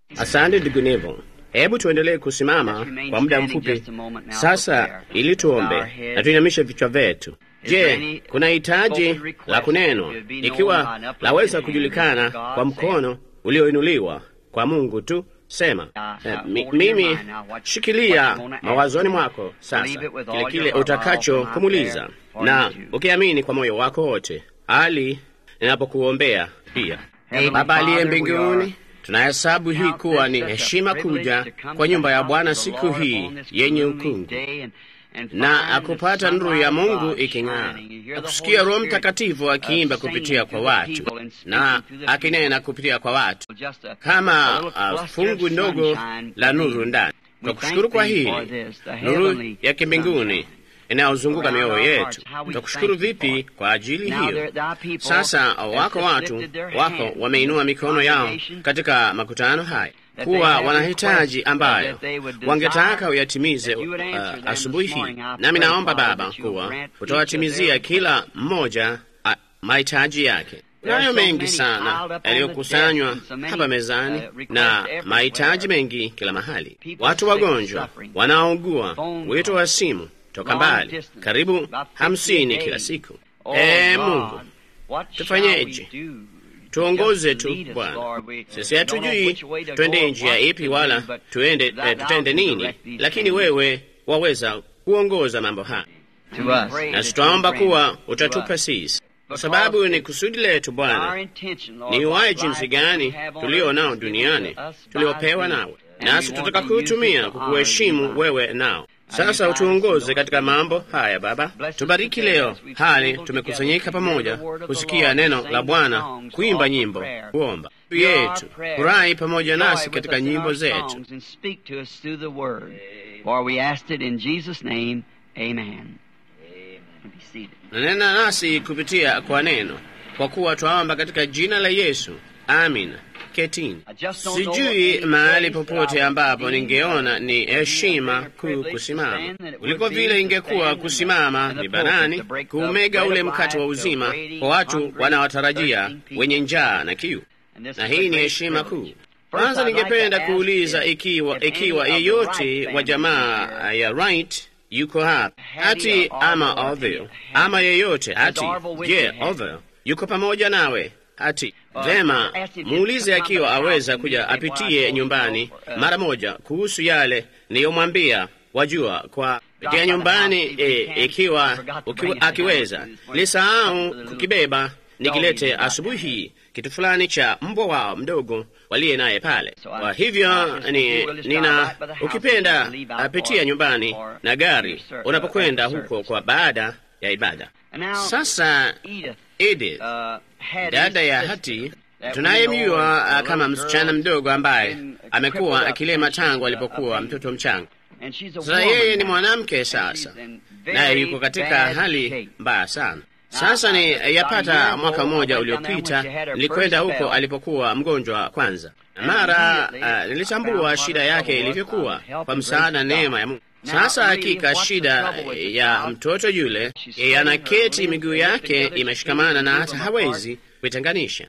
Asante ndugu Nevo. Hebu tuendelee kusimama kwa muda mfupi sasa, ili tuombe na tuinamishe vichwa vyetu. Je, kuna hitaji la kunenwa? Ikiwa laweza kujulikana kwa mkono ulioinuliwa kwa Mungu tu, sema eh, mi, mimi shikilia mawazoni mwako sasa kile kile utakacho kumuliza, na ukiamini kwa moyo wako wote, hali ninapokuombea pia. Baba aliye mbinguni tunahesabu hii kuwa ni heshima kuja kwa nyumba ya Bwana siku hii yenye ukungu na akupata nuru ya Mungu iking'aa, akusikia Roho Mtakatifu akiimba kupitia kwa watu na akinena kupitia kwa watu kama uh, fungu ndogo la nuru ndani. Kwa kushukuru kwa hili nuru ya kimbinguni inayozunguka mioyo yetu, tutakushukuru vipi kwa ajili hiyo? Sasa wako watu wako wameinua mikono yao katika makutano haya kuwa wanahitaji ambayo wangetaka uyatimize uh, asubuhi hii. Nami naomba Baba kuwa utawatimizia kila mmoja uh, mahitaji yake. Nayo mengi sana yaliyokusanywa hapa mezani na mahitaji mengi kila mahali, watu wagonjwa, wanaougua, wito wa simu toka mbali, karibu hamsini kila siku. Ee Mungu, tufanyeje? Tuongoze tu Bwana. Sisi hatujui twende njia ipi wala tuende, eh, tutende nini, lakini wewe waweza kuongoza mambo haya, na tutaomba kuwa utatupa sisi, kwa sababu ni kusudi letu Bwana, ni uhai jinsi gani tulio nao duniani tuliopewa nawe, nasi tutaka kuutumia kukuheshimu wewe nao sasa utuongoze katika mambo haya Baba, tubariki leo hali tumekusanyika pamoja kusikia neno la Bwana, kuimba nyimbo, kuomba yetu, furahi pamoja nasi katika nyimbo zetu. Nanena nasi kupitia kwa neno, kwa kuwa twaomba katika jina la Yesu, amina. Ketini. Sijui mahali popote ambapo ningeona ni heshima kuu kusimama kuliko vile ingekuwa kusimama mibarani kuumega ule mkate wa uzima kwa watu wanaotarajia wenye njaa na kiu, na hii ni heshima kuu. Kwanza ningependa kuuliza ikiwa ikiwa yeyote wa jamaa ya Wright yuko hapa ati ama Orville ama yeyote ati, je, Orville yuko pamoja nawe ati Vema, muulize akiwa aweza kuja apitie nyumbani mara moja kuhusu yale niliyomwambia. Wajua, kwa pitia nyumbani e, ikiwa uki, akiweza lisahau kukibeba nikilete asubuhi hii kitu fulani cha mbwa wao mdogo waliye naye pale. Kwa hivyo ni, nina ukipenda apitia nyumbani na gari unapokwenda huko kwa baada ya ibada. Sasa Edith dada ya Hati tunayemjua kama msichana mdogo ambaye amekuwa akilema tangu alipokuwa mtoto mchanga. Sasa yeye ni mwanamke sasa, naye yuko katika hali mbaya sana. Sasa ni yapata mwaka mmoja uliopita nilikwenda huko alipokuwa mgonjwa kwanza, na mara uh, nilitambua shida yake ilivyokuwa kwa msaada neema ya Mungu. Sasa hakika shida ya mtoto yule, yeye anaketi, miguu yake imeshikamana na hata hawezi kuitenganisha.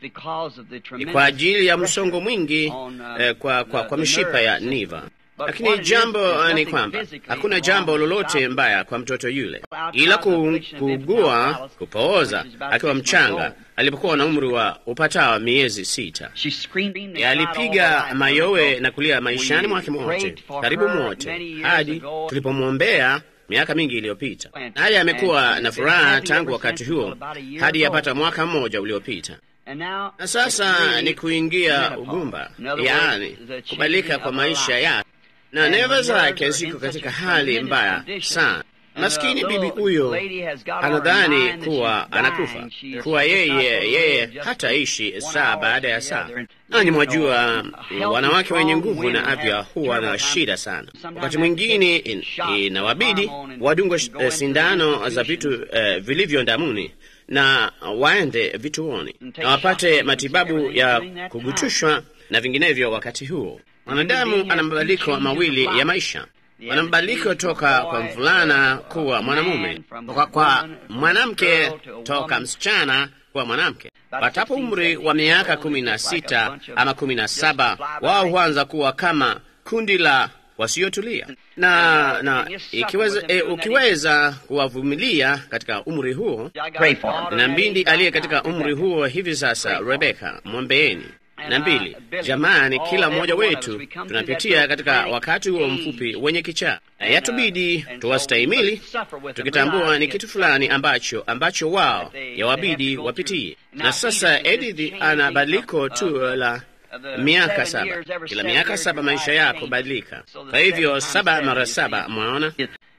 Ni kwa ajili ya msongo mwingi eh, kwa, kwa, kwa mishipa ya niva. Lakini jambo ni kwamba hakuna jambo lolote mbaya kwa mtoto yule, ila kuugua, kupooza akiwa mchanga alipokuwa na umri wa upatao miezi sita. Alipiga mayowe na kulia maishani mwake mote, karibu mote, hadi tulipomwombea miaka mingi iliyopita. Naye amekuwa na furaha tangu wakati huo hadi yapata mwaka mmoja uliopita. Na sasa ni kuingia ugumba, yaani kubadilika kwa maisha yake, na neva zake ziko katika hali mbaya sana. Maskini bibi huyo anadhani kuwa anakufa, kuwa yeye yeye hataishi saa baada ya saa. Nanyi mwajua, wanawake wenye nguvu na afya huwa na shida sana. Wakati mwingine in, inawabidi wadungwe uh, sindano za vitu uh, vilivyo ndamuni na waende vituoni na wapate matibabu ya kugutushwa na vinginevyo. Wakati huo mwanadamu ana mabadiliko mawili ya maisha wana mabadiliko toka kwa mvulana kuwa mwanamume, kwa, kwa mwanamke toka msichana kuwa mwanamke. Watapo umri wa miaka kumi na sita ama kumi na saba wao huanza kuwa kama kundi la wasiotulia na na ikiweza, e, ukiweza kuwavumilia katika umri huo, na mbindi aliye katika umri huo hivi sasa, Rebeka, mwombeeni na mbili. Jamani, kila mmoja wetu tunapitia katika wakati huo mfupi wenye kichaa, na yatubidi tuwastahimili, tukitambua ni kitu fulani ambacho ambacho wao yawabidi wapitie. Na sasa Edith ana badiliko tu la miaka saba. Kila miaka saba maisha yako badilika. Kwa hivyo saba mara saba, mwaona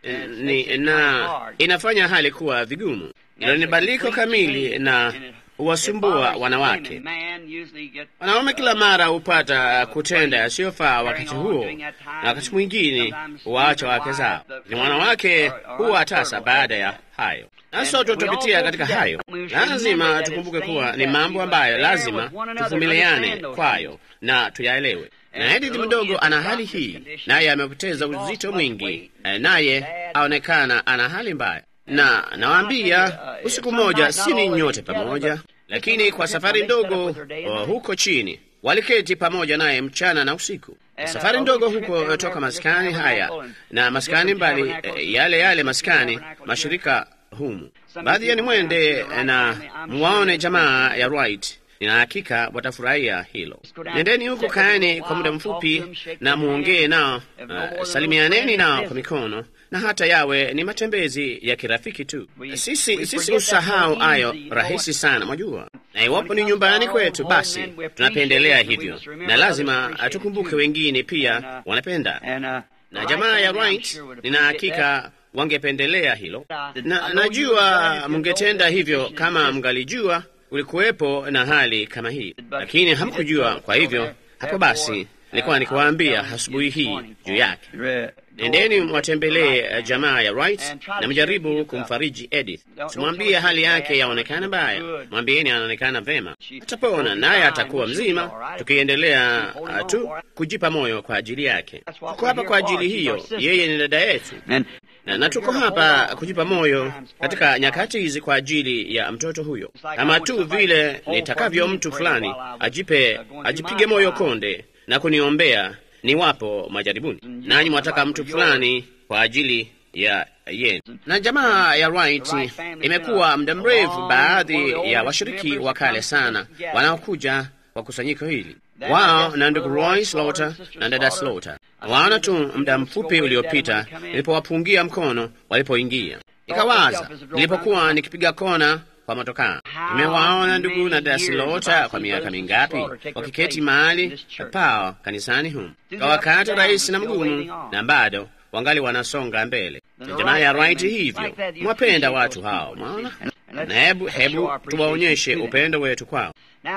ni na inafanya hali kuwa vigumu. Hilo ni badiliko kamili na huwasumbua wanawake. Wanaume kila mara hupata kutenda yasiyofaa wakati huo, na wakati mwingine huwaacha wake zao. Ni wanawake huwa tasa baada ya hayo, nasi sote tutapitia katika hayo. Lazima tukumbuke kuwa ni mambo ambayo lazima tuvumiliane kwayo na tuyaelewe. Na Edith mdogo ana hali hii, naye amepoteza uzito mwingi, naye aonekana ana hali mbaya na nawaambia, usiku mmoja si ni nyote pamoja, lakini kwa safari ndogo uh, huko chini waliketi pamoja naye mchana na usiku. Safari ndogo huko toka maskani haya na maskani mbali, eh, yale yale maskani mashirika humu. Baadhi yeni mwende na muwaone jamaa ya Wright. Nina hakika watafurahia hilo. Nendeni huko, kaeni kwa muda mfupi na muongee nao, uh, salimianeni nao kwa mikono na hata yawe ni matembezi ya kirafiki tu. Sisi sisi usahau hayo rahisi sana, mwajua. Na iwapo ni nyumbani kwetu, basi tunapendelea hivyo, na lazima tukumbuke wengine pia wanapenda. Na jamaa ya Wright, nina hakika wangependelea hilo, na najua mungetenda hivyo kama mngalijua ulikuwepo na hali kama hii, lakini hamkujua. Kwa hivyo hapo basi nilikuwa nikiwaambia asubuhi hii juu yake. Nendeni mwatembelee jamaa ya Wright na mjaribu kumfariji Edith. Simwambie hali yake yaonekana mbaya, mwambieni anaonekana vema, atapona naye atakuwa mzima, tukiendelea uh, tu kujipa moyo kwa ajili yake. Tuko hapa kwa ajili hiyo, yeye ni dada yetu na, na tuko hapa kujipa moyo katika nyakati hizi kwa ajili ya mtoto huyo, kama tu vile nitakavyo mtu fulani ajipe ajipige moyo konde na kuniombea niwapo majaribuni, nanyi mwataka mtu fulani kwa ajili ya yenu. Na jamaa ya Wright imekuwa muda mrefu, baadhi ya washiriki wa kale sana wanaokuja kwa kusanyiko hili wao na ndugu Roy Slaughter na dada Slaughter. Waona tu muda mfupi uliopita nilipowapungia mkono walipoingia, nikawaza nilipokuwa nikipiga kona kwa motokaa, nimewaona ndugu na dada Slaughter kwa miaka mingapi wakiketi mahali pao kanisani humu kwa wakati rahisi na mgumu, na bado wangali wanasonga mbele. Jamaa ya Wright hivyo, mwapenda watu hao, mwaona, na hebu hebu tuwaonyeshe upendo wetu kwao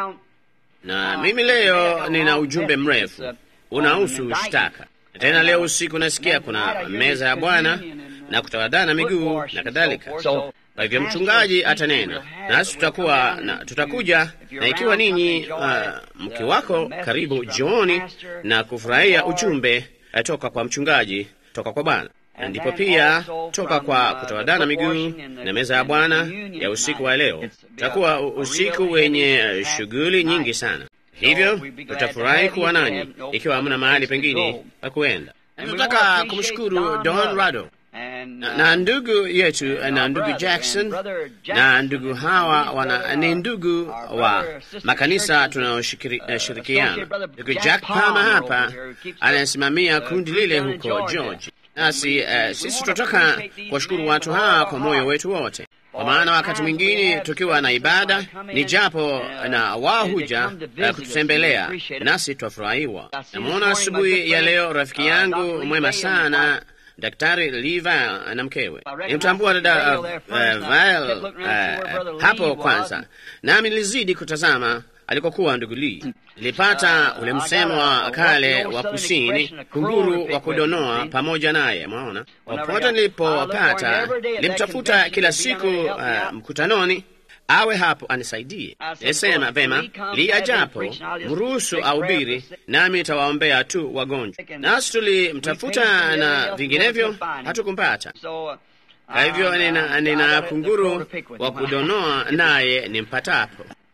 na mimi leo nina ujumbe mrefu unahusu shtaka. Tena leo usiku nasikia kuna meza ya Bwana na kutawadhana miguu na kadhalika. Kwa hivyo mchungaji atanena nasi, tutakuwa na tutakuja, na ikiwa ninyi uh, mke wako karibu jioni na kufurahia ujumbe uh, toka kwa mchungaji toka kwa Bwana na ndipo pia toka kwa kutawadhana miguu na meza ya Bwana ya usiku wa leo. Tutakuwa usiku wenye shughuli nyingi sana, hivyo tutafurahi kuwa nanyi ikiwa hamna mahali pengine pa kuenda. Tunataka kumshukuru Don Rado na, na ndugu yetu na ndugu Jackson na ndugu hawa wana ni ndugu wa makanisa tunayoshirikiana. Ndugu Jack Palmer hapa anayesimamia kundi lile huko George. Nasi uh, sisi tunataka kuwashukuru watu hawa kwa moyo wetu wote, kwa maana wakati mwingine tukiwa na ibada ni japo na wao huja uh, kututembelea, nasi twafurahiwa. Namwona asubuhi ya leo rafiki yangu mwema sana Daktari Liva na mkewe. Nimtambua dada uh, uh, Val uh, hapo kwanza, nami nilizidi kutazama alikokuwa ndugu Lee. Nilipata ule msemo wa kale wa kusini, kunguru wa kudonoa pamoja naye. Mwaona, popote nilipopata nilimtafuta kila siku uh, mkutanoni awe hapo anisaidie. Nilisema vema, Lee ajapo mruhusu ahubiri, nami nitawaombea tu wagonjwa. Nasi tulimtafuta na vinginevyo hatukumpata. Kwa hivyo nina, nina kunguru wa kudonoa naye nimpatapo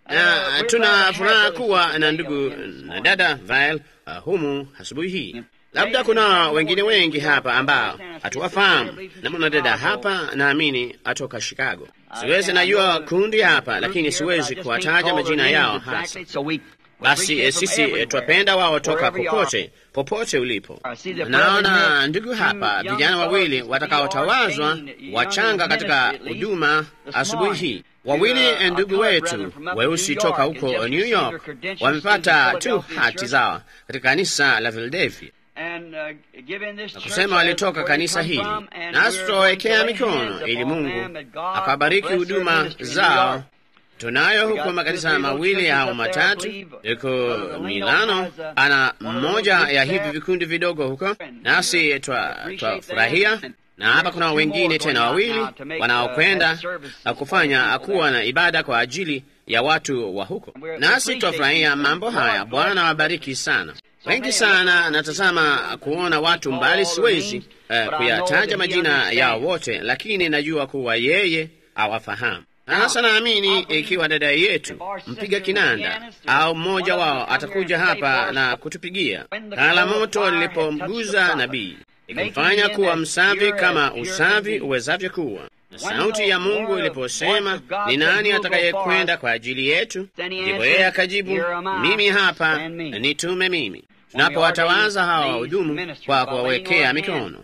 na tuna furaha kuwa na ndugu na dada Vile uh, humu asubuhi hii. Labda kuna wengine wengi hapa ambao hatuwafahamu, na mwanadada hapa naamini atoka Chicago. Siwezi najua kundi hapa, lakini siwezi kuwataja majina yao hasa. Basi eh, sisi eh, twapenda wao toka popote popote ulipo. Naona ndugu hapa, vijana wawili watakaotawazwa wachanga katika huduma asubuhi hii. Wawili eh, ndugu wetu weusi toka huko New York wamepata tu hati zao katika kanisa la Philadelphia na kusema walitoka kanisa hili, nasi tutawawekea mikono ili Mungu akabariki huduma zao. Tunayo huko makanisa mawili au matatu, yuko Milano ana mmoja ya hivi vikundi vidogo huko, nasi twafurahia na hapa kuna wengine tena wawili wanaokwenda kufanya kuwa na ibada kwa ajili ya watu wa huko, nasi twafurahia mambo haya. Bwana wabariki sana. Wengi sana natazama kuona watu mbali, siwezi uh, kuyataja majina yao wote, lakini najua kuwa yeye awafahamu. Sasa naamini ikiwa dada yetu mpiga kinanda au mmoja wao atakuja hapa na kutupigia kala moto lilipomguza nabii ikimfanya kuwa msavi kama usavi uwezavyo kuwa, na sauti ya Mungu iliposema ni nani atakayekwenda kwa ajili yetu, ndipo yeye akajibu, mimi hapa, nitume mimi. Tunapowatawaza hawa wahudumu kwa kuwawekea mikono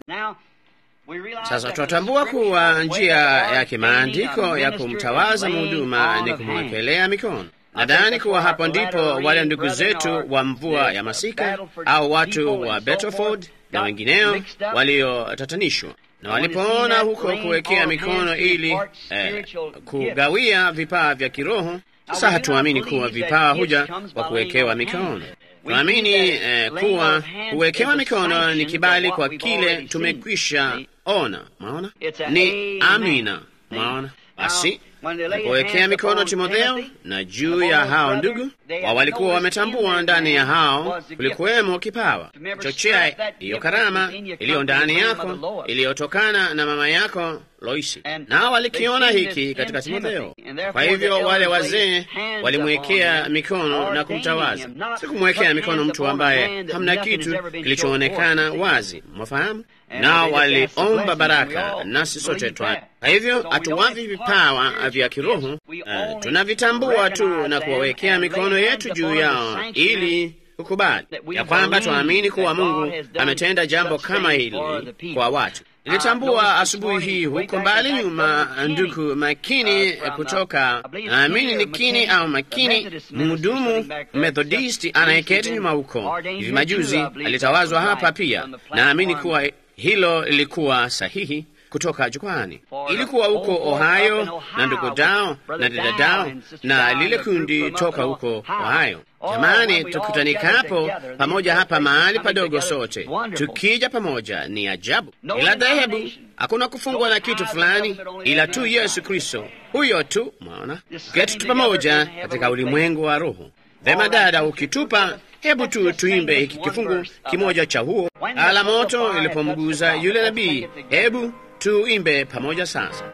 sasa tunatambua kuwa njia ya kimaandiko ya kumtawaza mhuduma ni kumwekelea mikono. Nadhani kuwa hapo ndipo wale ndugu zetu wa mvua ya masika au watu wa Betterford na wengineo waliotatanishwa na walipoona huko kuwekea mikono ili eh, kugawia vipawa vya kiroho. Sasa hatuamini kuwa vipawa huja kwa kuwekewa mikono. Tunaamini eh, kuwa kuwekewa mikono ni kibali kwa kile tumekwisha ona. Mwaona, ni amina. Mwaona, basi napowekea mikono Timotheo na juu ya hao ndugu wa walikuwa wametambua ndani ya hao kulikuwemo kipawa chochea hiyo karama iliyo ndani yako iliyotokana na mama yako Loisi, nao walikiona hiki katika Timotheo. Kwa hivyo wale wazee walimwekea mikono na kumtawaza. Si kumwekea mikono mtu ambaye hamna kitu kilichoonekana wazi, mwafahamu? Nao waliomba baraka, nasi sote twa. Kwa hivyo hatuwavi vipawa vya kiroho, uh, tunavitambua tu na kuwawekea mikono yetu juu yao ili kukubali ya kwamba twaamini kuwa Mungu ametenda jambo kama hili kwa watu. Nilitambua asubuhi hii huko mbali nyuma, ndugu Makini kutoka naamini ni Kini au Makini, mhudumu Methodisti anayeketi nyuma huko, hivi majuzi alitawazwa hapa pia. Naamini kuwa hilo lilikuwa sahihi kutoka jukwani. Ilikuwa huko Ohio na ndugu Dao na dada Dao na lile kundi toka huko Ohio. Jamani, tukutanikapo pamoja hapa mahali padogo, sote tukija pamoja, ni ajabu. Ila dhehebu hakuna kufungwa na kitu fulani, ila tu Yesu Kristo, huyo tu. Mwaona, keti tu pamoja katika ulimwengu wa Roho. Vema dada, ukitupa hebu tu tuimbe hiki kifungu kimoja cha huo ala moto ilipomguza yule nabii. Hebu tuimbe pamoja sasa.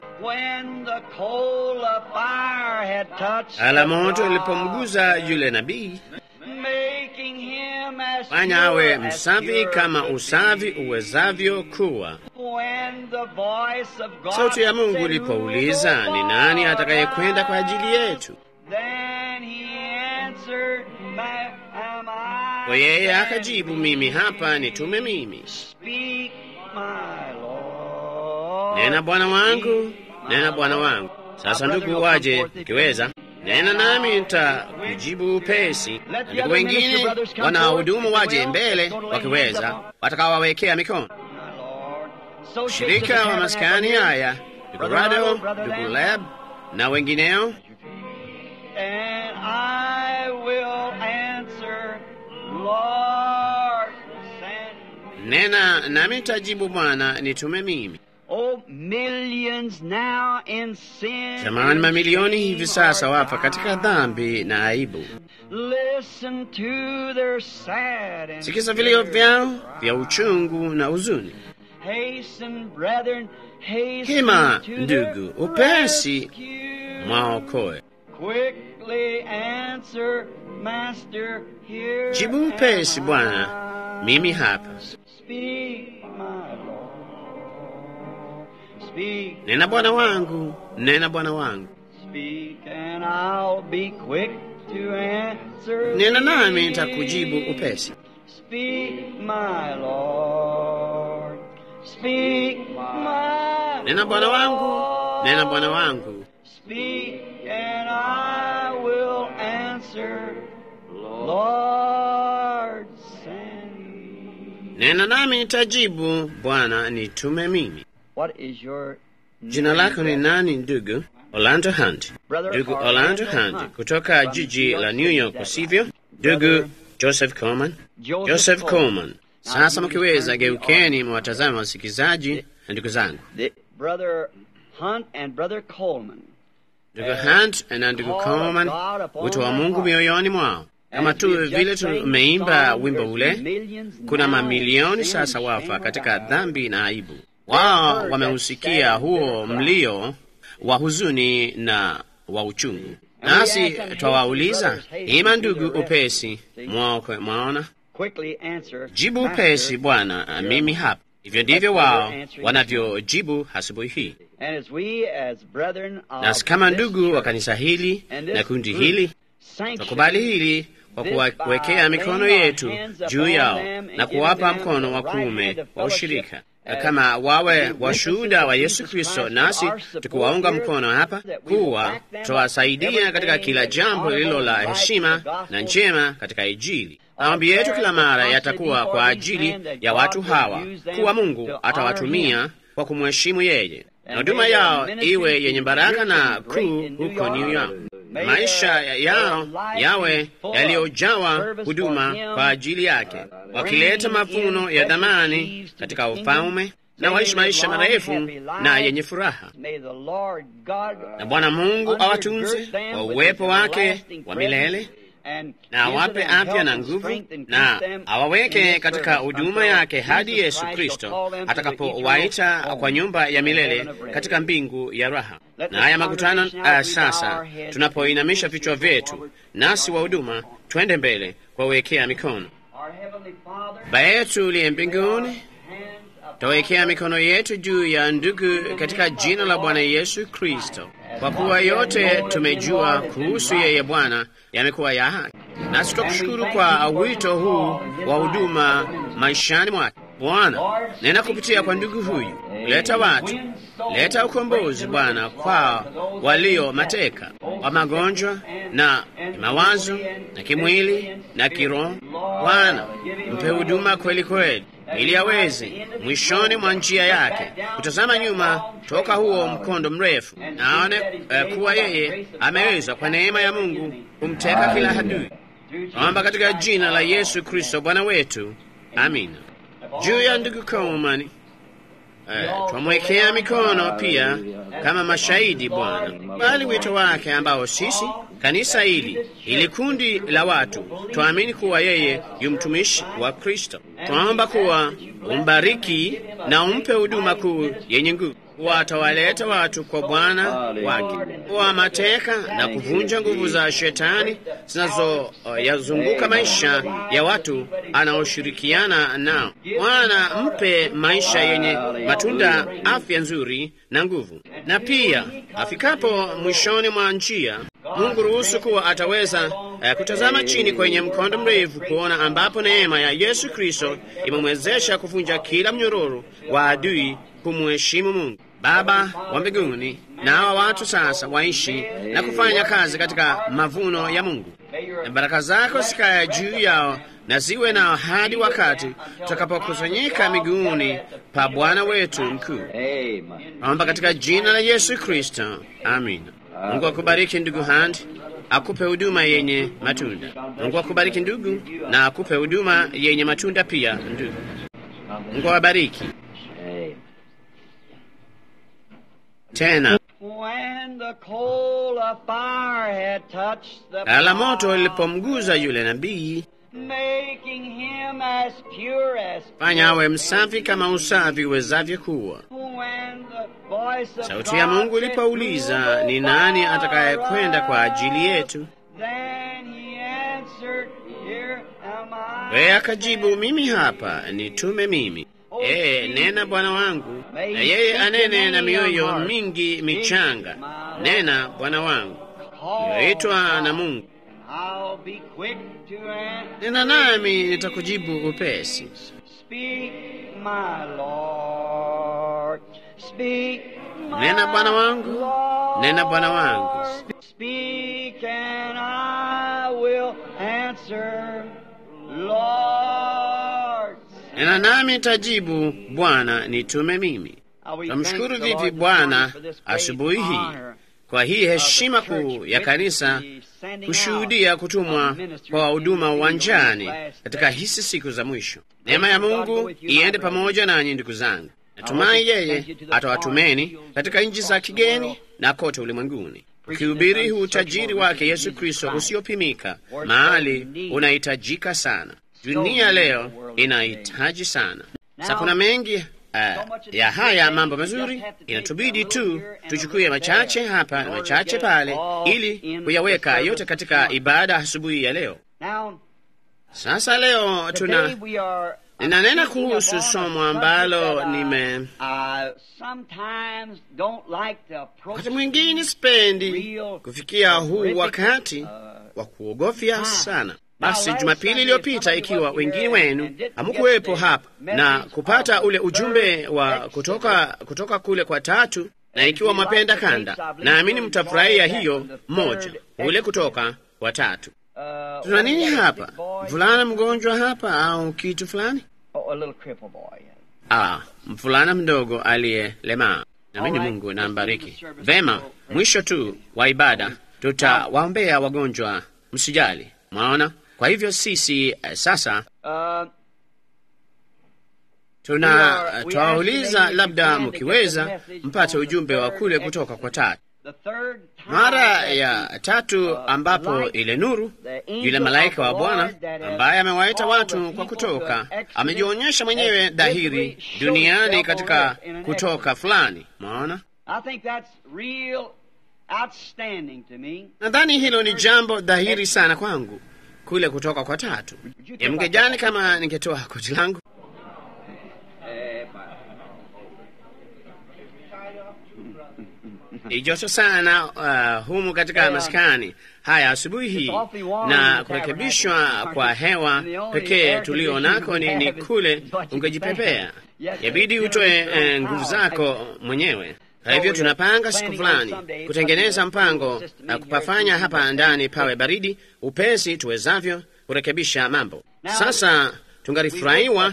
Ala moto ilipomguza yule nabii, fanya awe msafi kama usafi uwezavyo kuwa. Sauti ya Mungu ilipouliza ni nani atakayekwenda kwa ajili yetu, kwa yeye akajibu, mimi hapa, nitume mimi. Nena Bwana wangu, nena Bwana wangu. Sasa ndugu, waje ukiweza, nena nami nitakujibu upesi. Na ndugu wengine wanahudumu waje mbele wakiweza, watakawawekea mikono. Shirika wa maskani haya, ndugu Rado, ndugu Leb na wengineo. Nena nami nitajibu, Bwana nitume mimi. Oh, millions now in sin. Jamani, mamilioni hivi sasa wafa katika dhambi na aibu. Listen to their sad and Sikiza vilio vyao vya uchungu na huzuni. Hasten, brethren, hasten Hima to ndugu, their upesi rescue. mwaokoe. Quick quickly answer, Master, here Jibu upesi am Bwana, I. mimi hapa. Speak, my Lord. Speak, Nena Bwana wangu, nena Bwana wangu, speak, and I'll be quick to answer. nena nami thee. nitakujibu upesi. Speak, my Lord. Speak, my Nena Bwana wangu, Lord. nena Bwana wangu, Speak, and I will answer. Lord, send me. nena nami nitajibu. Bwana nitume mimi. What is your Jina lako ni nani ndugu? Orlando Hunt. Brother Ndugu Orlando Orlando Hunt Hunt. kutoka From jiji New York la New City, York, that's sivyo? right. Ndugu Brother Joseph Coleman. Joseph, Joseph Coleman. Coleman. Sasa mkiweza, geukeni mwatazame wasikizaji na ndugu zangu. The, Brother Hunt and Brother Coleman. Ndugu Hunt na ndugu Coleman, wito wa Mungu mioyoni mwao, kama tu vile tumeimba wimbo ule. Kuna mamilioni sasa wafa katika dhambi na aibu. Wao wameusikia huo mlio wa huzuni na wa uchungu, nasi twawauliza, ima ndugu, upesi mwaokwe, mwaona Quickly answer. jibu Master, upesi, Bwana, mimi hapa. Hivyo ndivyo wao wanavyojibu asubuhi hii. And as we as brethren of Nasi kama this ndugu wa church kanisa hili and na this kundi group hili sanction twakubali hili kwa kuwawekea mikono yetu juu yao na kuwapa mkono wa kuume wa ushirika kama wawe washuhuda wa Yesu Kristo, nasi tukiwaunga mkono hapa kuwa tutawasaidia katika kila jambo lililo la heshima na njema katika Injili. Maombi yetu kila mara yatakuwa kwa ajili ya watu hawa, kuwa Mungu atawatumia kwa kumheshimu yeye, na huduma yao iwe yenye baraka na kuu huko New York maisha yao yawe yaliyojawa huduma kwa ajili yake, wakileta mavuno ya dhamani katika ufalme na waishi maisha marefu na yenye furaha. Na Bwana Mungu awatunze kwa uwepo wake wa milele na awape afya na nguvu na awaweke katika huduma yake hadi Yesu Kristo atakapowaita kwa nyumba ya milele katika mbingu ya raha. Na haya makutano uh, sasa tunapoinamisha vichwa vyetu, nasi wa huduma twende mbele kuwawekea mikono. Baba yetu uliye mbinguni, tawekea mikono yetu juu ya ndugu katika jina la Bwana Yesu Kristo, kwa kuwa yote tumejua kuhusu yeye Bwana yamekuwa ya haki, nasi tutakushukuru kwa wito huu wa huduma maishani mwake. Bwana, nena kupitia kwa ndugu huyu, leta watu, leta ukombozi Bwana kwa walio mateka wa magonjwa na mawazo na kimwili na kiroho. Bwana, mpe huduma kweli kweli ili aweze mwishoni mwa njia yake kutazama nyuma toka huo mkondo mrefu, na aone uh, kuwa yeye ameweza kwa neema ya Mungu kumteka kila adui. Naomba katika jina la Yesu Kristo Bwana wetu, amina. Juu ya ndugu Coleman uh, twamwekea mikono pia kama mashahidi Bwana, bali wito wake ambao sisi kanisa hili ili kundi la watu twaamini kuwa yeye yu mtumishi wa Kristo. Twaomba kuwa umbariki na umpe huduma kuu yenye nguvu, kuwa atawaleta watu kwa Bwana wake, kuwa mateka na kuvunja nguvu za shetani zinazoyazunguka uh, maisha ya watu anaoshirikiana nao. Bwana, mpe maisha yenye matunda, afya nzuri na nguvu, na pia afikapo mwishoni mwa njia Mungu ruhusu kuwa ataweza uh, kutazama chini kwenye mkondo mrefu kuona ambapo neema ya Yesu Kristo imemwezesha kuvunja kila mnyororo wa adui kumheshimu Mungu Baba wa mbinguni. Na hawa watu sasa waishi na kufanya kazi katika mavuno ya Mungu, na baraka zako zikaya juu yao na ziwe nao hadi wakati tutakapokusanyika miguuni pa Bwana wetu mkuu. Naomba katika jina la Yesu Kristo, amina. Mungu akubariki ndugu Hand, akupe huduma yenye matunda. Mungu akubariki ndugu, na akupe huduma yenye matunda pia ndugu. Mungu awabariki tena. Ala moto lilipomguza yule nabii, fanya awe msafi kama usafi uwezavyo kuwa. voice of Sauti ya God Mungu said, ilipouliza "Who will ni go nani for atakayekwenda kwa us?" ajili yetu, Then he answered, Here am I. yeye akajibu, mimi hapa, nitume mimi. Ee, nena Bwana wangu, na yeye anene na mioyo mingi michanga. Nena Bwana wangu, iliyoitwa na Mungu. I'll be quick to answer. Nena nami nitakujibu upesi. Speak, my Lord. Speak, my Nena Bwana wangu, Lord. nena Bwana wangu. Speak and I will answer, Lord. Nena nami nitajibu, Bwana nitume mimi. Tamshukuru vipi Bwana asubuhi hii kwa hii heshima kuu ya kanisa kushuhudia kutumwa kwa wahuduma uwanjani katika hizi siku za mwisho. Neema ya Mungu iende pamoja nanyi, ndugu zangu. Natumai yeye atawatumeni katika nchi za kigeni na kote ulimwenguni, ukihubiri huu utajiri wake Yesu Kristo usiopimika, mahali unahitajika sana. Dunia leo inahitaji sana. Sasa kuna mengi uh, ya haya mambo mazuri, inatubidi tu tuchukue machache hapa na machache pale, ili kuyaweka yote katika ibada asubuhi ya leo. Now, Sasa leo tuna today we are ninanena speaking kuhusu upon a somo subject ambalo that I- nime I sometimes don't like to approach wakati mwingine sipendi kufikia huu wakati wa kuogofya sana. Basi Jumapili iliyopita, ikiwa wengine wenu hamkuwepo hapa na kupata ule ujumbe wa kutoka kutoka kule kwa tatu, na ikiwa mwapenda kanda, naamini mtafurahia hiyo moja, ule kutoka kwa tatu. uh, Tuna nini a hapa? big boy, Mvulana mgonjwa hapa au kitu fulani? oh, a little cripple boy. Ah, mvulana mdogo aliyelemaa. Naamini Mungu na mbariki vema. Mwisho tu wa ibada tutawaombea wagonjwa, msijali. Mwaona? Kwa hivyo sisi eh, sasa Uh, tuna twawauliza, labda mkiweza mpate ujumbe wa kule kutoka kwa tatu. the third time Mara that ya tatu ambapo ile nuru, yule malaika wa Bwana ambaye amewaita watu kwa kutoka, amejionyesha mwenyewe dhahiri duniani katika kutoka fulani. Mwaona? I think that's real outstanding to me. Nadhani hilo ni jambo dhahiri sana kwangu kule kutoka kwa tatu. Ya mngejani kama ningetoa koti langu. Ni joto sana uh, humu katika maskani haya asubuhi hii, na kurekebishwa kwa hewa pekee tulio nako ni, ni kule ungejipepea. Yabidi utoe eh, nguvu zako mwenyewe. Kwa hivyo tunapanga siku fulani kutengeneza mpango na kupafanya hapa ndani pawe baridi upesi tuwezavyo kurekebisha mambo. Sasa tungalifurahiwa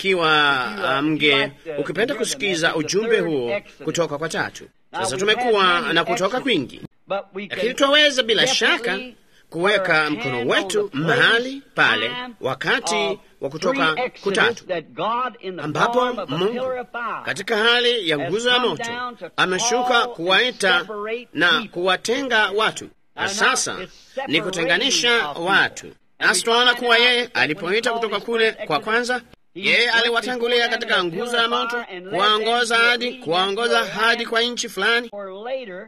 ikiwa mge ukipenda kusikiza ujumbe huo kutoka kwa tatu. Sasa tumekuwa na kutoka kwingi, But we lakini can twaweza bila shaka definitely kuweka put our mkono hand on wetu the mahali pale time wakati of wa kutoka free exodus kutatu that God in the ambapo form of a Mungu pillar of fire katika hali ya has nguzo ya come moto down to ameshuka call and kuwaita separate na people. kuwatenga watu, na And sasa now it's ni kutenganisha separating of people. watu. Nasi tunaona kuwa yeye alipoita kutoka kule kwa kwanza, yeye aliwatangulia katika nguzo ya moto, kuwaongoza hadi kuwaongoza hadi kwa nchi fulani, Or later,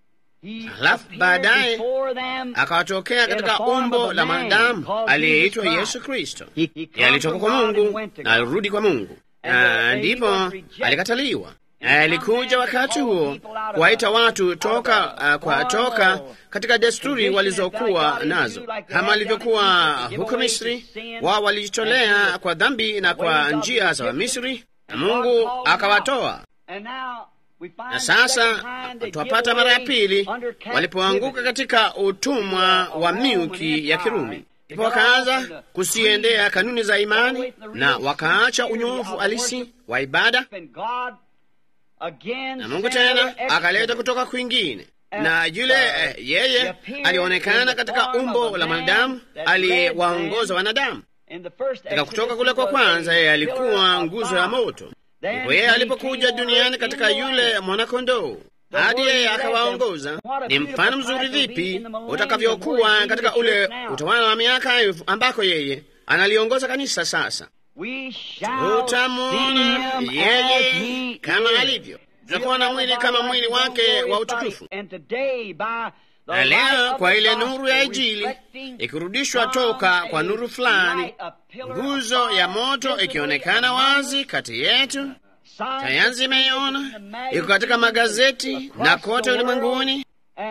he Halafu appeared baadaye before them akawatokea in the katika form umbo of a la man mwanadamu called aliyeitwa Jesus Yesu Christ. Kristo. He- he come Yeye alitoka from kwa God and Mungu went to na God. alirudi kwa Mungu, And na the baby ndipo was rejected. alikataliwa. And Alikuja some wakati man huo called people out of kuwaita a- watu out of toka a uh, kwa formal toka katika desturi condition walizokuwa that God nazo, into like they kama had alivyokuwa done in Egypt to give huko away Misri. to sin Wao walijitolea and to kwa dhambi na kwa ways of njia za Egypt. Wamisri, na And God Mungu called them out. akawatoa. And now we find Na the sasa second time they twapata give mara ya away pili under walipoanguka captivity. katika utumwa wa milki ya Kirumi, ndipo wakaanza kusiendea kanuni za imani na wakaacha unyofu halisi wa ibada, And God again na Mungu sent tena another akaleta exodus. kutoka kwingine na yule eh, yeye alionekana katika umbo la mwanadamu aliyewaongoza wanadamu. In the first Katika exodus, kutoka kule he kwa was kwanza, a yeye pillar alikuwa of nguzo ya fire. moto. Then Ndipo yeye he alipokuja came on duniani earth katika in the yule land. mwanakondoo The hadi word yeye he led akawaongoza. them. What a Ni beautiful mfano mzuri type will be vipi in the millennium utakavyokuwa where he katika leads the ule church now. utawala wa miaka elfu ambako yeye analiongoza kanisa sasa. We shall see Utamwona him as yeye he kama is. alivyo. tutakuwa na mwili kama mwili wake wa utukufu. Na leo kwa ile nuru ya Injili ikirudishwa toka kwa nuru fulani, nguzo ya moto ikionekana wazi kati yetu, sayansi imeiona, iko katika magazeti na kote ulimwenguni,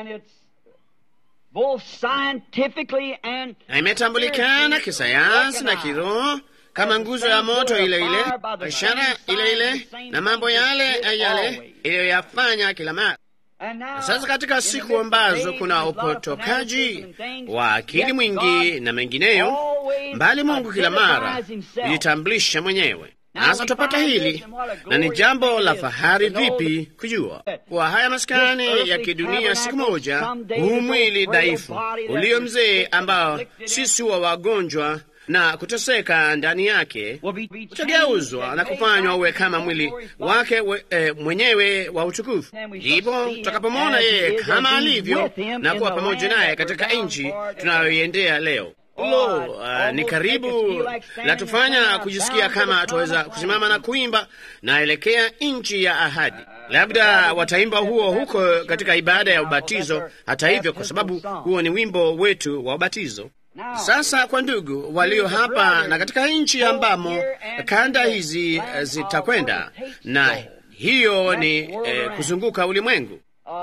na imetambulikana kisayansi na kiroho kama nguzo ya moto ile ile, ishara ile ile, na mambo yale yale iliyoyafanya kila mara. Sasa katika siku ambazo kuna upotokaji wa akili mwingi na mengineyo, mbali Mungu kila mara hujitambulisha mwenyewe. Sasa tupata hili, na ni jambo la fahari vipi kujua kuwa haya maskani ya kidunia siku moja, huu mwili dhaifu ulio mzee, ambao sisi huwa wagonjwa na kuteseka ndani yake utageuzwa na kufanywa uwe kama mwili wake we, e, mwenyewe wa utukufu. Ndipo tutakapomwona yeye kama alivyo na kuwa pamoja naye katika nchi tunayoiendea leo. Lo, uh, ni karibu latufanya kujisikia kama tuweza kusimama na kuimba naelekea nchi ya ahadi. Labda wataimba huo huko katika ibada ya ubatizo, hata hivyo, kwa sababu huo ni wimbo wetu wa ubatizo. Sasa kwa ndugu walio hapa na katika nchi ambamo kanda hizi zitakwenda, na hiyo ni eh, kuzunguka ulimwengu.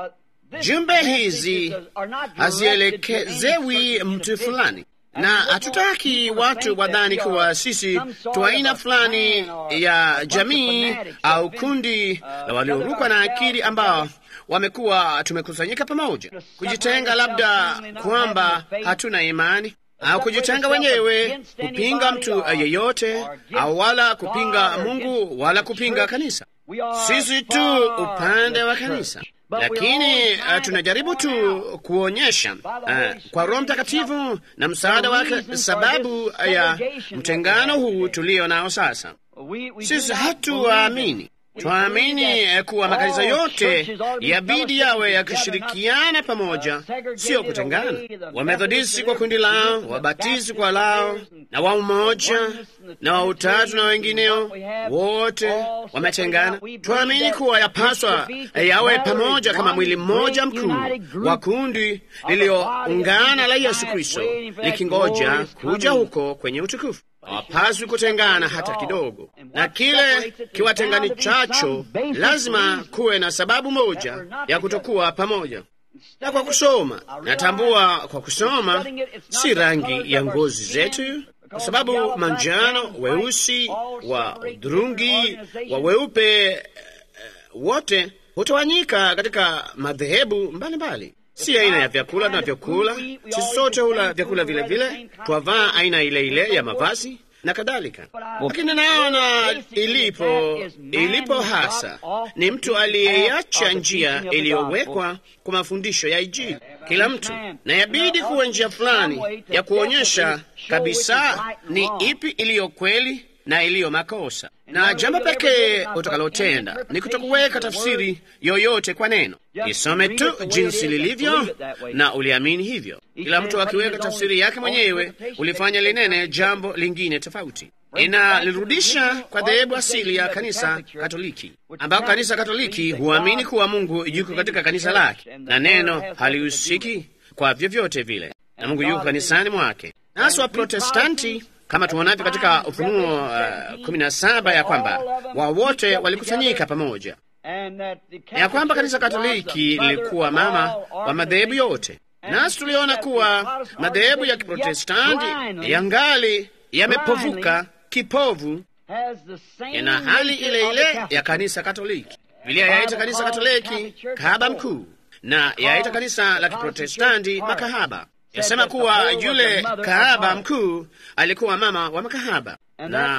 Jumbe hizi hazielekezewi mtu fulani, na hatutaki watu wadhani kuwa sisi tu aina fulani ya jamii au kundi la waliorukwa na akili ambao wamekuwa tumekusanyika pamoja, kujitenga, labda kwamba hatuna imani au kujitenga wenyewe kupinga mtu yeyote, au wala kupinga Mungu wala kupinga kanisa. Sisi tu upande wa kanisa, lakini uh, tunajaribu tu kuonyesha uh, kwa Roho Mtakatifu na msaada wake sababu ya mtengano huu tulio nao sasa. Sisi hatuwaamini Twaamini kuwa makanisa yote yabidi yawe yakishirikiana pamoja, sio kutengana. Wamethodisti kwa kundi lao, Wabatisti kwa lao, na wa umoja na wa utatu na wengineo wote wametengana. Twaamini kuwa yapaswa yawe pamoja kama mwili mmoja mkuu wa kundi lilioungana la Yesu Kristo, likingoja kuja huko kwenye utukufu. Hawapaswi kutengana hata kidogo, na kile kiwatenganichacho lazima kuwe na sababu moja ya kutokuwa pamoja. Na kwa kusoma, natambua kwa kusoma si rangi ya ngozi zetu, kwa sababu manjano, weusi, wa udhurungi, wa weupe, uh, wote hutawanyika katika madhehebu mbalimbali. Si aina ya vyakula tunavyokula. Sisi sote hula vyakula vile vile, twavaa aina ile ile ya mavazi na kadhalika, lakini naona ilipo ilipo hasa ni mtu aliyeacha njia iliyowekwa kwa mafundisho ya Injili. Kila mtu na yabidi kuwa njia fulani ya kuonyesha kabisa ni ipi iliyo kweli na iliyo makosa, na jambo pekee utakalotenda ni kutokuweka tafsiri yoyote kwa neno. Isome tu jinsi lilivyo na uliamini hivyo. Kila mtu akiweka tafsiri yake mwenyewe, ulifanya linene jambo lingine tofauti. Inalirudisha kwa dhehebu asili ya kanisa Katoliki, ambako kanisa Katoliki huamini kuwa Mungu yuko katika kanisa lake na neno halihusiki kwa vyovyote vile, na Mungu yuko kanisani mwake. Nasi Waprotestanti kama tuonavyo katika Ufunuo uh, kumi na saba ya kwamba wao wote walikusanyika pamoja, ya kwamba kanisa Katoliki lilikuwa mama wa madhehebu yote. Nasi tuliona kuwa madhehebu ya Kiprotestanti yangali yamepovuka kipovu, yana hali ile ile ya kanisa Katoliki. Biblia yaita kanisa Katoliki kahaba mkuu na yaita kanisa la Kiprotestanti makahaba yasema kuwa yule kahaba mkuu alikuwa mama wa makahaba, na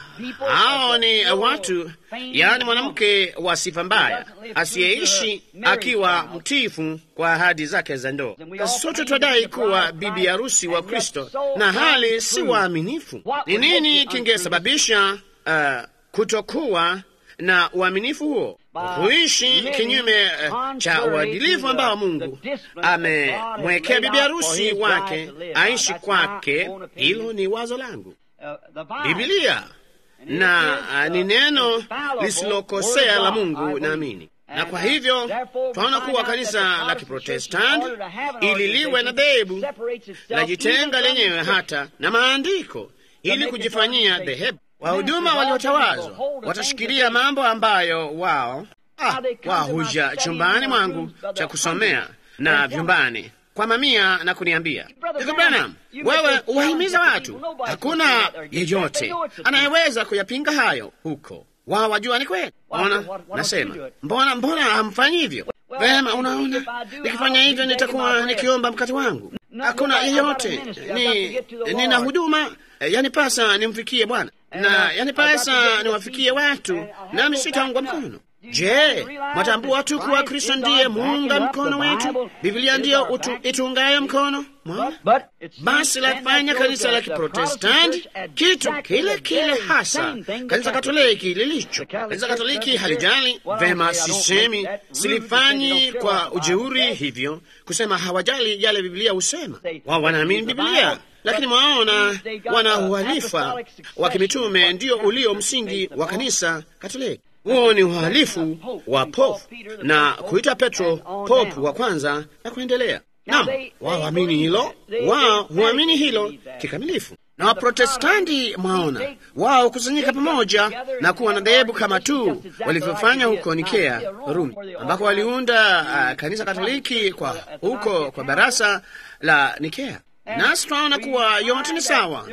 hao ni watu, yaani mwanamke wa sifa mbaya asiyeishi akiwa mtiifu kwa ahadi zake za ndoa. Sote twadai kuwa bibi harusi wa Kristo na hali si waaminifu. Ni nini kingesababisha uh, kutokuwa na uaminifu huo, kuishi kinyume uh, cha uadilifu ambao Mungu amemwekea bibi harusi wake aishi kwake. Hilo ni wazo langu. Bibilia na uh, ni neno lisilokosea la Mungu, naamini Na kwa hivyo twaona kuwa kanisa la Kiprotestanti ili liwe na dhehebu lajitenga lenyewe hata na maandiko ili kujifanyia dhehebu. Wahuduma waliotawazwa watashikilia mambo ambayo wao ah, wao huja chumbani mwangu cha kusomea na vyumbani kwa mamia na kuniambia, ndugu Branham, wewe uwahimiza watu. Hakuna yeyote anayeweza kuyapinga hayo huko. Wao wajua ni kweli. Ona, nasema mbona, mbona hamfanyi hivyo? Vema, unaona, nikifanya hivyo nitakuwa nikiomba mkate wangu. Hakuna yeyote ni nina huduma yanipasa nimfikie Bwana na yanipasa niwafikie watu, nami sitaungwa mkono. Je, mwatambua tu kuwa Kristo ndiye muunga mkono wetu? Biblia ndiyo itungayo mkono mwana. Basi lafanya kanisa la Kiprotestanti kitu kile kile hasa kanisa Katoliki lilicho. Kanisa Katoliki halijali vema, sisemi silifanyi kwa ujeuri hivyo kusema hawajali yale Biblia husema. Wao wanaamini Biblia lakini mwaona wana uhalifa wa kimitume ndio ulio msingi wa kanisa Katoliki. Huo ni uhalifu wa popu na kuita Petro popu wa kwanza na kuendelea. Naam, wao waamini hilo, wao huamini hilo kikamilifu. Na Waprotestanti mwaona wao kusanyika pamoja na kuwa na dhehebu kama tu walivyofanya huko Nikea, Rumi, ambako waliunda uh, kanisa Katoliki kwa huko kwa barasa la Nikea. Nasi tunaona kuwa yote ni sawa,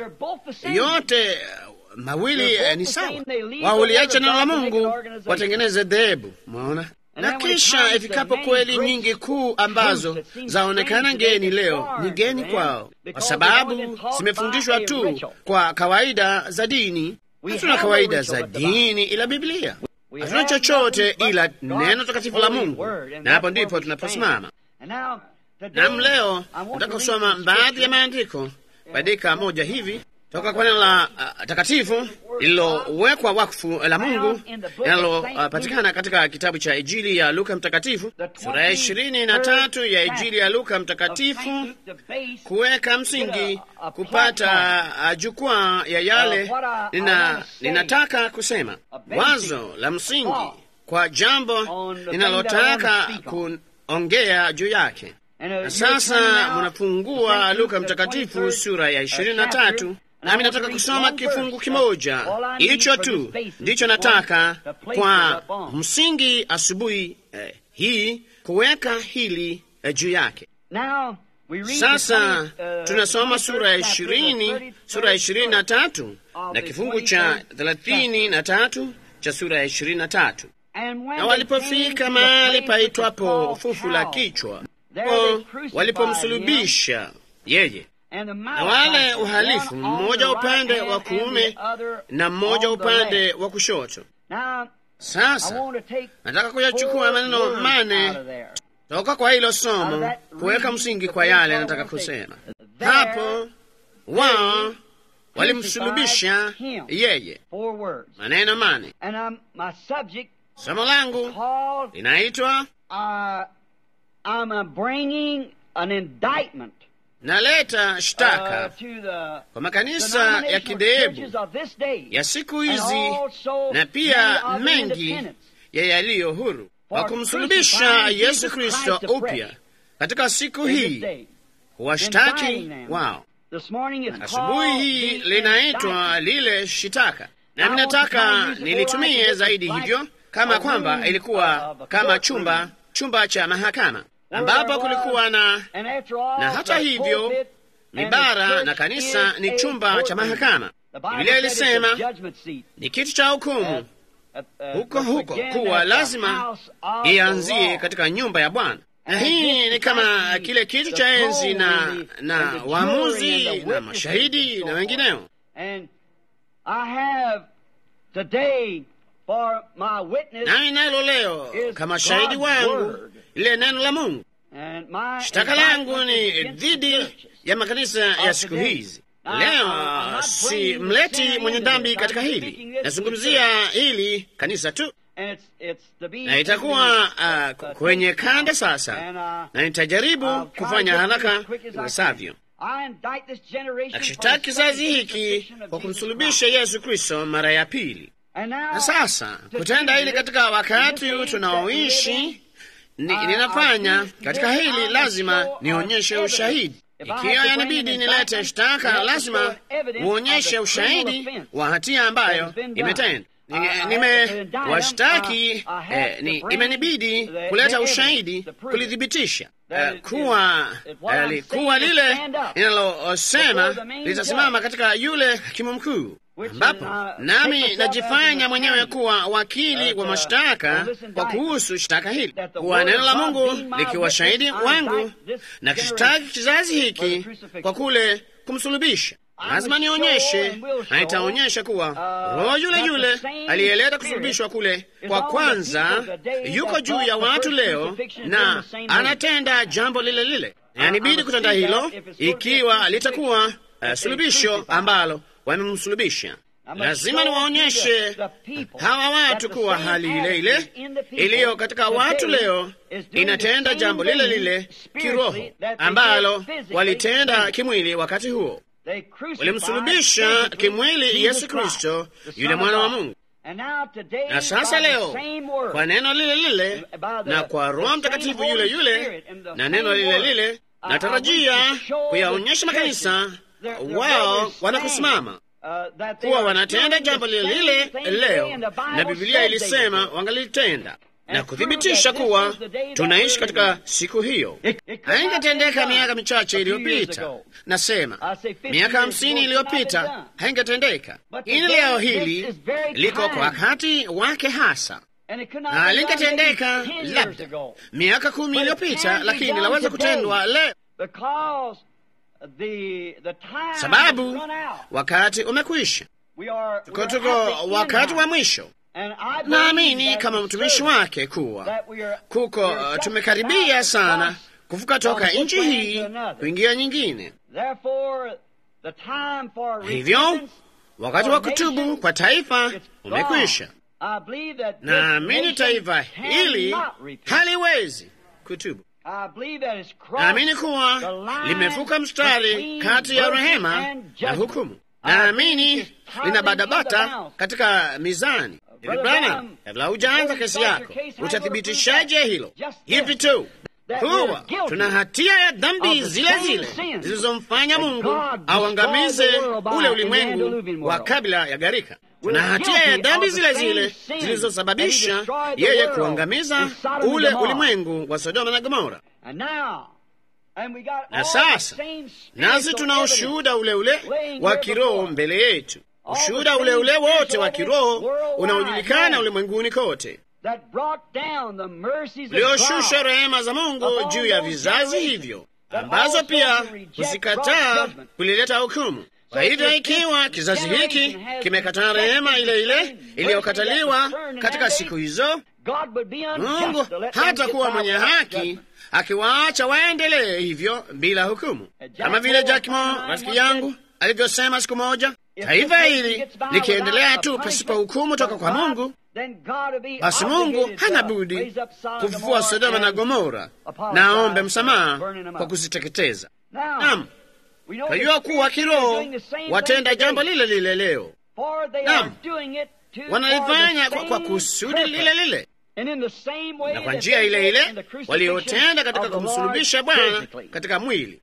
yote mawili eh, ni sawa. Wao uliacha neno la Mungu watengeneze dhehebu, mwaona. Na kisha ifikapo kweli nyingi kuu ambazo zaonekana ngeni leo, ni geni kwao, kwa sababu zimefundishwa tu kwa kawaida za dini. Hatuna kawaida za dini ila Biblia, hatuna chochote ila neno takatifu la Mungu, na hapo ndipo tunaposimama. Nam, leo nataka kusoma baadhi ya maandiko badika moja hivi toka kwa neno la uh, takatifu lililowekwa wakfu la Mungu linalopatikana uh, katika kitabu cha Injili ya Luka Mtakatifu sura ya ishirini na tatu ya Injili ya Luka Mtakatifu, kuweka msingi, kupata uh, jukwaa ya yale nina, ninataka kusema, wazo la msingi kwa jambo ninalotaka kuongea juu yake. Na sasa munafungua Luka Mtakatifu sura ya ishirini na tatu nami nataka kusoma kifungu kimoja hicho tu, ndicho nataka kwa msingi asubuhi eh, hii kuweka hili eh, juu yake. Sasa tunasoma sura ya ishirini sura ya ishirini na tatu na kifungu cha thelathini na tatu cha sura ya ishirini na tatu na walipofika mahali paitwapo fufu la kichwa walipomsulubisha yeye na wale uhalifu, mmoja upande wa kuume na mmoja upande wa kushoto. Sasa nataka kuyachukua maneno mane toka kwa hilo somo kuweka msingi kwa yale nataka kusema hapo. Wao walimsulubisha yeye, maneno mane. Somo langu linaitwa naleta shtaka kwa makanisa ya kidhehebu ya siku hizi na pia mengi ya yaliyo huru wa kumsulubisha Yesu Kristo upya katika siku hii, washtaki wao. Asubuhi hii linaitwa lile shitaka, nami nataka nilitumie zaidi hivyo, kama kwamba ilikuwa kama chumba chumba cha mahakama ambapo kulikuwa na na hata hivyo mibara na kanisa ni chumba cha mahakama. Biblia ilisema ni kitu cha hukumu huko huko, kuwa lazima ianzie katika nyumba ya Bwana, na hii ni kama kile kitu cha enzi na na waamuzi na mashahidi na wengineo. Nami nalo leo kama shahidi wangu lile neno la Mungu. Shtaka langu ni dhidi ya makanisa ya siku hizi. Leo si mleti mwenye dhambi katika hili, nazungumzia hili kanisa tu, na itakuwa uh, kwenye kanda sasa, na nitajaribu kufanya haraka iwezavyo. Nakishitaki kizazi hiki kwa kumsulubisha Yesu Kristo mara ya pili. Na sasa kutenda hili katika wakati tunaoishi ni, ninafanya katika hili, lazima nionyeshe ushahidi. Ikiwa yanabidi nilete shtaka, lazima uonyeshe ushahidi wa hatia ambayo imetenda. Nimewashtaki eh, ni, imenibidi kuleta ushahidi kulithibitisha eh, kuwa eh, kuwa lile linalosema litasimama katika yule hakimu mkuu ambapo nami najifanya mwenyewe kuwa wakili wa mashtaka kwa kuhusu shtaka hili, kuwa neno la Mungu likiwa shahidi wangu na kishtaki kizazi hiki kwa kule kumsulubisha. Lazima nionyeshe, na itaonyesha kuwa roho yule yule aliyeleta kusulubishwa kule kwa kwanza yuko juu ya watu leo na anatenda jambo lile lile. Yanibidi kutenda hilo ikiwa litakuwa uh, sulubisho ambalo wamemsulubisha. Lazima niwaonyeshe hawa watu kuwa hali ile ile iliyo katika watu leo inatenda jambo lile lile kiroho ambalo walitenda kimwili wakati huo. Walimsulubisha kimwili Yesu Kristo, yule mwana wa Mungu. Na sasa leo kwa neno lile lile na kwa Roho Mtakatifu yule yule na neno lile lile, natarajia kuyaonyesha makanisa wao wanakusimama kuwa wanatenda jambo lile lile leo, na Biblia ilisema wangelitenda na kuthibitisha kuwa tunaishi katika siku hiyo. Haingetendeka miaka michache iliyopita, nasema miaka hamsini iliyopita haingetendeka. Ini leo hili liko kwa wakati wake hasa, na lingetendeka labda miaka kumi iliyopita, lakini laweza kutendwa leo sababu wakati umekwisha. Tuko tuko wakati wa mwisho. Naamini kama mtumishi wake kuwa kuko uh, tumekaribia sana kuvuka toka nchi hii kuingia nyingine. Hivyo wakati wa kutubu kwa taifa umekwisha. Naamini taifa hili haliwezi kutubu. Naamini kuwa limevuka mstari kati ya rehema na hukumu. Naamini linabadabata katika mizani. Branham, kabla hujaanza kesi yako, utathibitishaje hilo? Hivi tu kuwa tuna hatia ya dhambi zile zile zilizomfanya Mungu auangamize ule ulimwengu wa kabla ya gharika. Tuna hatia ya dhambi zile zile zilizosababisha yeye kuangamiza ule ulimwengu wa Sodoma na Gomora. Na sasa nasi tuna ushuhuda ule ule wa kiroho mbele yetu, ushuhuda ule ule wote wa kiroho unaojulikana ulimwenguni kote, ulioshusha rehema za Mungu juu ya vizazi hivyo, ambazo pia huzikataa kulileta hukumu. Kwa hivyo ikiwa kizazi hiki kimekataa rehema ile ile iliyokataliwa katika siku hizo, Mungu hata kuwa mwenye haki akiwaacha waendelee hivyo bila hukumu, kama vile Jakimo rafiki yangu alivyosema siku moja, taifa hili likiendelea tu pasipo hukumu toka kwa Mungu, basi Mungu hana budi kufufua Sodoma na Gomora na aombe msamaha kwa kuziteketeza. Naam, twajua kuwa kiroho watenda jambo lile lile leo. Naam, wanalifanya kwa, kwa kusudi lile lile na kwa njia ile ile waliotenda katika kumsulubisha Bwana katika mwili.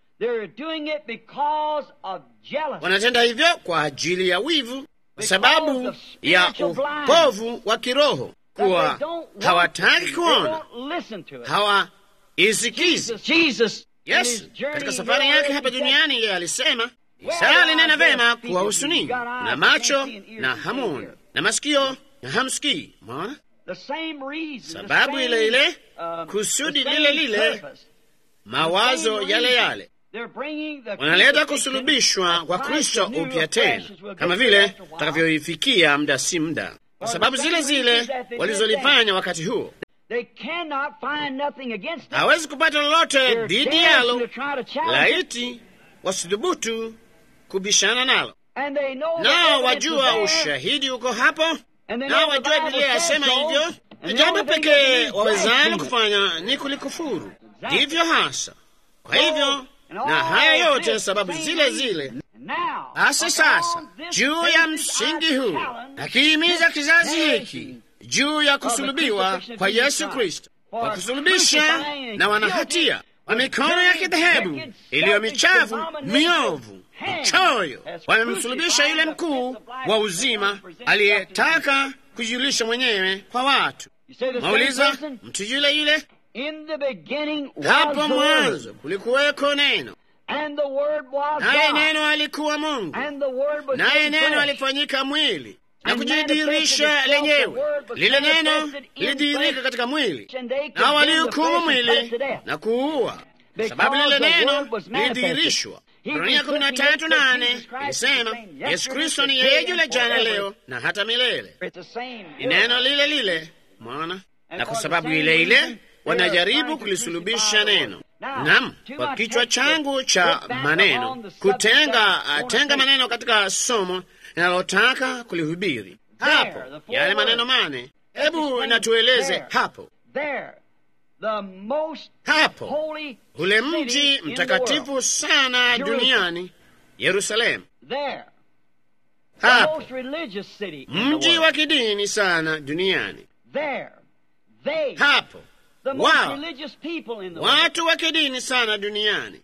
Wanatenda hivyo kwa ajili ya wivu, kwa sababu ya upovu wa kiroho, kuwa hawataki kuona, hawaisikizi. Yesu katika safari yake hapa duniani, yeye alisema, Isaya alinena vema kuwahusu ninyi, na macho na hamwoni, na masikio na hamsikii. Mwaona sababu ile ile, kusudi lile lile, mawazo yale yale, wanaleta kusulubishwa kwa Kristo upya tena, kama vile tutakavyoifikia muda si muda, kwa sababu zile zile walizolifanya wakati huo. Hawezi kupata lolote dhidi yalo, laiti wasidhubutu kubishana nalo. Nao wajua ushahidi uko hapo nao wajua Biblia yasema hivyo, na jambo pekee wawezalo kufanya ni kulikufuru. Ndivyo hasa. Kwa hivyo na haya yote sababu zile zile. Basi sasa, juu ya msingi huu, akihimiza kizazi hiki juu ya kusulubiwa kwa Yesu Kristo, kwa kusulubisha na wanahatia wa mikono ya kidhehebu iliyo michafu, miovu, mchoyo, wamemsulubisha yule mkuu wa uzima aliyetaka kujijulisha mwenyewe kwa watu. Mauliza, mtu yule yule hapo mwanzo kulikuweko neno, naye neno alikuwa Mungu, naye neno alifanyika mwili na kujidhihirisha lenyewe. Lile neno lilidhihirika katika mwili, na walihukumu mwili na kuua, sababu lile neno lilidhihirishwa. Ibrania kumi na tatu nane ilisema Yesu Kristo ni yeye yule jana, leo na hata milele. Ni neno lile lile, mwana, na kwa sababu ile ile wanajaribu kulisulubisha neno. Naam, kwa kichwa changu cha maneno kutenga tenga maneno katika somo linalotaka kulihubiri hapo, yale maneno mane. Hebu natueleze hapo hapo, ule mji mtakatifu sana duniani Yerusalemu, hapo mji wa kidini sana duniani, hapo wao watu wa kidini sana duniani,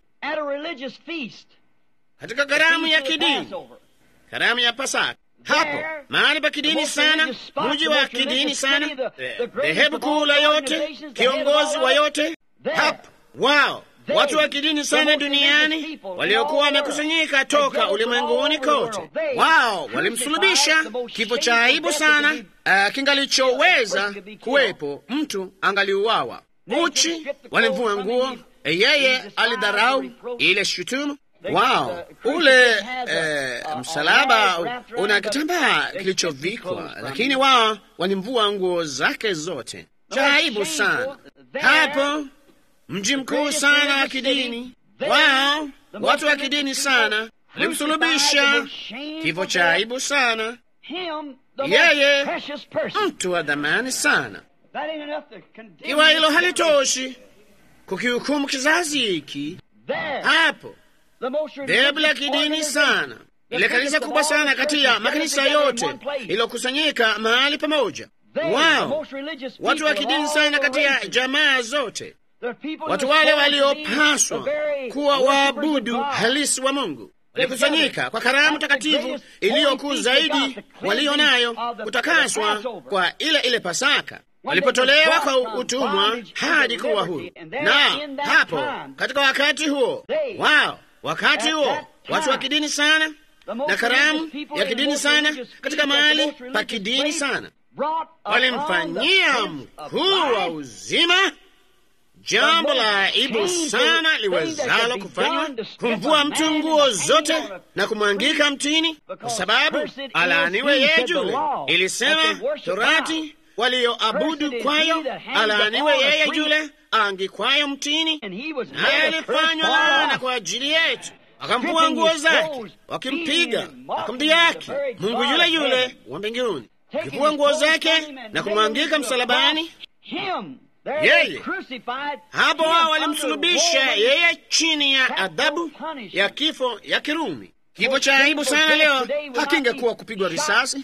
katika karamu ya kidini, karamu ya Pasaka, hapo mahali pa kidini sana, mji wa kidini sana, dhehebu kuu la yote, kiongozi wa yote, hapo wao watu wa kidini sana duniani waliokuwa wamekusanyika toka ulimwenguni kote, wao walimsulubisha kifo cha aibu sana, uh, kingalichoweza kuwepo mtu angaliuawa uchi, walimvua nguo, yeye alidharau ile shutumu wao. Ule eh, msalaba una kitambaa kilichovikwa, lakini wao walimvua nguo zake zote. Cha aibu sana hapo mji mkuu sana wa kidini wao, watu wa kidini sana walimsulubisha kifo cha aibu sana, yeye mtu wa dhamani sana. Iwa hilo halitoshi kukihukumu kizazi hiki, hapo dhehebu la kidini sana, ile kanisa kubwa sana kati ya makanisa yote iliyokusanyika mahali pamoja, wao watu wa kidini sana kati ya jamaa zote watu wale waliopaswa kuwa waabudu halisi wa Mungu walikusanyika kwa karamu takatifu iliyokuu zaidi walio nayo, kutakaswa kwa ile ile Pasaka, walipotolewa kwa utumwa hadi kuwa huru. Na hapo katika wakati huo wao, wakati huo watu wa kidini sana na karamu ya kidini sana katika mahali pa kidini sana walimfanyia mkuu wa uzima jambo la aibu sana liwezalo kufanywa, kumvua mtu nguo zote na kumwangika mtini, kwa sababu alaaniwe yeye yule. Ilisema Torati walioabudu kwayo, alaaniwe yeye yule aangikwayo mtini, naye alifanywa laana kwa ajili yetu. Akamvua nguo zake, wakimpiga, wakamdhihaki Mungu yule yule wa mbinguni, akivua nguo zake na kumwangika msalabani yeye hapo wao walimsulubisha yeye chini ya adhabu ya kifo ya Kirumi. Kifo cha aibu sana leo hakingekuwa kupigwa risasi.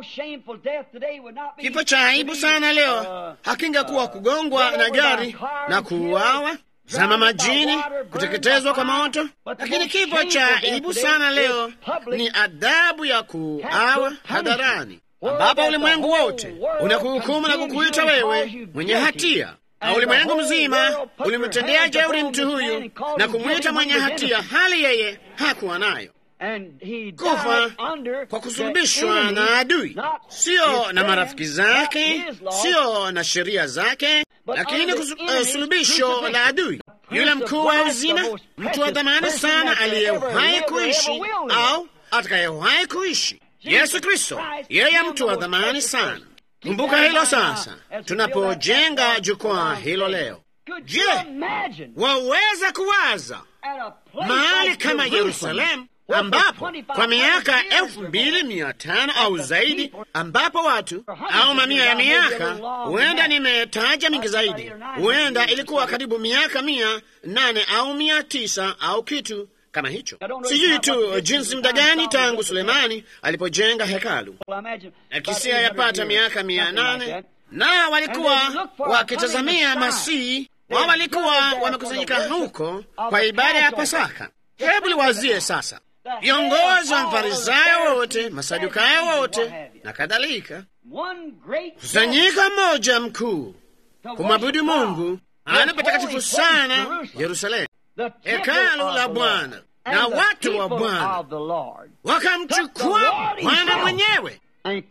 Kifo cha aibu sana leo hakingekuwa kugongwa na gari na kuuawa, zama majini, kuteketezwa kwa moto. Lakini kifo cha aibu sana leo ni adhabu ya kuuawa hadharani ambapo ulimwengu wote unakuhukumu na kukuita wewe mwenye hatia, na ulimwengu mzima ulimtendea jeuri mtu huyu na kumwita mwenye hatia, hali yeye hakuwa nayo, kufa kwa kusulubishwa na adui, sio na marafiki zake, sio na sheria zake, lakini sulubisho la adui, yule mkuu wa uzima, mtu wa dhamani sana, aliyewahi kuishi au atakayewahi kuishi Yesu Kristo, yeye mtu wa dhamani sana. Kumbuka hilo sasa, tunapojenga jukwaa hilo leo. Je, waweza kuwaza mahali kama Yerusalemu, ambapo kwa miaka elfu mbili mia tano au zaidi, ambapo watu au mamia ya miaka, huenda nimetaja mingi zaidi, huenda ilikuwa karibu miaka mia nane au mia tisa au kitu kama hicho. Sijui tu jinsi muda gani tangu Sulemani alipojenga hekalu, na kisia yapata miaka mia nane na walikuwa wakitazamia Masihi wao walikuwa wamekusanyika huko kwa ibada ya Pasaka. Hebu liwazie sasa, viongozi wa Mfarisayo wote, Masadukayo wote na kadhalika, kusanyika mmoja mkuu kumwabudu Mungu ana patakatifu sana Yerusalemu, hekalu la Bwana, na watu wa Bwana wakamchukua Bwana mwenyewe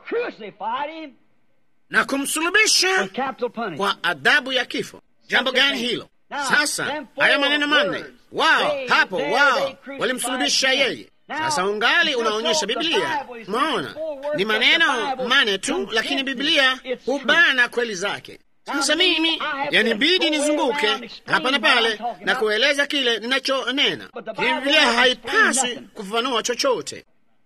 na kumsulubisha kwa adhabu ya kifo. Jambo gani hilo? Sasa haya maneno manne, wao hapo, wao walimsulubisha yeye. Sasa ungali unaonyesha Biblia, maona ni maneno mane tu, lakini Biblia hubana kweli zake. Sasa mimi yanibidi nizunguke hapa na pale na kueleza kile ninachonena. Biblia haipaswi kufafanua chochote.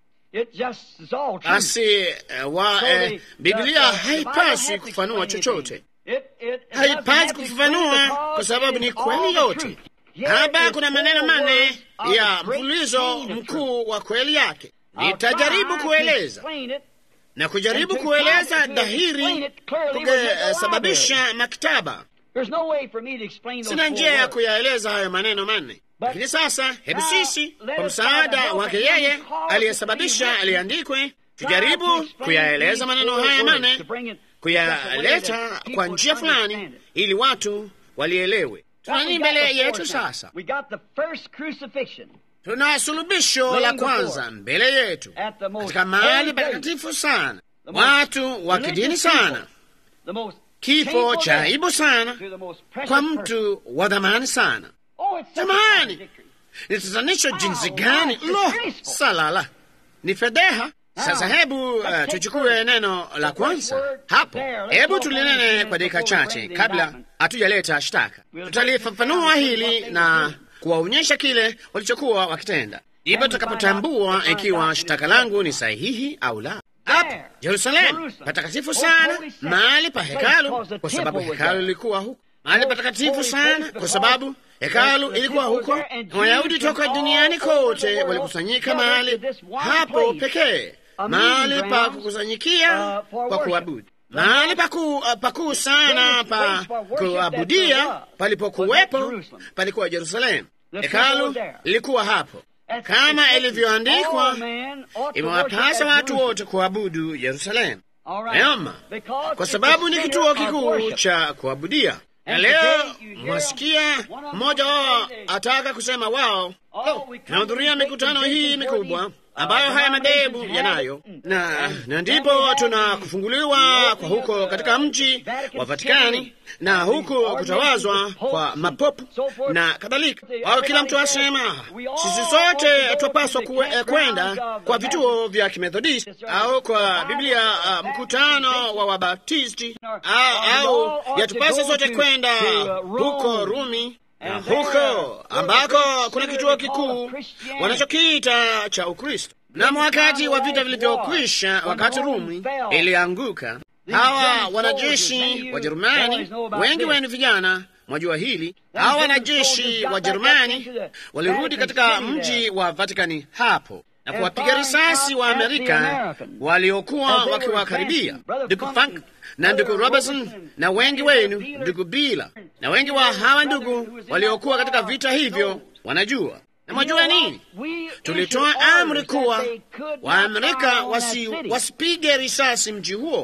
Basi wa eh, Biblia haipaswi kufafanua chochote, haipaswi kufafanua kwa sababu ni kweli yote. Hapa kuna maneno mane ya mfululizo mkuu wa kweli yake. Nitajaribu kueleza na kujaribu kueleza dhahiri kungesababisha maktaba. Sina njia ya kuyaeleza hayo maneno manne, lakini sasa, hebu sisi kwa msaada wake yeye aliyesababisha aliandikwe, tujaribu kuyaeleza maneno haya manne, kuyaleta kwa njia fulani, ili watu walielewe. Tuna nini mbele yetu sasa? Tuna sulubisho la kwanza mbele yetu katika mahali patakatifu sana, watu wa kidini sana, kifo cha aibu sana kwa mtu wa dhamani sana. Jamani, ni tatanisho jinsi gani! Lo, salala, ni fedheha. Sasa hebu uh, tuchukue neno la kwanza hapo. Hebu tulinene kwa dakika chache kabla hatujaleta shtaka. Tutalifafanua hili na kuwaonyesha kile walichokuwa wakitenda, ndipo tutakapotambua ikiwa shtaka langu ni sahihi au la. Hapo Yerusalemu patakatifu sana, mahali pa hekalu, kwa sababu hekalu lilikuwa huko, mahali patakatifu sana, kwa sababu hekalu ilikuwa huko, na Wayahudi toka duniani kote walikusanyika mahali hapo pekee, mahali pa kukusanyikia kwa kuabudu, mahali pakuu sana pa kuabudia palipokuwepo palikuwa Yerusalemu. Hekalu lilikuwa hapo, kama ilivyoandikwa, imewapasa watu wote kuabudu Yerusalemu. Neoma, kwa sababu ni kituo kikuu cha kuabudia. Na leo mwasikia mmoja wao ataka kusema wao tunahudhuria mikutano hii mikubwa ambayo haya madhehebu yanayo, na na ndipo tuna kufunguliwa kwa huko katika mji wa Vatikani na huko kutawazwa kwa mapopu na kadhalika. Au kila mtu asema sisi sote twapaswa kwenda kwa vituo vya Kimethodisti au kwa Biblia uh, mkutano wa Wabaptisti au, au yatupasa sote kwenda huko Rumi na huko ambako kuna kituo kikuu wanachokiita cha Ukristo. Na wakati wa vita vilivyokwisha, wakati Rumi ilianguka, hawa wanajeshi wa Jerumani, wengi wenu vijana mwajua hili, hawa wanajeshi wa Jerumani walirudi katika mji wa Vatikani hapo na kuwapiga risasi wa Amerika waliokuwa wakiwakaribia. Ndugu Frank na ndugu Robertson na wengi wenu, ndugu Bila na wengi wa hawa ndugu waliokuwa katika vita hivyo wanajua. Na mwajua nini? Tulitoa amri kuwa Waamerika wasi, wasipige risasi mji huo.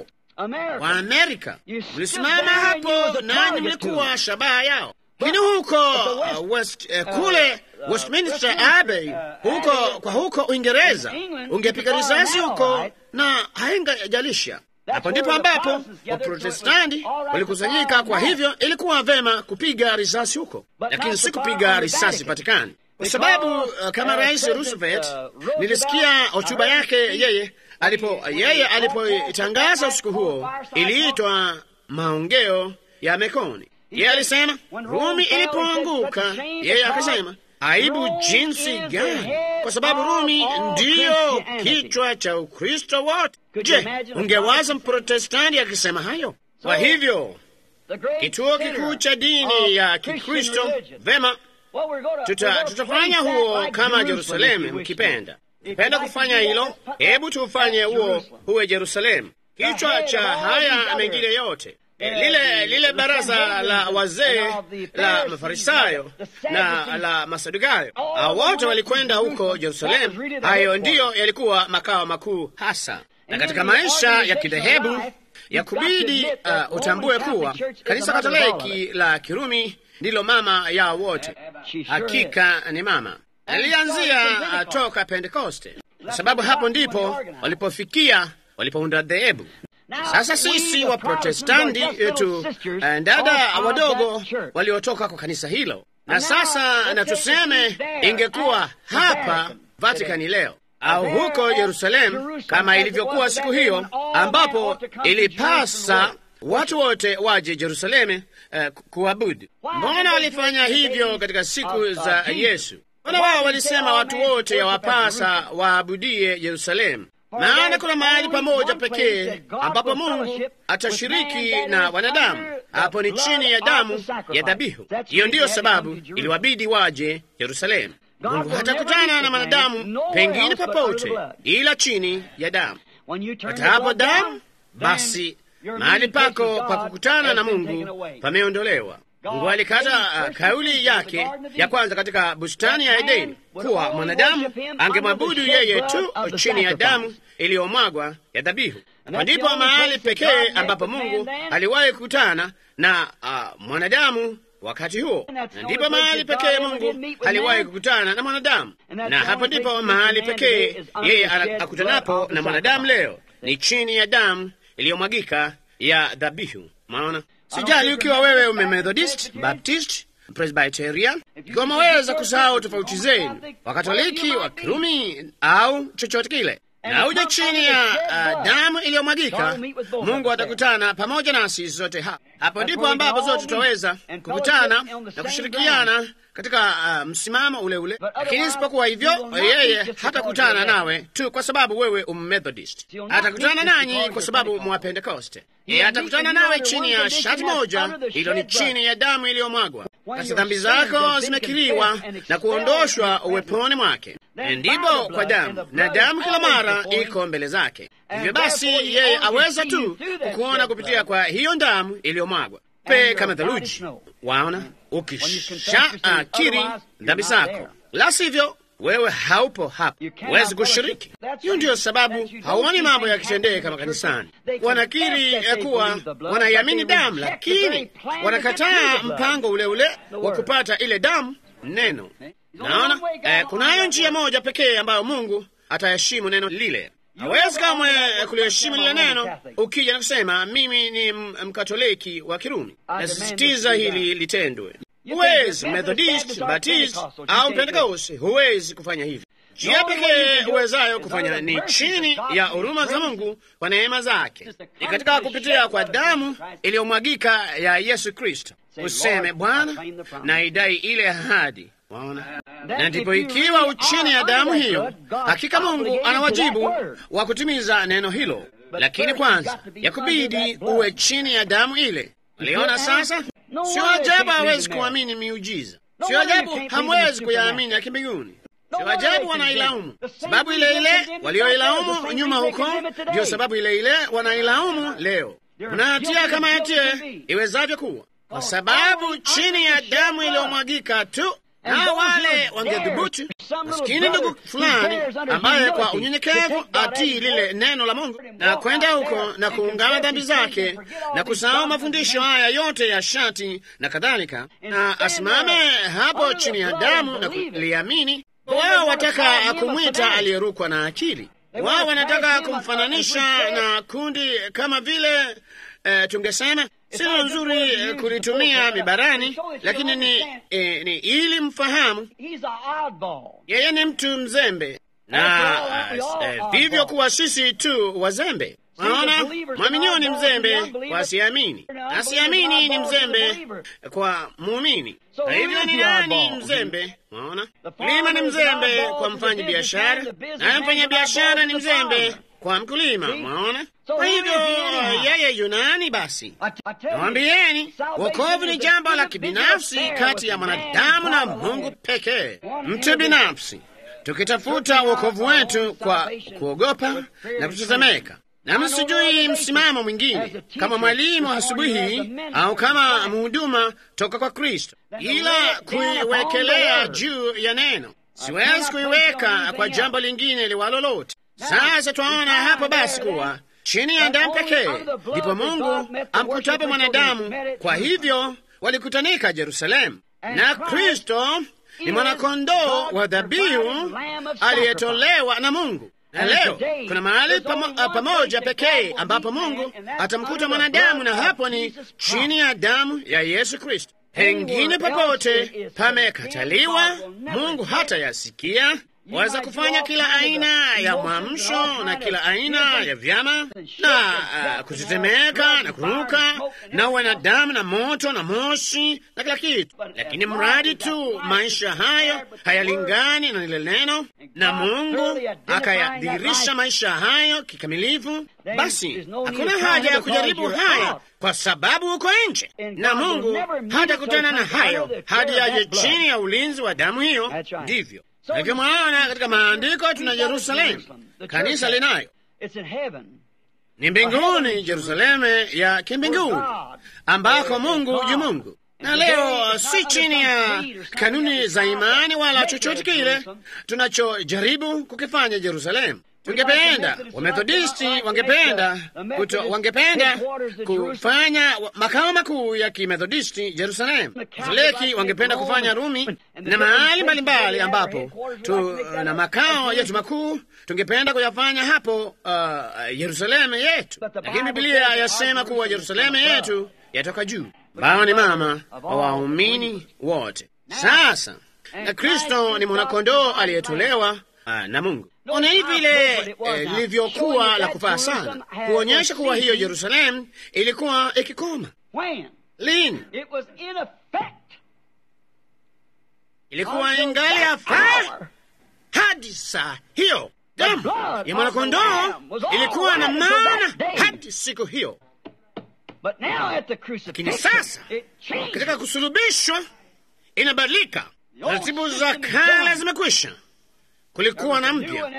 Waamerika mlisimama hapo, nani mlikuwa shabaha yao. Lakini huko uh, West, uh, kule Westminster Abbey huko kwa huko Uingereza ungepiga risasi huko na haingajalisha. Hapo ndipo ambapo Waprotestanti walikusanyika. Kwa hivyo ilikuwa vema kupiga risasi huko, lakini si kupiga risasi Vatikani, kwa sababu uh, kama Rais Roosevelt nilisikia hotuba yake yeye alipo yeye alipoitangaza usiku huo, iliitwa maongeo ya Mekoni. Yeye alisema Rumi ilipoanguka, yeye akasema aibu jinsi gani! kwa sababu Rumi ndiyo kichwa cha Ukristo wote. Je, ungewaza Mprotestanti akisema hayo? Kwa hivyo kituo kikuu cha dini ya Kikristo, vema, tuta, tutafanya huo kama Jerusalemu mkipenda penda kufanya hilo, hebu tufanye huo huwe Jerusalemu, kichwa cha haya mengine yote. E, lile lile baraza la wazee la Mafarisayo na la Masadukayo, hao wote walikwenda huko Jerusalemu. Hayo ndiyo yalikuwa makao makuu hasa, na katika maisha ya kidhehebu ya kubidi uh, utambue kuwa kanisa Katoliki la Kirumi ndilo mama yao wote. Hakika ni mama alianzia uh, toka Pentekoste, kwa sababu hapo ndipo walipofikia walipounda dhehebu. Sasa sisi wa Protestanti yetu uh, dada wadogo waliotoka kwa kanisa hilo, na sasa na tuseme ingekuwa hapa Vatikani leo au huko Yerusalemu kama ilivyokuwa siku hiyo, ambapo ilipasa watu wote waje Yerusalemu uh, kuabudu. Mbona walifanya hivyo katika siku za Yesu? Mbona wao walisema watu wote yawapasa waabudie Yerusalemu? Maana kuna mahali pamoja pekee ambapo Mungu atashiriki na wanadamu, hapo ni chini ya damu ya dhabihu. Hiyo ndiyo sababu iliwabidi waje Yerusalemu. Mungu hatakutana na mwanadamu pengine popote ila chini ya damu. Hata hapo damu, basi mahali pako pa kukutana na Mungu pameondolewa. Mungu alikata uh, kauli yake ya kwanza katika bustani ya Edeni kuwa mwanadamu angemwabudu yeye tu chini ya damu iliyomwagwa ya dhabihu. Kwa ndipo mahali pekee ambapo Mungu aliwahi kukutana na uh, mwanadamu wakati huo, na ndipo mahali pekee Mungu aliwahi kukutana na mwanadamu, na hapo ndipo mahali pekee yeye akutanapo na mwanadamu leo, ni chini ya damu iliyomwagika ya dhabihu. Maona, sijali ukiwa wewe umemethodist, baptist, presbyterian, ikiwa umeweza kusahau tofauti zenu, wakatoliki, wa kirumi au chochote kile na uje chini ya uh, damu iliyomwagika, Mungu atakutana pamoja nasi zote hapa. Hapo ndipo ambapo zote tutaweza kukutana na kushirikiana katika uh, msimamo ule ule, lakini isipokuwa hivyo, yeye hatakutana nawe tu kwa sababu wewe ummethodist. Atakutana nanyi kwa sababu mwapentekoste. Yeye atakutana nawe chini ya shati moja, hilo ni chini ya damu iliyomwagwa. Basi dhambi zako zimekiriwa na kuondoshwa uweponi mwake, ndipo kwa damu, na damu kila mara iko mbele zake. Hivyo basi, yeye aweza tu kukuona kupitia kwa hiyo damu iliyomwagwa pe kama theluji. Waona, ukisha akiri dhambi zako, la sivyo wewe haupo hapa, huwezi kushiriki. Hiyo ndiyo sababu hauoni mambo yakitendeka kama kanisani. Wanakiri ya kuwa wanaiamini damu, lakini wanakataa mpango ule ule wa kupata ile damu, neno. Naona eh, kunayo njia moja pekee ambayo Mungu ataheshimu neno lile. Hawezi kamwe kuliheshimu lile neno ukija na kusema mimi ni mkatoliki wa Kirumi. Nasisitiza hili litendwe. Huwezi Methodist, Baptist au Pentecost, huwezi kufanya hivi. Njia pekee uwezayo kufanya ni chini ya huruma za Mungu kwa neema zake, ni katika kupitia kwa damu iliyomwagika ya Yesu Kristo. Useme Bwana, na idai ile ahadi. Waona, na ndipo ikiwa uchini ya damu hiyo, hakika Mungu ana wajibu wa kutimiza neno hilo, lakini kwanza yakubidi uwe chini ya damu ile. Uliona sasa? Sio ajabu hawezi kuamini miujiza, sio ajabu hamwezi kuyaamini ya kimbinguni. Sio ajabu wanailaumu. Sababu ile ile walioilaumu nyuma huko, ndiyo sababu ile ile wanailaumu leo. Unahatia kama hatie iwezavyo kuwa, kwa sababu chini ya damu iliyomwagika tu na wale wangedhubutu. Maskini ndugu fulani ambaye kwa unyenyekevu atii lile neno la Mungu na kwenda huko na kuungama dhambi zake na kusahau mafundisho haya yote ya shati na kadhalika, na asimame hapo chini ya damu na kuliamini. Wao wataka kumwita aliyerukwa na akili. Wao wanataka kumfananisha na kundi kama vile eh, tungesema sio nzuri eh, kulitumia mibarani, lakini ni, eh, ni ili mfahamu yeye ni mtu mzembe na eh, vivyo kuwa sisi tu wazembe. Naona mwaminio ni mzembe kwa asiamini, asiamini ni mzembe kwa muumini. Kwa hivyo ni nani mzembe? Mwaona, mkulima ni mzembe kwa mfanyi biashara, naye mfanya biashara ni mzembe kwa mkulima. Mwaona, kwa hivyo yeye yunani basi Nawambieni, wokovu ni jambo la kibinafsi kati ya mwanadamu na Mungu pekee, mtu binafsi, tukitafuta wokovu wetu kwa kuogopa na kutetemeka. Na msijui msimamo mwingine kama mwalimu asubuhi au kama mhuduma toka kwa Kristo, ila kuiwekelea juu ya neno. Siwezi kuiweka kwa jambo lingine liwalo lote. Sasa twaona hapo basi kuwa chini ya damu pekee ndipo Mungu amkutapo mwanadamu. Kwa hivyo walikutanika Yerusalemu, na Kristo ni mwanakondoo wa dhabihu aliyetolewa na Mungu. Na leo kuna mahali pamo, pamoja pekee ambapo Mungu atamkuta mwanadamu, na hapo ni chini ya damu ya Yesu Kristo. Pengine popote pamekataliwa, Mungu hata yasikia waweza kufanya kila aina ya mwamsho na kila aina ya vyama na uh, kutetemeka na kuruka na wanadamu na moto na moshi na kila kitu, lakini mradi tu maisha hayo hayalingani na lile neno na Mungu akayadhihirisha maisha hayo kikamilifu, basi hakuna haja ya kujaribu haya kwa sababu uko nje, na Mungu hatakutana na hayo hadi yaje chini ya ulinzi wa damu hiyo. Ndivyo hivyo mwaona katika maandiko tuna Yerusalemu, kanisa linayo ni mbinguni, Yerusalemu ya kimbinguni ambako Mungu yu Mungu. Na leo si chini ya kanuni za imani wala chochote kile tunachojaribu kukifanya Yerusalemu. Tungependa Wamethodisti wangependa kuto, wangependa kufanya makao makuu ya kimethodisti Jerusalemu. Katoliki wangependa kufanya Rumi na mahali mbalimbali ambapo tu na makao yetu makuu tungependa kuyafanya hapo uh, Yerusalemu yetu, lakini Biblia yasema kuwa Yerusalemu yetu yatoka juu, ambao ni mama wa waumini wote. Sasa na Kristo ni mwanakondoo aliyetolewa uh, na Mungu Ona hivi vile lilivyokuwa eh, la kufaa sana kuonyesha kuwa hiyo Yerusalemu ilikuwa ikikoma. Lini? Ilikuwa ingali yafaa hadi saa hiyo. Damu ya mwanakondoo ilikuwa na maana hadi siku hiyo, lakini sasa katika kusulubishwa inabadilika. Taratibu za kale zimekwisha kulikuwa na mpya,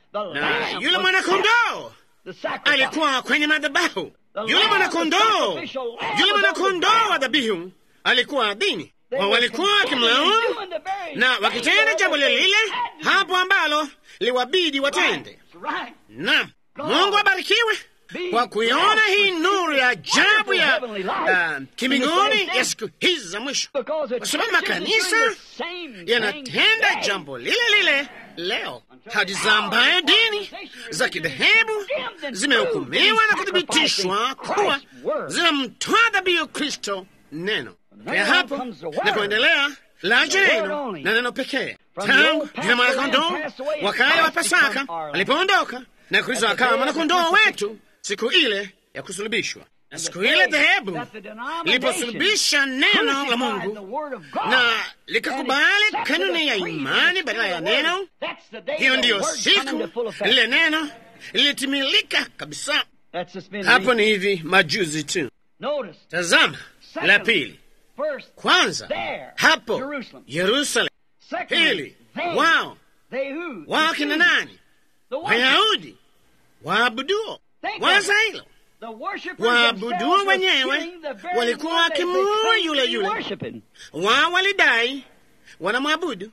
na yule mwanakondoo alikuwa kwenye madhabahu. Yule mwanakondoo, yule mwanakondoo wa dhabihu alikuwa dini, wa walikuwa wakimlaumu na wakitenda jambo lile lile hapo ambalo liwabidi watende. Naam, Mungu abarikiwe kwa kuiona hii nuru ya ajabu ya uh, kimbinguni ya siku hizi za mwisho, kwa sababu makanisa yanatenda jambo lile lile leo, hadi za ambayo dini za kidhehebu zimehukumiwa na kuthibitishwa kuwa zinamtoa dhabihu Kristo neno ya hapo na kuendelea laja neno na neno pekee tangu jina mwanakondoo wakale wa Pasaka alipoondoka na Kristo akawa mwanakondoo wetu siku ile ya kusulubishwa. Na siku ile dhehebu liliposulubisha neno la Mungu na likakubali kanuni ya imani badala ya neno, hiyo ndiyo siku lile neno lilitimilika kabisa. Hapo ni hivi majuzi tu. Tazama la pili, kwanza hapo Yerusalemu, pili wao wao kina nani? Wayahudi waabuduo waza hilo waabuduo wenyewe walikuwa wakimuua yule yule, wao walidai wanamwabudu.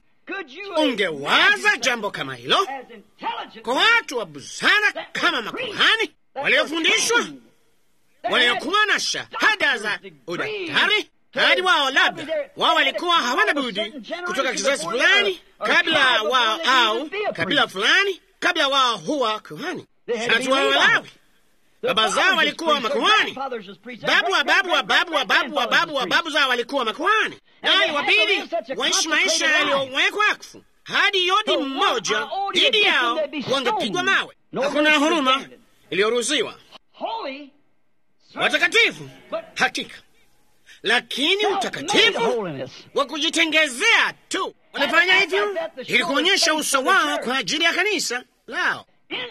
Ungewaza jambo kama hilo kwa watu wa busara kama makuhani waliofundishwa, waliokuwa na shahada za udaktari hadi wao labda wao walikuwa hawana budi kutoka kizazi fulani kabla wao au kabila fulani kabla wao huwa kuhani. Sasa wao Walawi baba zao walikuwa makuhani, babu wa babu wa babu wa babu wa babu wa babu zao walikuwa makuhani, naye wabidi waishi maisha yaliyowekwa wakfu hadi yodi mmoja dhidi yao wangepigwa mawe. Hakuna huruma iliyoruhusiwa. watakatifu hakika, lakini utakatifu wa kujitengezea tu. Walifanya hivyo ili kuonyesha uso wao kwa ajili ya kanisa lao.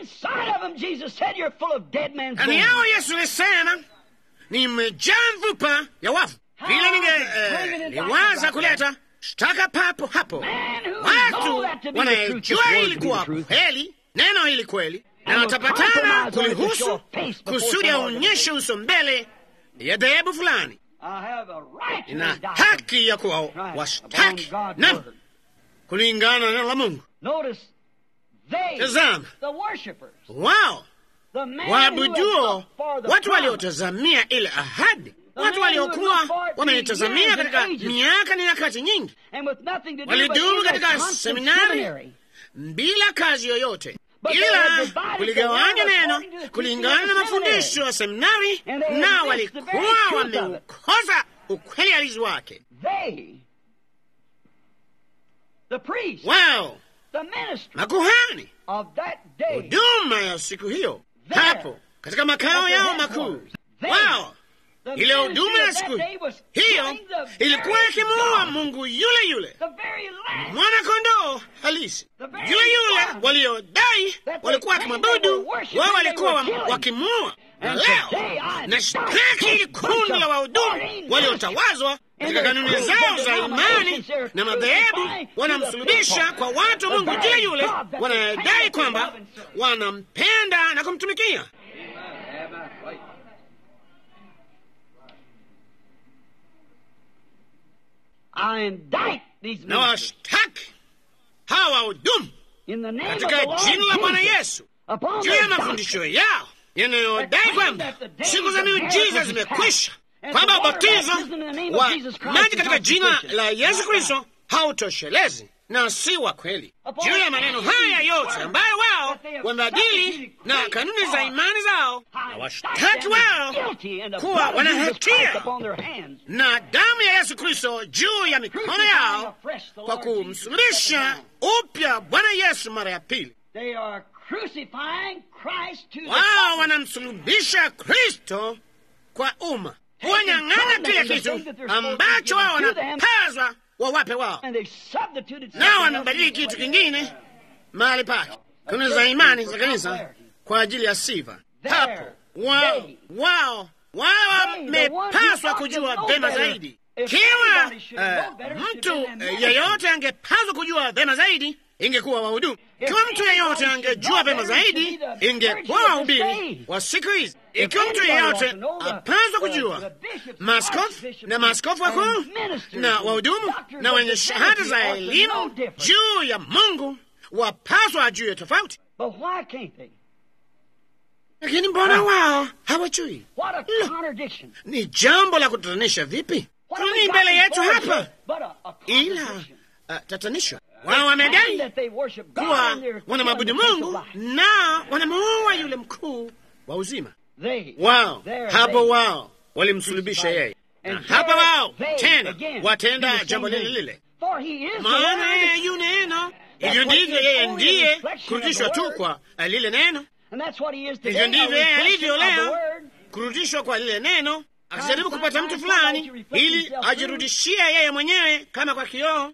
Ndani yao Yesu alisema, nimejaa mfupa ya wafu. Vile ningeliwaza kuleta shtaka papo hapo, watu wanayejua ilikuwa kweli, neno hili kweli, na watapatana kulihusu kusudi aonyeshe uso mbele ya dhehebu fulani. Ina haki ya kuwa washtaki na kulingana na neno la Mungu. Tazama, wao waabuduo, watu waliotazamia ile ahadi, watu waliokuwa wameitazamia katika miaka na nyakati nyingi, walidumu katika seminari bila kazi yoyote ila kuligawanya neno kulingana na mafundisho ya seminari, na walikuwa wameukosa ukweli halisi wake. Wao makuhani, huduma ya siku hiyo hapo katika makao yao makuu, wao ile huduma ya siku hiyo ilikuwa ikimuua Mungu yule yule, mwana kondoo halisi yule yule waliodai walikuwa wakimwabudu wao, walikuwa wakimuua. Na leo na shtaki ili kundi la wahudumu waliotawazwa katika kanuni zao za imani na madhehebu wanamsulubisha kwa watu wa Mungu yule yule wanadai kwamba wanampenda na kumtumikia. na washtaki hawa wahudumu katika jina la Bwana Yesu juu ya mafundisho yao yanayodai kwamba siku za miujiza zimekwisha, kwamba ubatizo wa maji katika jina la Yesu Kristo hautoshelezi na si wa kweli. Juu ya maneno haya yote ambayo wao wamebadili na kanuni za imani zao, na washtaki wao kuwa wana hatia na damu ya Yesu Kristo juu ya mikono yao kwa kumsulubisha upya Bwana Yesu mara ya pili. Wao wanamsulubisha Kristo kwa umma, kuwanyang'anya kile kitu ambacho wao wanapazwa wawape wao, nao wamebadili kitu kingine mahali pake, kanuni za imani za kanisa kwa ajili ya sifa. Hapo wao wao wao wamepaswa kujua vema zaidi. Kiwa uh, mtu uh, yeyote angepaswa kujua vema zaidi ingekuwa wahudumu. Ikiwa mtu yeyote angejua vema zaidi ingekuwa wahubiri wa siku hizi. Ikiwa mtu yeyote apaswa kujua, maaskofu na maaskofu wakuu na wahudumu na wenye shahada za elimu juu ya Mungu wapaswa ajue tofauti, lakini mbona wao hawajui? Ni jambo la kutatanisha vipi? Ni mbele yetu hapa, ila uh, tatanisho wao wamedai kuwa wanamwabudu Mungu na wanamuua yule mkuu wa uzima wao. Hapo wao walimsulubisha yeye, na hapa wao tena watenda jambo lile lile, maana yeye yu neno. Hivyo ndivyo yeye ndiye kurudishwa tu kwa lile neno. Hivyo ndivyo yeye alivyo leo, kurudishwa kwa lile neno, akijaribu kupata mtu fulani ili ajirudishie yeye mwenyewe kama kwa kioo.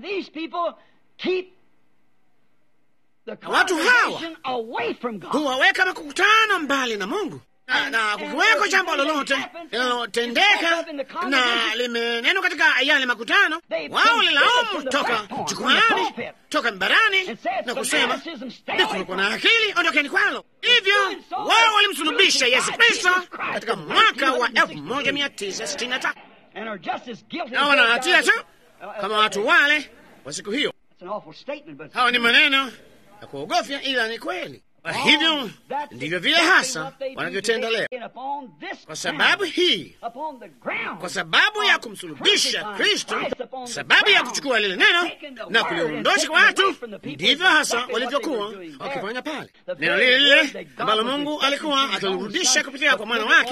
Watu hawa huwaweka makutano mbali na Mungu, na, na kukiweko jambo lolote linalotendeka na limenenwa katika yale makutano, wao lilaumu toka jukwani, toka mbarani na kusema ni kutokuwa na akili, ondokeni kwalo. Hivyo wao walimsulubisha Yesu Kristo katika mwaka wa 1963 na wana hatia tu kama watu wale wa siku hiyo. Hawa ni maneno ya kuogofya, ila ni kweli. Kwa hivyo ndivyo vile hasa wanavyotenda leo. Kwa sababu hii, kwa sababu ya kumsulubisha Kristo, sababu ya kuchukua lile neno na kuliondosha kwa watu, ndivyo hasa walivyokuwa wakifanya pale. Neno lile lile ambalo Mungu alikuwa akilirudisha kupitia kwa mwana wake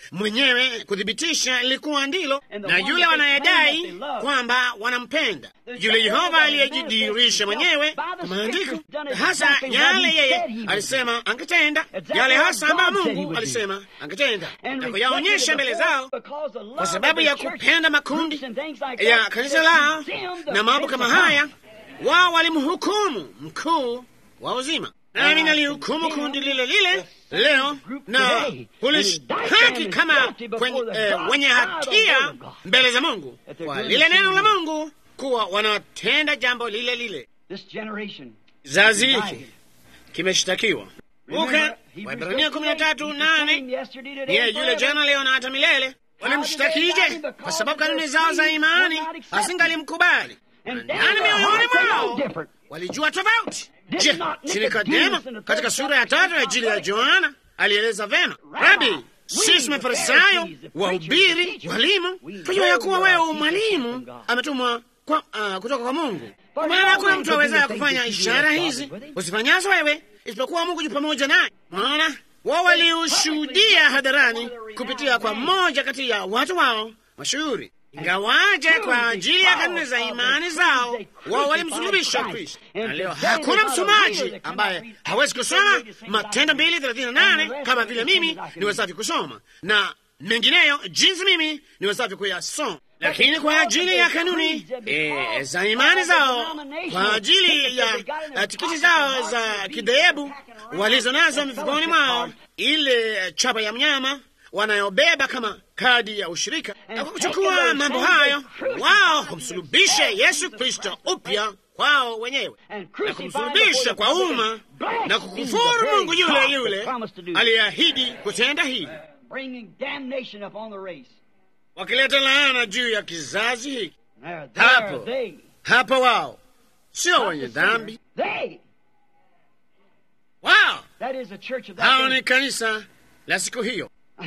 mwenyewe kuthibitisha lilikuwa ndilo, na yule wanayedai kwamba wanampenda, yule Yehova aliyejidhihirisha mwenyewe kwa maandiko, hasa yale yeye alisema angetenda, yale hasa ambayo Mungu alisema angetenda, na kuyaonyesha mbele zao, kwa sababu ya kupenda makundi ya kanisa lao na mambo kama haya, wao walimhukumu mkuu wa uzima nami nalihukumu kundi lile lile leo na kulishtaki kama kwenye, eh, wenye hatia mbele za Mungu kwa lile neno la Mungu kuwa wanatenda jambo lile lile. Zazi hiki kimeshtakiwa. Uke Waebrania kumi na tatu nane niye yule jana leo na hata milele. Walimshtakije? Kwa sababu kanuni zao za imani hazingalimkubali, ndani mioyoni mwao walijua tofauti. Je, si Nikodemo katika sura ya tatu ya Injili ya Yohana alieleza vema, Rabi, sisi Mafarisayo, wahubiri, walimu, tujua ya kuwa wewe mwalimu ametumwa kwa, uh, kutoka kwa Mungu, kwa maana hakuna mtu awezaye kufanya ishara hizi usifanyazo wewe isipokuwa Mungu yu pamoja naye. Maana wao waliushuhudia hadharani kupitia kwa mmoja kati ya watu wao mashuhuri ingawaje kwa ajili ya kanuni za imani zao wao walimsulubisha Kristo. Na leo hakuna msomaji ambaye hawezi kusoma Matendo mbili thelathini na nane kama vile mimi niwezavyo kusoma na mengineyo jinsi mimi niwezavyo kuyasoma, lakini kwa ajili ya kanuni e, za imani zao, kwa ajili ya uh, tikiti zao za kidhehebu walizo nazo mifukoni mwao, ile chapa ya mnyama wanayobeba kama kadi ya ushirika, na kwa kuchukua mambo hayo, wao humsulubisha Yesu Kristo upya kwao wenyewe na kumsulubisha kwa umma na kukufuru Mungu yule yule aliyeahidi kutenda hili, wakileta laana juu ya kizazi hiki. Hapo hapo wao sio wenye dhambi, wao hao ni kanisa la siku hiyo.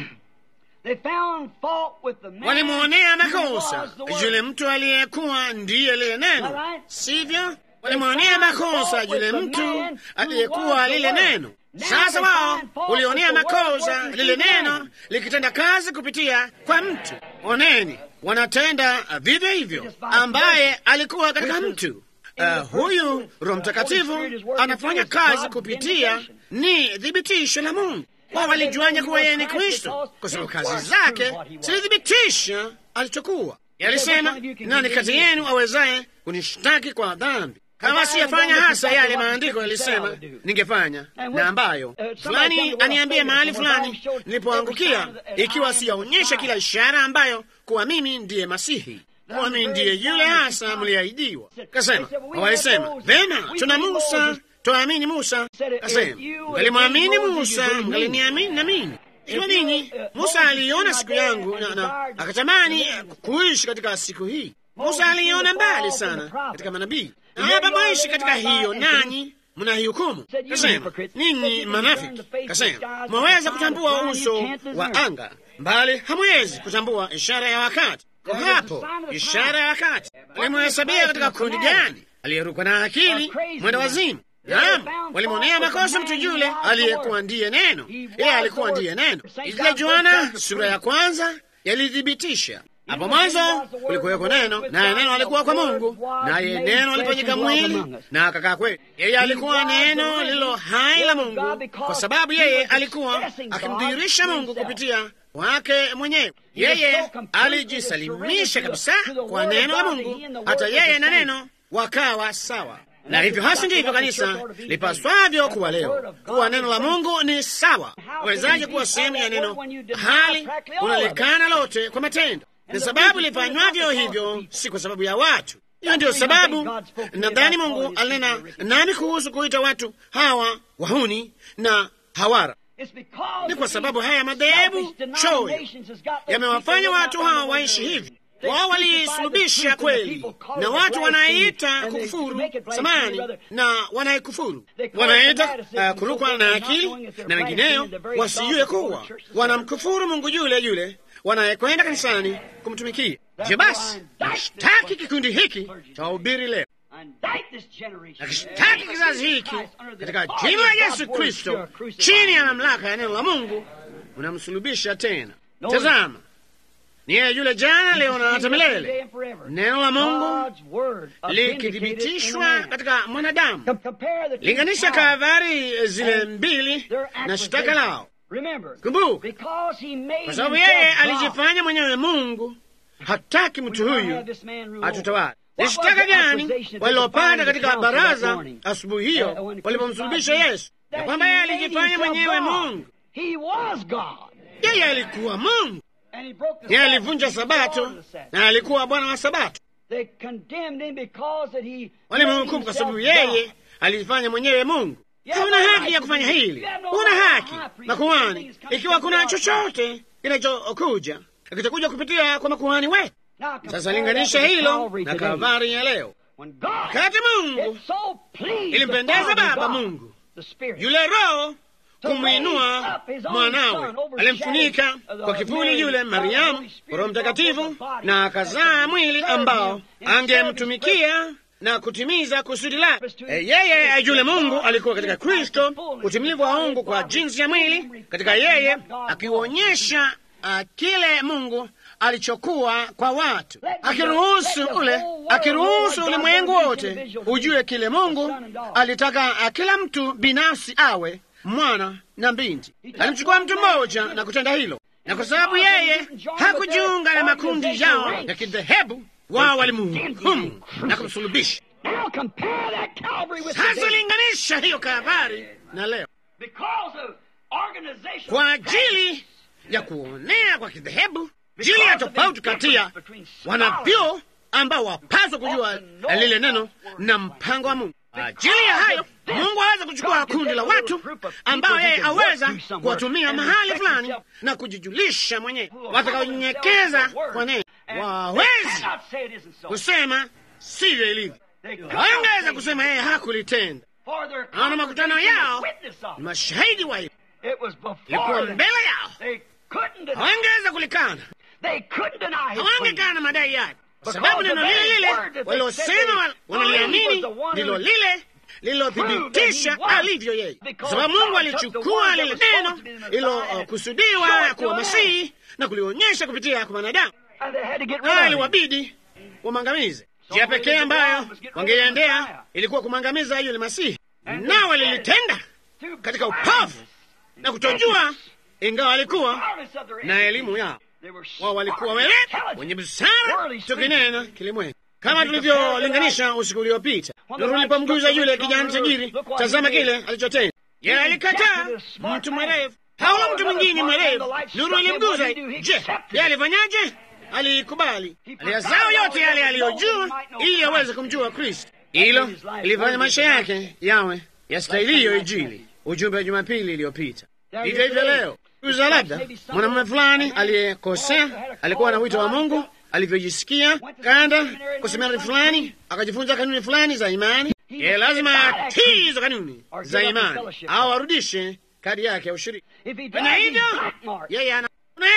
Walimwonea makosa yule mtu aliyekuwa ndiye lile neno, sivyo? Walimwonea makosa yule mtu aliyekuwa lile neno. Sasa wao ulionea makosa lile neno likitenda kazi kupitia kwa mtu. Oneni, wanatenda vivyo hivyo ambaye alikuwa katika mtu. Uh, huyu Roho Mtakatifu anafanya kazi kupitia, ni thibitisho la Mungu wao walijuanya kuwa yeye ni Kristo kwa sababu kazi zake zilithibitisha alichokuwa. Yalisema, nani kati yenu awezaye kunishtaki kwa dhambi kama siyafanya hasa yale maandiko yalisema ningefanya, na ambayo fulani aniambie mahali fulani nilipoangukia, ikiwa siyaonyesha kila ishara ambayo kuwa mimi ndiye Masihi, kuwa mimi ndiye yule hasa mliahidiwa. Kasema, walisema vema, tuna Musa Twaamini Musa. Kasema, mgalimwamini Musa, mgaliniamini na mimi. Ikiwa ninyi, Musa aliiona siku yangu na, na akatamani kuishi katika siku hii. Musa aliiona mbali sana katika manabii, na hapa mwaishi katika hiyo, nanyi mnaihukumu. Kasema, ninyi manafiki. Kasema, mwaweza kutambua uso wa anga, mbali hamwezi kutambua ishara ya wakati. Kwa hapo ishara ya wakati alimhesabia katika kundi gani? Aliyerukwa na akili, mwenda wazimu. Naam, walimwonea makosa mtu yule aliyekuwa ndiye neno. Yeye alikuwa ndiye neno. Ile Yohana sura ya kwanza yalithibitisha hapo mwanzo kulikuweko neno, naye neno alikuwa kwa Mungu, naye neno alifanyika mwili na akakaa kwetu. Yeye alikuwa neno lililo hai la Mungu, kwa sababu yeye alikuwa akimdhihirisha Mungu kupitia wake mwenyewe. Yeye alijisalimisha kabisa kwa neno la Mungu, hata yeye na neno wakawa sawa na hivyo hasi ndivyo kanisa lipaswavyo kuwa leo, kuwa neno la Mungu ni sawa. Wezaje kuwa sehemu ya neno hali unalikana lote kwa matendo? Ni sababu lifanywavyo hivyo, si kwa sababu ya watu. Hiyo ndiyo sababu nadhani Mungu alinena nami kuhusu kuita watu hawa wahuni na hawara. Ni kwa sababu haya madhehebu choyo yamewafanya watu hawa waishi hivi wao walisulubisha kweli, na watu wanaita kukufuru samani na wanaikufuru, wanaita uh, kurukwa na akili na wengineyo, wasijue kuwa wanamkufuru Mungu yule yule wanayekwenda kanisani kumtumikia. Je, basi nashtaki kikundi hiki cha wahubiri leo, nakishtaki kizazi hiki katika jina la Yesu Kristo, chini ya mamlaka ya neno la Mungu, unamsulubisha tena Tazama, ni yeye yule jana, leo na hata milele. Neno la Mungu likithibitishwa katika mwanadamu. Linganisha Kalvari zile mbili na shtaka lao. Kumbuka, kwa sababu yeye alijifanya mwenyewe Mungu, hataki mtu huyu atutawala. Ni shtaka gani walilopata katika baraza asubuhi hiyo walipomsulubisha Yesu? Ya kwamba yeye alijifanya mwenyewe Mungu. Yeye alikuwa Mungu, yeye alivunja Sabato na alikuwa Bwana wa Sabato. Walimhukumu kwa sababu yeye alijifanya mwenyewe Mungu. Huna haki ya kufanya hili, huna haki makuhani, ikiwa kuna chochote kinachokuja kitakuja kupitia kwa makuhani wetu. Sasa linganisha hilo na Kalvari ya leo. Wakati Mungu ilimpendeza Baba Mungu yule Roho kumwinua mwanawe, alimfunika kwa kivuli yule Mariamu kwa Roho Mtakatifu, na akazaa mwili ambao angemtumikia na kutimiza kusudi lake. E, yeye yule Mungu alikuwa katika Kristo, utimilivu wa Mungu kwa jinsi ya mwili katika yeye, akionyesha uh, kile Mungu alichokuwa kwa watu, akiruhusu ule akiruhusu ulimwengu wote ujue kile Mungu alitaka kila mtu binafsi awe mwana na binti. Alimchukua mtu mmoja na kutenda hilo, na kwa sababu yeye hakujiunga na makundi yao ya kidhehebu, wao walimhukumu na kumsulubisha. Sasa linganisha hiyo Kalvari na leo kwa ajili ya kuonea kwa kidhehebu jili ya tofauti kati ya wanavyo ambao wapaswa kujua lile neno na mpango wa Mungu. Ajili ya hayo, Mungu aweza kuchukua kundi la watu ambao yeye aweza kuwatumia mahali fulani na kujijulisha mwenyewe, watakaonyenyekeza kwa neno. Wawezi kusema sivyo ilivyo, wangeweza kusema yeye hakulitenda. Ana makutano yao ni mashahidi wa hilo, ilikuwa mbele yao, hawangeweza kulikana hawangekana madai yake, kwa sababu neno lile lile walilosema wanaliamini ndilo lile lililothibitisha alivyo yeye, kwa sababu Mungu alichukua lile neno lilokusudiwa uh, kuwa Masihi na kulionyesha kupitia kwa mwanadamu, na iliwabidi wamwangamize. Njia pekee ambayo wangeiendea ilikuwa kumwangamiza yule Masihi, na walilitenda katika upavu na kutojua, ingawa walikuwa na elimu yao wao walikuwa werevu wenye busara, tukinena kilimwengu, kama tulivyolinganisha usiku uliopita. Nuru ilipomguza yule kijana tajiri, tazama kile alichotenda. Yeye alikataa mtu mwerevu, haula mtu mwingine mwerevu. Nuru ilimguza. Je, yeye alifanyaje? Aliikubali, aliyazao yote yale aliyojua, ili aweze kumjua Kristo. Hilo ilifanya maisha yake yawe yastahiliyo Injili, ujumbe wa Jumapili iliyopita. Hivyo hivyo leo uza labda mwanamume fulani aliyekosea alikuwa na wito wa Mungu, alivyojisikia kaenda kwa seminari fulani, akajifunza kanuni fulani za imani. Ye lazima atii hizo kanuni za imani au arudishe kadi yake ya ushiriki. Fanya hivyo, yeye ana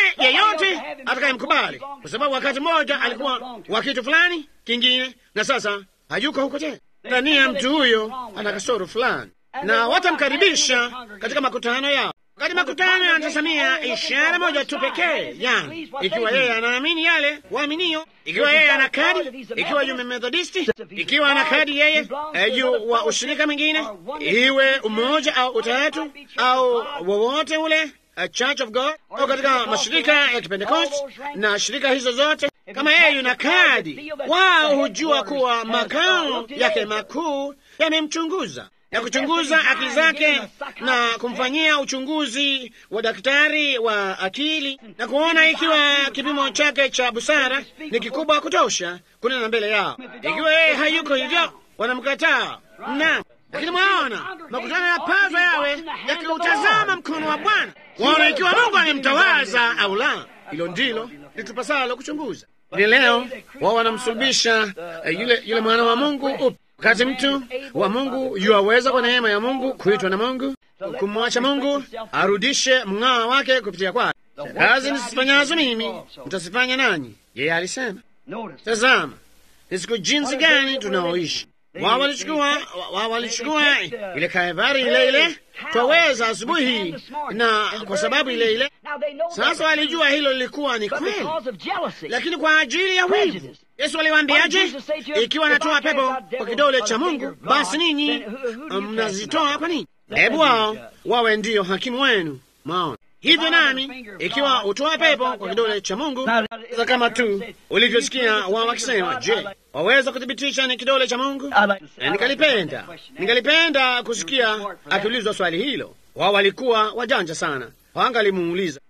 yeyote atakayemkubali, kwa sababu wakati mmoja alikuwa wa kitu fulani kingine, na sasa hayuko huko tena. Ndani ya mtu huyo ana kasoro fulani, na watamkaribisha katika makutano yao wakati makutano yanatazamia ishara moja tu pekee, yani ikiwa yeye anaamini yale waaminio, ikiwa yeye ana kadi, ikiwa yu Methodisti, ikiwa ana kadi yeye juu wa ushirika mwingine, iwe umoja au utatu au wowote ule, a Church of God au katika mashirika ya Kipentekosti na shirika hizo zote, kama yeye yuna kadi, wao hujua kuwa makao yake makuu yamemchunguza ya kuchunguza akili zake na kumfanyia uchunguzi wa daktari wa akili na kuona ikiwa kipimo chake cha busara ni kikubwa kutosha kunena mbele yao. Ikiwa yeye hayuko hivyo, wanamkataa. Naam, lakini mwaona makutano yapaswa yawe yakiutazama mkono wa Bwana, waona ikiwa Mungu amemtawaza au la. Hilo ndilo litupasalo kuchunguza. Ni leo wao wanamsulubisha uh, yule, yule mwana wa Mungu up wakati mtu wa Mungu yuaweza kwa neema ya Mungu kuitwa na Mungu, kumwacha Mungu arudishe mng'ao wake kupitia kwake. Kazi nisifanyazo mimi mtasifanya nanyi, yeye alisema. Tazama ni siku jinsi gani tunaoishi. wao walichukua wao walichukua ile kaebari ile ile twaweza asubuhi hii, na kwa sababu ile ile sasa walijua hilo lilikuwa ni kweli, lakini kwa ajili ya wivu Yesu aliwaambiaje? Ikiwa anatoa pepo kwa kidole cha Mungu, basi ninyi mnazitoa kwa nini? Hebu wao wawe ndiyo hakimu wenu. Maona hivyo nami, ikiwa utoa pepo kwa kidole cha Mungu, kama tu ulivyosikia wao wakisema, je, waweza kuthibitisha ni kidole cha Mungu? Na ningalipenda ningalipenda kusikia akiulizwa swali hilo. Wao walikuwa wajanja sana, wangalimuuliza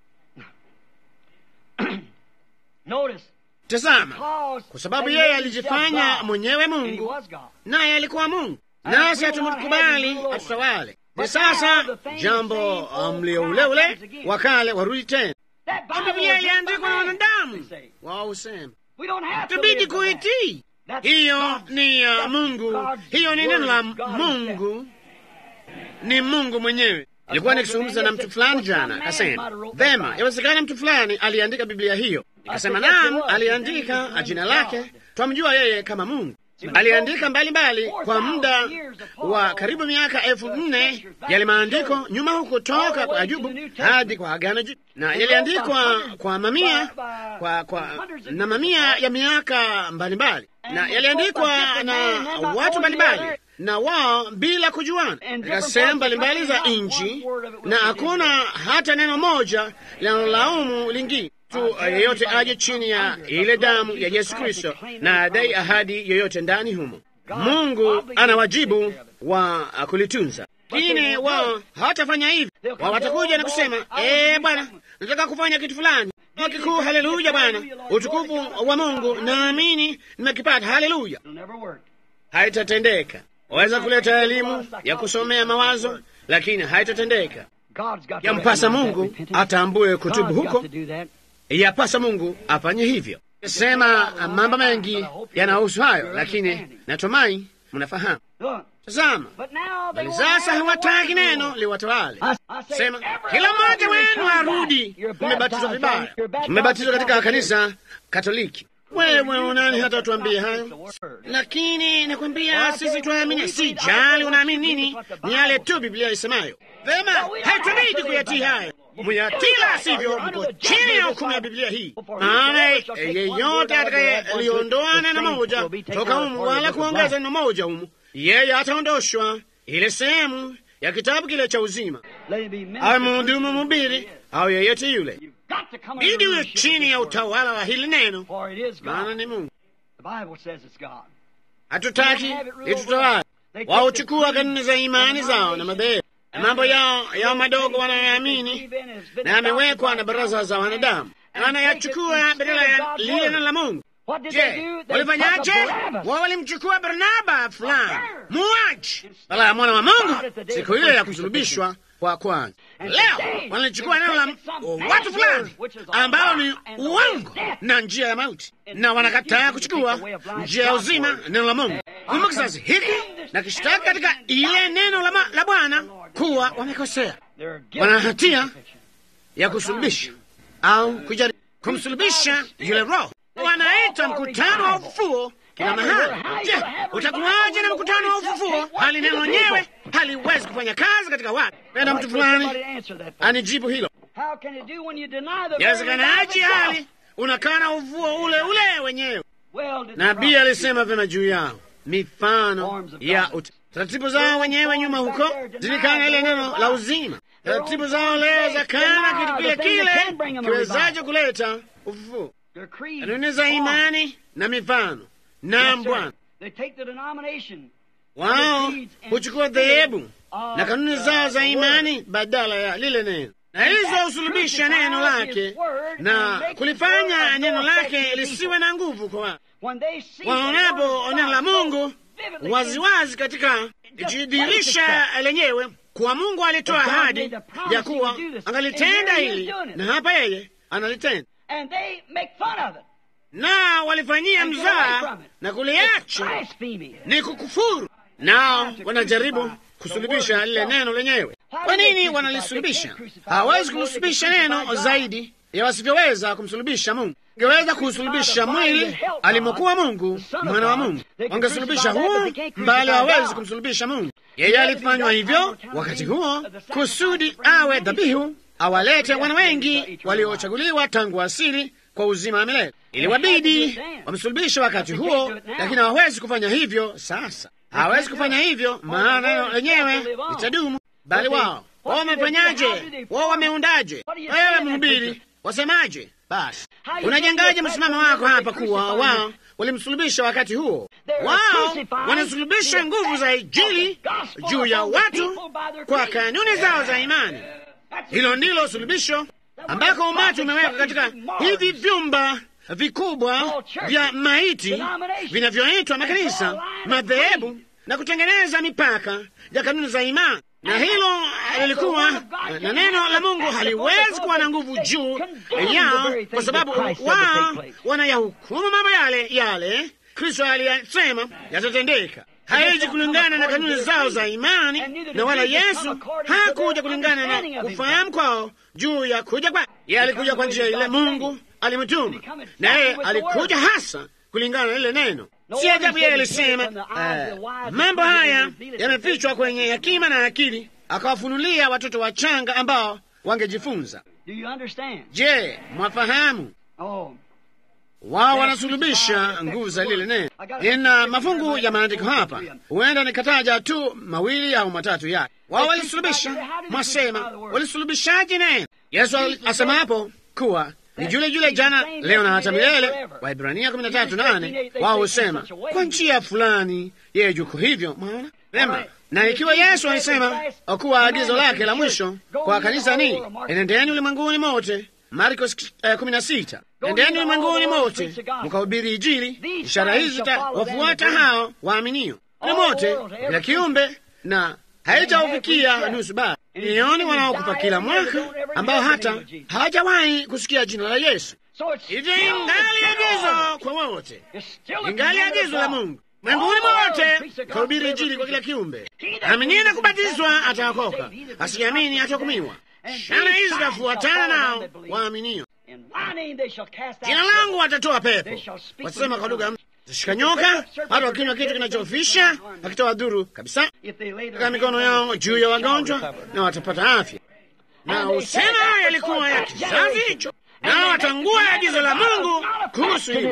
Tazama, kwa sababu yeye alijifanya mwenyewe Mungu, naye alikuwa Mungu, nasi hatumkubali atutawale. Ni sasa jambo mlio ule ule wa kale warudi tena. Biblia iliandikwa na wanadamu, wao husema tubidi kuitii. Hiyo ni ya uh, Mungu, hiyo ni neno la Mungu, ni Mungu mwenyewe. Ilikuwa nikizungumza na mtu fulani jana, akasema vema, yawezekana mtu fulani aliandika Biblia hiyo. Nikasema naam, aliandika jina lake, twamjua yeye kama Mungu. Aliandika mbalimbali mbali, kwa muda wa karibu miaka elfu nne yale maandiko nyuma huko toka kwa Ayubu hadi kwa Agano Jipya, na yaliandikwa kwa mamia kwa, kwa, na mamia ya miaka mbalimbali, na yaliandikwa na watu mbalimbali na wao bila kujuana katika sehemu mbalimbali za nchi, na hakuna hata neno moja linalolaumu lingine tu yeyote aje chini ya ile damu ya Yesu Kristo na adai ahadi yoyote ndani humo. Mungu ana wajibu wa kulitunza, lakini wao hawatafanya hivi. Wao watakuja na kusema ee, Bwana, nataka kufanya kitu fulani kikuu. Haleluya Bwana, utukufu wa Mungu naamini nimekipata. Haleluya, haitatendeka. Waweza kuleta elimu ya kusomea mawazo, lakini haitatendeka. Yampasa Mungu atambue kutubu huko yapasa Mungu afanye hivyo. Sema mambo mengi yanahusu hayo, lakini natumai mnafahamu. Tazama, bali sasa hawataki neno liwatawale. Sema kila mmoja wenu arudi. Mmebatizwa vibaya, mmebatizwa katika kanisa Katoliki. Wewe unani hata tuambie hayo? Lakini nakwambia sisi tuamini. Si jali unaamini nini, ni yale tu Biblia isemayo. Vema, haitubidi kuyatii hayo muyatila sivyo, mko chini ya hukumu ya Biblia hii. Maana yeyote atakayeliondoa neno moja toka humu wala kuongeza neno moja humu, yeye ataondoshwa ile sehemu ya kitabu kile cha uzima, awe mhudumu, mhubiri au yeyote yule, ili uwe chini ya utawala wa hili neno, maana ni Mungu. Hatutaki litutawala. Wauchukua kanuni za imani zao na madhehebu mambo yao yao madogo wanayoamini na yamewekwa na baraza za wanadamu, wanayachukua badala ya lile neno la Mungu. Je, walifanyaje? Wao walimchukua Barnaba fulani muaji bala ya mwana wa Mungu siku ile ya kusulubishwa kwa kwanza. Leo wanalichukua neno la watu fulani ambao ni uongo na njia ya mauti, na wanakataa kuchukua njia ya uzima, neno la Mungu. Kumbe kizazi hiki na kishtaki katika ile neno la, la Bwana kuwa wamekosea, wana hatia ya kusulubisha au kujaribu kumsulubisha yule Roho. Wanaita mkutano wa ufufuo kila mahali. Je, utakuwaje na mkutano wa ufufuo hali neno lenyewe haliwezi kufanya kazi katika watu? Penda mtu fulani anijibu hilo. Yawezekanaje hali unakana ufufuo ule ule wenyewe? Nabii alisema vyema juu yao mifano ya taratibu zao wenyewe nyuma huko zilikana ile neno la uzima. Taratibu zao leo za kana kitu kile kile kiwezaje kuleta ufufuo. Kanuni za imani na mifano. Naam Bwana, wao huchukua dhehebu na kanuni zao za imani badala ya lile neno, na hizo husulubisha neno lake na kulifanya neno lake lisiwe na nguvu kwa watu. Waonapo neno la Mungu waziwazi katika jidhirisha lenyewe kuwa Mungu alitoa ahadi ya kuwa angalitenda hili, na hapa yeye analitenda, na walifanyia mzaa na kuliacha ni kukufuru, nao wanajaribu kusulubisha lile neno lenyewe. Kwa nini wanalisulubisha? Hawawezi kulisulubisha neno zaidi ya wasivyoweza kumsulubisha Mungu. Ingeweza kusulubisha mwili alimokuwa Mungu, mwana wa Mungu, wangesulubisha huo, mbali hawezi kumsulubisha Mungu. Yeye alifanywa hivyo wakati huo kusudi awe dhabihu, awalete wana wengi waliochaguliwa tangu asili kwa uzima wa milele. Iliwabidi wamsulubishe wakati huo, lakini hawawezi kufanya hivyo sasa. Hawezi kufanya hivyo, maana neno lenyewe litadumu. Bali wao wao wamefanyaje? Wao wameundaje? Wewe mhubiri, wasemaje? Basi unajengaje msimamo wako hapa kuwa wao walimsulubisha wakati huo? Wao wanasulubisha nguvu za Injili juu ya watu kwa kanuni zao za imani. Hilo ndilo sulubisho ambako umati umewekwa katika hivi vyumba vikubwa vya maiti vinavyoitwa makanisa, madhehebu na kutengeneza mipaka ya kanuni za imani na hilo lilikuwa na neno la Mungu haliwezi kuwa na nguvu juu yao, kwa sababu wao wanayahukumu mambo yale yale Kristo aliyasema yatatendeka. Haiji kulingana na kanuni zao za imani, na wala Yesu hakuja kulingana na kufahamu kwao juu ya kuja kwa yeye. Alikuja kwa njia ile Mungu alimtuma, na yeye alikuja hasa kulingana na ile neno. Si ajabu yeye alisema uh, mambo haya yamefichwa kwenye hekima na akili, akawafunulia watoto wachanga ambao wangejifunza. Je, mwafahamu? Wao wanasulubisha nguvu za lile neno. Nina mafungu ya maandiko hapa, huenda nikataja tu mawili au matatu yake. Wao walisulubisha. Mwasema walisulubishaje neno? Yesu asema hapo kuwa ni jule jule jana leo na hata milele. Waibrania kumi na tatu nane wao husema kwa njia fulani yeye yuko hivyo. Mwaona vema. Na ikiwa Yesu alisema kuwa agizo lake la mwisho kwa kanisa ni enendeni ulimwenguni mote, Marko kumi na sita endeni ulimwenguni mote mkahubiri Injili, ishara hizi zitawafuata hao waaminio ni mote kila kiumbe, na haitaufikia nusu baa milioni wanaokufa kila mwaka ambao hata hawajawahi kusikia jina la Yesu. Hivyo ingali agizo kwa wote, ingali agizo la Mungu mwenguni mote, kahubiri Injili kwa kila kiumbe. Aminie na kubatizwa ataokoka, asiamini atahukumiwa. Shana hizi zitafuatana nao waaminio. Jina langu watatoa pepo, watasema kwa lugha tashika nyoka, hata wakinywa kitu kinachofisha wakitoa dhuru kabisa, katika mikono yao juu ya wagonjwa na watapata afya. Na usema hayo yalikuwa ya kizazi hicho, nao watangua agizo la Mungu kuhusu hilo,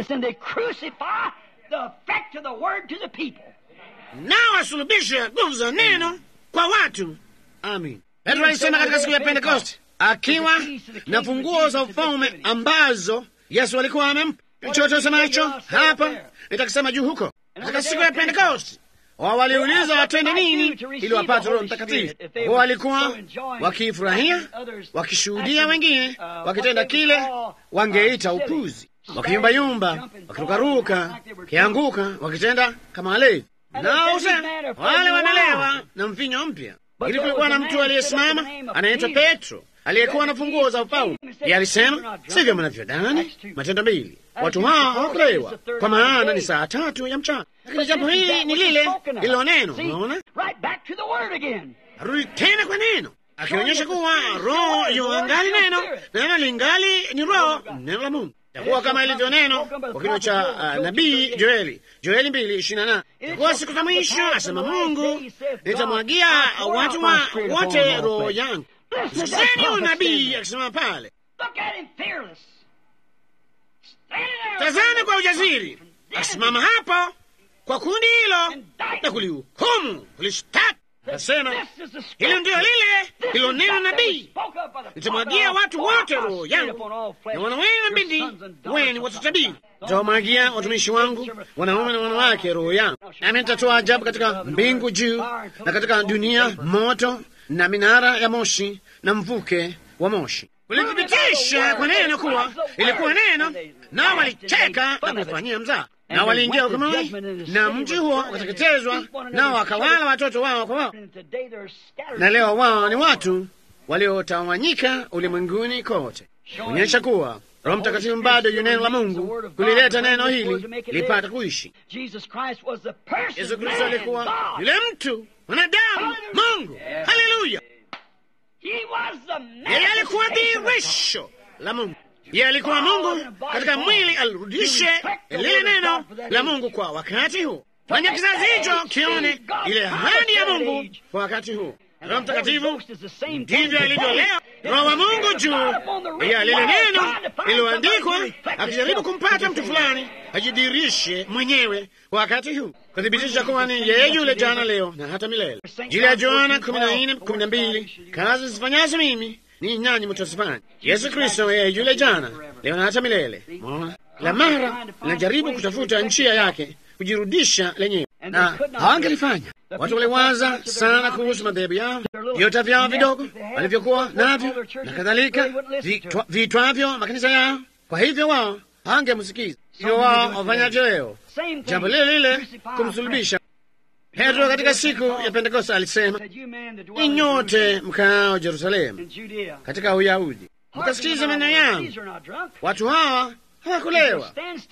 nao wasulubisha nguvu za neno kwa watu. Amin. Petro alisema katika siku ya Pentekoste akiwa na funguo za ufalme ambazo Yesu alikuwa amempa. Chochote usemacho hapa nitakisema juu huko. Katika siku ya Pentekosti wao waliuliza watende nini ili wapate Roho Mtakatifu. Wao walikuwa wakifurahia, wakishuhudia wengine wakitenda kile wangeita upuzi, wakiyumbayumba, wakirukaruka, wakianguka, wakitenda kama walevi. Nao usema wale wanalewa na mvinyo mpya. Ili kulikuwa na mtu aliyesimama anaitwa Petro aliyekuwa na funguo za ufalme. Yeye alisema sivyo mnavyodhani. Matendo mbili, watu hao hawakulewa, kwa maana ni saa tatu ya mchana. Lakini jambo hili ni lile lilo neno. Unaona, arudi tena kwa neno, akionyesha kuwa roho yuangali neno, neno lingali ni roho, neno la Mungu takuwa kama ilivyo neno kwa kinywa cha uh, nabii Joeli, Joeli mbili ishirini na nane takuwa siku za mwisho, asema Mungu, nitamwagia watu wa wote roho yangu. Sikizeni unabii akisema pale, tazame kwa ujasiri, akisimama hapo kwa kundi hilo na kulihukumu, kulishtaki. Akasema hilo ndiyo lile hilo neno nabii, nitamwagia watu wote roho yangu, na wana wenu na binti wenu watatabiri. Nitawamwagia watumishi wangu wanaume na wanawake roho yangu, nami nitatoa ajabu katika mbingu juu na katika dunia moto na minara ya moshi na mvuke wa moshi. Kulithibitisha kwa neno kuwa ilikuwa neno, nao walicheka na kufanyia mzaa, na waliingia hukumuni, na mji huo ukateketezwa, nao wakawala watoto wao kwa wao. Na leo wao ni watu waliotawanyika ulimwenguni kote, kuonyesha kuwa Roho Mtakatifu bado yu neno la Mungu kulileta neno hili lipata kuishi. Yesu Kristo alikuwa yule mtu mwanadamu Mungu. Haleluya! Yeye alikuwa dhihirisho la Mungu. Ye alikuwa Mungu katika mwili, alirudishe lile neno la Mungu kwa wakati huu. Fanya kizazi hicho kione ile ahadi ya Mungu kwa wakati huu. Roho Mtakatifu ndivyo alivyo leo, Roho wa Mungu juu ya lile neno lililoandikwa, akijaribu kumpata mtu fulani ajidirishe mwenyewe kwa wakati huu, kuthibitisha kuwa ni yeye yule jana, leo na hata milele. Jili ya Yohana kumi na nne kumi na mbili kazi zifanyazo mimi ni nanyi mtazifanya. Yesu Kristo yeye yule jana, leo na hata milele. Mona la mara linajaribu kutafuta njia yake kujirudisha lenyewe na hawangelifanya. Watu waliwaza sana kuhusu madhehebu yao, viota vyao vidogo walivyokuwa navyo na kadhalika, viitwavyo makanisa yao. Kwa hivyo wao hawangemsikiza. Hivyo wao wafanyavyo leo jambo lile lile, kumsulubisha Petro. Katika siku ya Pentekoste alisema, ni nyote mkaao Jerusalemu katika Uyahudi, mkasikiza maneno yangu. Watu hawa hawakulewa,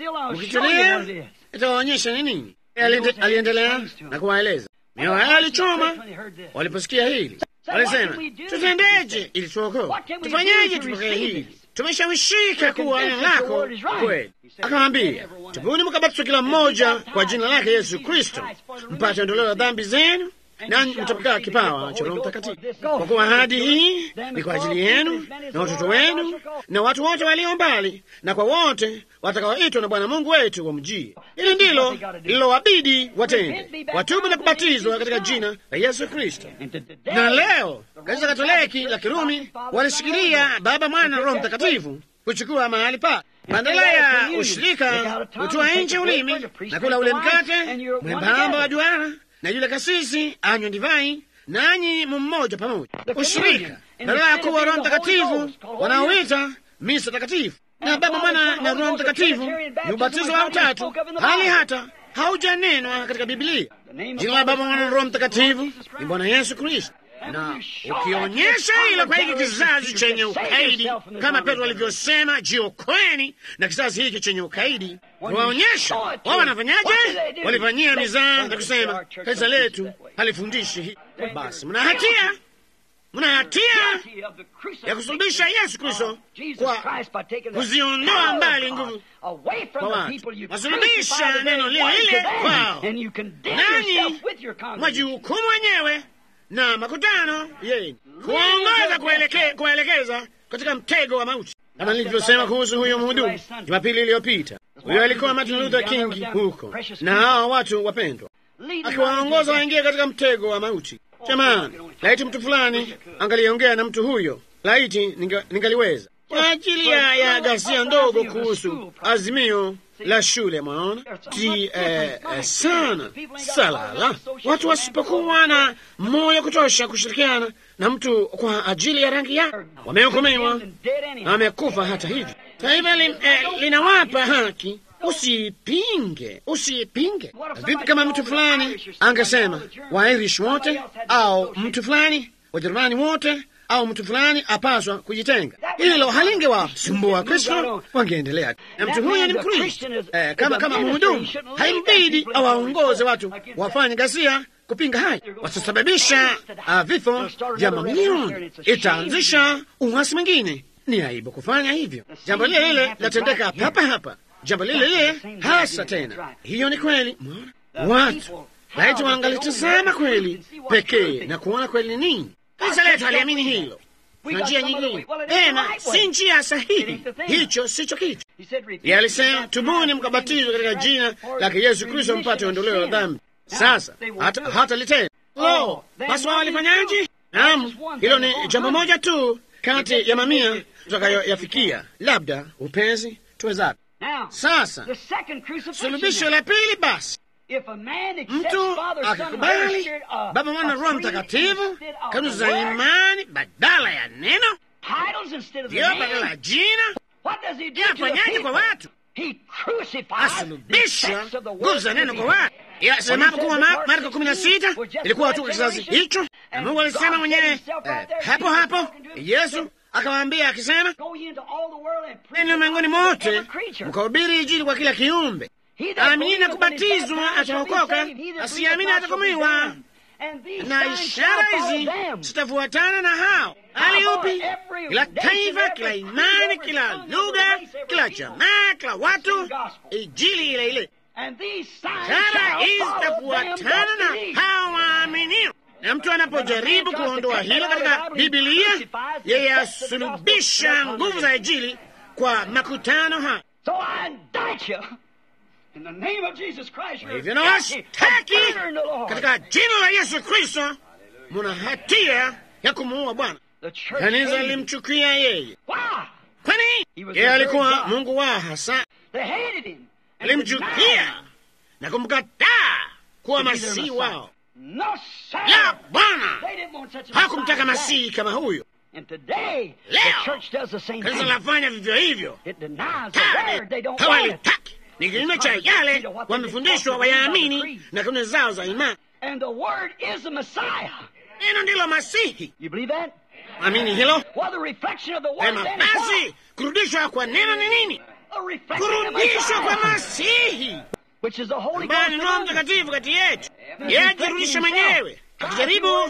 mkitulia itawaonyesha ni nini. Aliendelea na kuwaeleza mioyo yao alichoma waliposikia hili. Walisema, tutendeje ili tuokoe? Tufanyeje tupokee hili? Tumeshawishika kuwa neno lako kweli. Akamwambia, tubuni mkabatizwe kila mmoja kwa jina lake Yesu Kristo mpate ondoleo la dhambi zenu, nanyi mtapokea kipawa cha Roho Mtakatifu, kwa kuwa ahadi hii ni kwa ajili yenu na watoto wenu na watu wote walio mbali na kwa wote watakaoitwa na Bwana Mungu wetu wamjie. Hili ndilo lilowabidi watende, watubu na kubatizwa katika jina la Yesu Kristo. Na leo kanisa Katoliki la Kirumi walishikilia Baba, Mwana na Roho Mtakatifu kuchukua mahali pa badala ya ushirika, kutoa nje ulimi na kula ule mkate mwembamba wa duara na yule kasisi anywe divai, nanyi mummoja pamoja. Ushirika badala ya kuwa Roho Mtakatifu wanaoita misa takatifu na Baba, Mwana na Roho Mtakatifu ni ubatizo wa utatu, hali hata haujanenwa katika Biblia. Jina la Baba, Mwana na Roho Mtakatifu ni Bwana Yesu Kristo. Na ukionyesha hilo kwa hiki kizazi chenye ukaidi, kama Petro alivyosema, jiokoeni na kizazi hiki chenye ukaidi, waonyesha wao wanafanyaje? Walifanyia mizaa na kusema kanisa letu halifundishi hii. Basi mna hatia mna hatia ya kusulubisha Yesu Kristo kwa kuziondoa mbali nguvu kwa watu, wasulubisha neno lile lile kwao, nanyi mwajihukumu wenyewe na makutano yenu, kuwaongoza kuwaelekeza katika mtego wa mauti, kama nilivyosema kuhusu huyo mhudumu Jumapili iliyopita. Huyo alikuwa Martin Luther King huko na hawa watu wapendwa, akiwaongoza waingie katika mtego wa mauti. Jamani, laiti mtu fulani angaliongea na mtu huyo, laiti ningaliweza kwa ajili ya, ya ghasia ndogo kuhusu azimio la shule. Mwaona ti eh, eh, sana salala, watu wasipokuwa na moyo kutosha kushirikiana na mtu kwa ajili ya rangi yake, wamehukumiwa na wamekufa. Hata hivyo, taifa li, eh, linawapa haki. Usipinge, usipinge. Vipi kama mtu fulani angesema Wairish wote au mtu fulani Wajerumani wote au mtu fulani apaswa kujitenga? Hilo halingewasumbua Kristo, wangeendelea na mtu huyo ni Mkristo. Eh, kama kama mhudumu, haimbidi awaongoze watu wafanye ghasia kupinga haya, watasababisha uh, vifo vya mamilioni, itaanzisha uasi mwingine. Ni aibu kufanya hivyo. Jambo lile lile latendeka hapa hapa jambo lile lile hasa tena. Hiyo ni kweli. Watu laiti wangalitazama kweli pekee na kuona kweli ni nini. Kanisa letu haliamini hilo. Kuna njia nyingine tena, si njia sahihi. Hicho sicho kitu. Yeye alisema, tubuni mkabatizwe katika jina lake Yesu Kristo mpate ondoleo la dhambi. Sasa hata, hata litenda lo, basi wao walifanyaje? Naam, hilo ni jambo moja tu kati ya mamia tutakayoyafikia, labda upezi tuwezapo. Sasa sulubisho la pili, basi mtu akakubali Baba, Mwana, Roho Mtakatifu, kanuni za imani badala ya neno, ndiyo badala ya jina, yafanyaje kwa watu? Asulubisha nguvu za neno kwa watu. Semapo kuwa Marko kumi na sita ilikuwa tu kizazi hicho, na Mungu alisema mwenyewe hapo hapo. Yesu akawaambia akisema, neni ulimwenguni mote mkahubiri Injili kwa kila kiumbe. Aamini na kubatizwa ataokoka, asiamini atahukumiwa. na ishara hizi zitafuatana na hao. Hali upi? Kila taifa, kila imani, kila lugha, kila jamaa, kila watu, ijili ile ile. Ishara hizi zitafuatana na hao waaminio. Na mtu anapojaribu kuondoa hilo katika Bibilia, yeye asulubisha nguvu za Injili kwa makutano haya. Kwa hivyo nawashtaki katika jina la Yesu Kristo, muna hatia ya kumuua Bwana. Kanisa lilimchukia yeye. Kwani yeye alikuwa Mungu wao hasa, alimchukia na kumkataa kuwa masihi wao. La, Bwana hakumtaka masihi kama huyo. Leo kanisa lafanya vivyo hivyo, hawalitaki ni kinyume cha yale wamefundishwa wayaamini na kanuni zao za imani. Neno ndilo Masihi. Amini hilo ema. Basi kurudishwa kwa neno ni nini? Kurudishwa kwa Masihi ambaye ni Roho Mtakatifu kati yetu. Yeye ajirudisha mwenyewe akijaribu uh,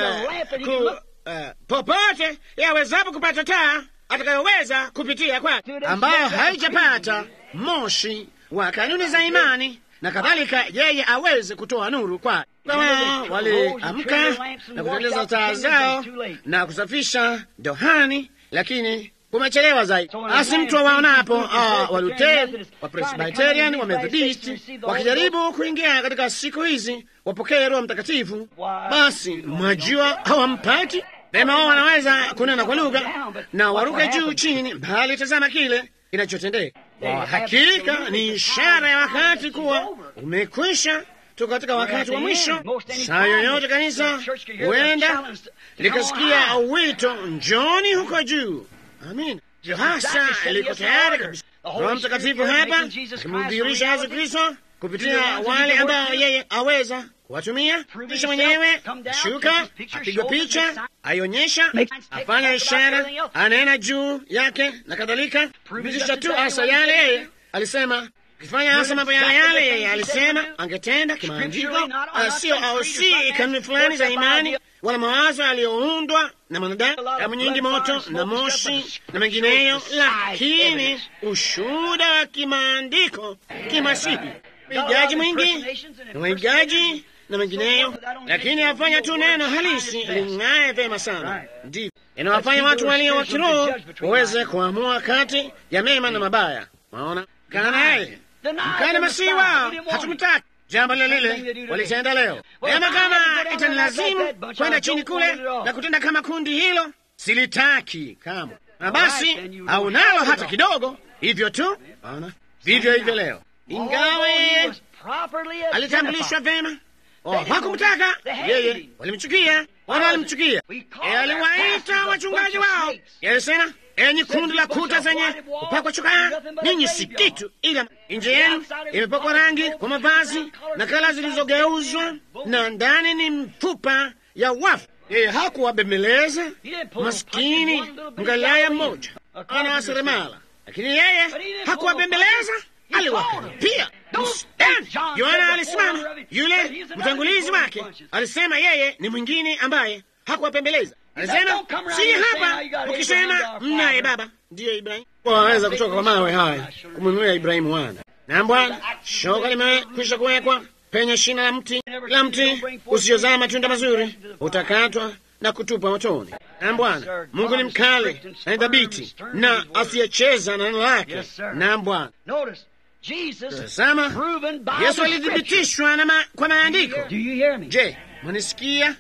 ku, uh, popote yawezapo kupata taa atakayoweza kupitia kwake, ambayo haijapata moshi wa kanuni za imani na kadhalika, yeye aweze kutoa nuru kwa kama waliamka na kutengeneza taa zao na kusafisha dohani, lakini kumechelewa zaidi. Basi mtu waonapo Waluteri, Wapresbiterian, Wamethodisti wakijaribu kuingia katika siku hizi wapokee Roho Mtakatifu, basi mwajua hawampati vema. Wao wanaweza kunena kwa lugha na waruke juu chini, bali tazama kile kinachotendeka. Kwa hakika ni ishara ya wakati kuwa umekwisha. Tuko katika wakati wa mwisho. Saa yoyote kanisa huenda likasikia wito, njoni huko juu. Amin, hasa liko tayari kabisa. Roho Mtakatifu hapa akimdhihirisha Yesu Kristo kupitia wale ambao yeye aweza kuwatumia, kisha mwenyewe shuka, apigwa picha, aionyesha, afanya ishara, anena juu yake na kadhalika, kupitisha tu hasa yale yeye alisema kifanya hasa mambo yale yale yeye alisema angetenda kimaandiko, sio au si kanuni fulani za imani wala mawazo yaliyoundwa na mwanadamu, damu nyingi, moto na moshi na mengineyo, lakini ushuhuda wa kimaandiko kimasihi, uigaji mwingi na waigaji na mengineyo, lakini afanya tu neno halisi ling'aye vema sana. Ndivyo inawafanya watu walio wa kiroho waweze kuamua kati ya mema na mabaya. Waona kana naye mkana masihi wao hatumtaki. Jambo lile lile walitenda leo. Ema, kama itanilazimu kwenda chini kule na kutenda kama kundi hilo, silitaki kamwe. Na basi au nalo hata kidogo, hivyo tu. Ona vivyo hivyo leo, ingawa yeye alitambulishwa vema, hakumtaka yeye, walimchukia, wana walimchukia. Yeye aliwaita wachungaji wao, alisema enyi kundi la kuta zenye kupakwa chokaa, ninyi si kitu, ila nje yenu imepakwa rangi kwa mavazi na kala zilizogeuzwa, na ndani ni mfupa ya wafu. Yeye hakuwabembeleza maskini mgalilaya mmoja ana wa seremala, lakini yeye hakuwabembeleza, aliwakaripia. Yohana alisimama, yule mtangulizi wake alisema yeye ni mwingine ambaye hakuwapembeleza Alisema siji hapa ukisema mnaye baba ndiyo Ibrahimu. Waweza kutoka kwa mawe haya kumwinulia Ibrahimu wana na Bwana, shoka limekwisha kuwekwa penye shina la mti, la mti usiozaa matunda mazuri utakatwa na kutupwa motoni. Na Bwana Mungu ni mkali na ni thabiti na asiyecheza na neno lake. Na Bwana tazama, Yesu alithibitishwa ma, kwa maandiko. Je, mwanisikia?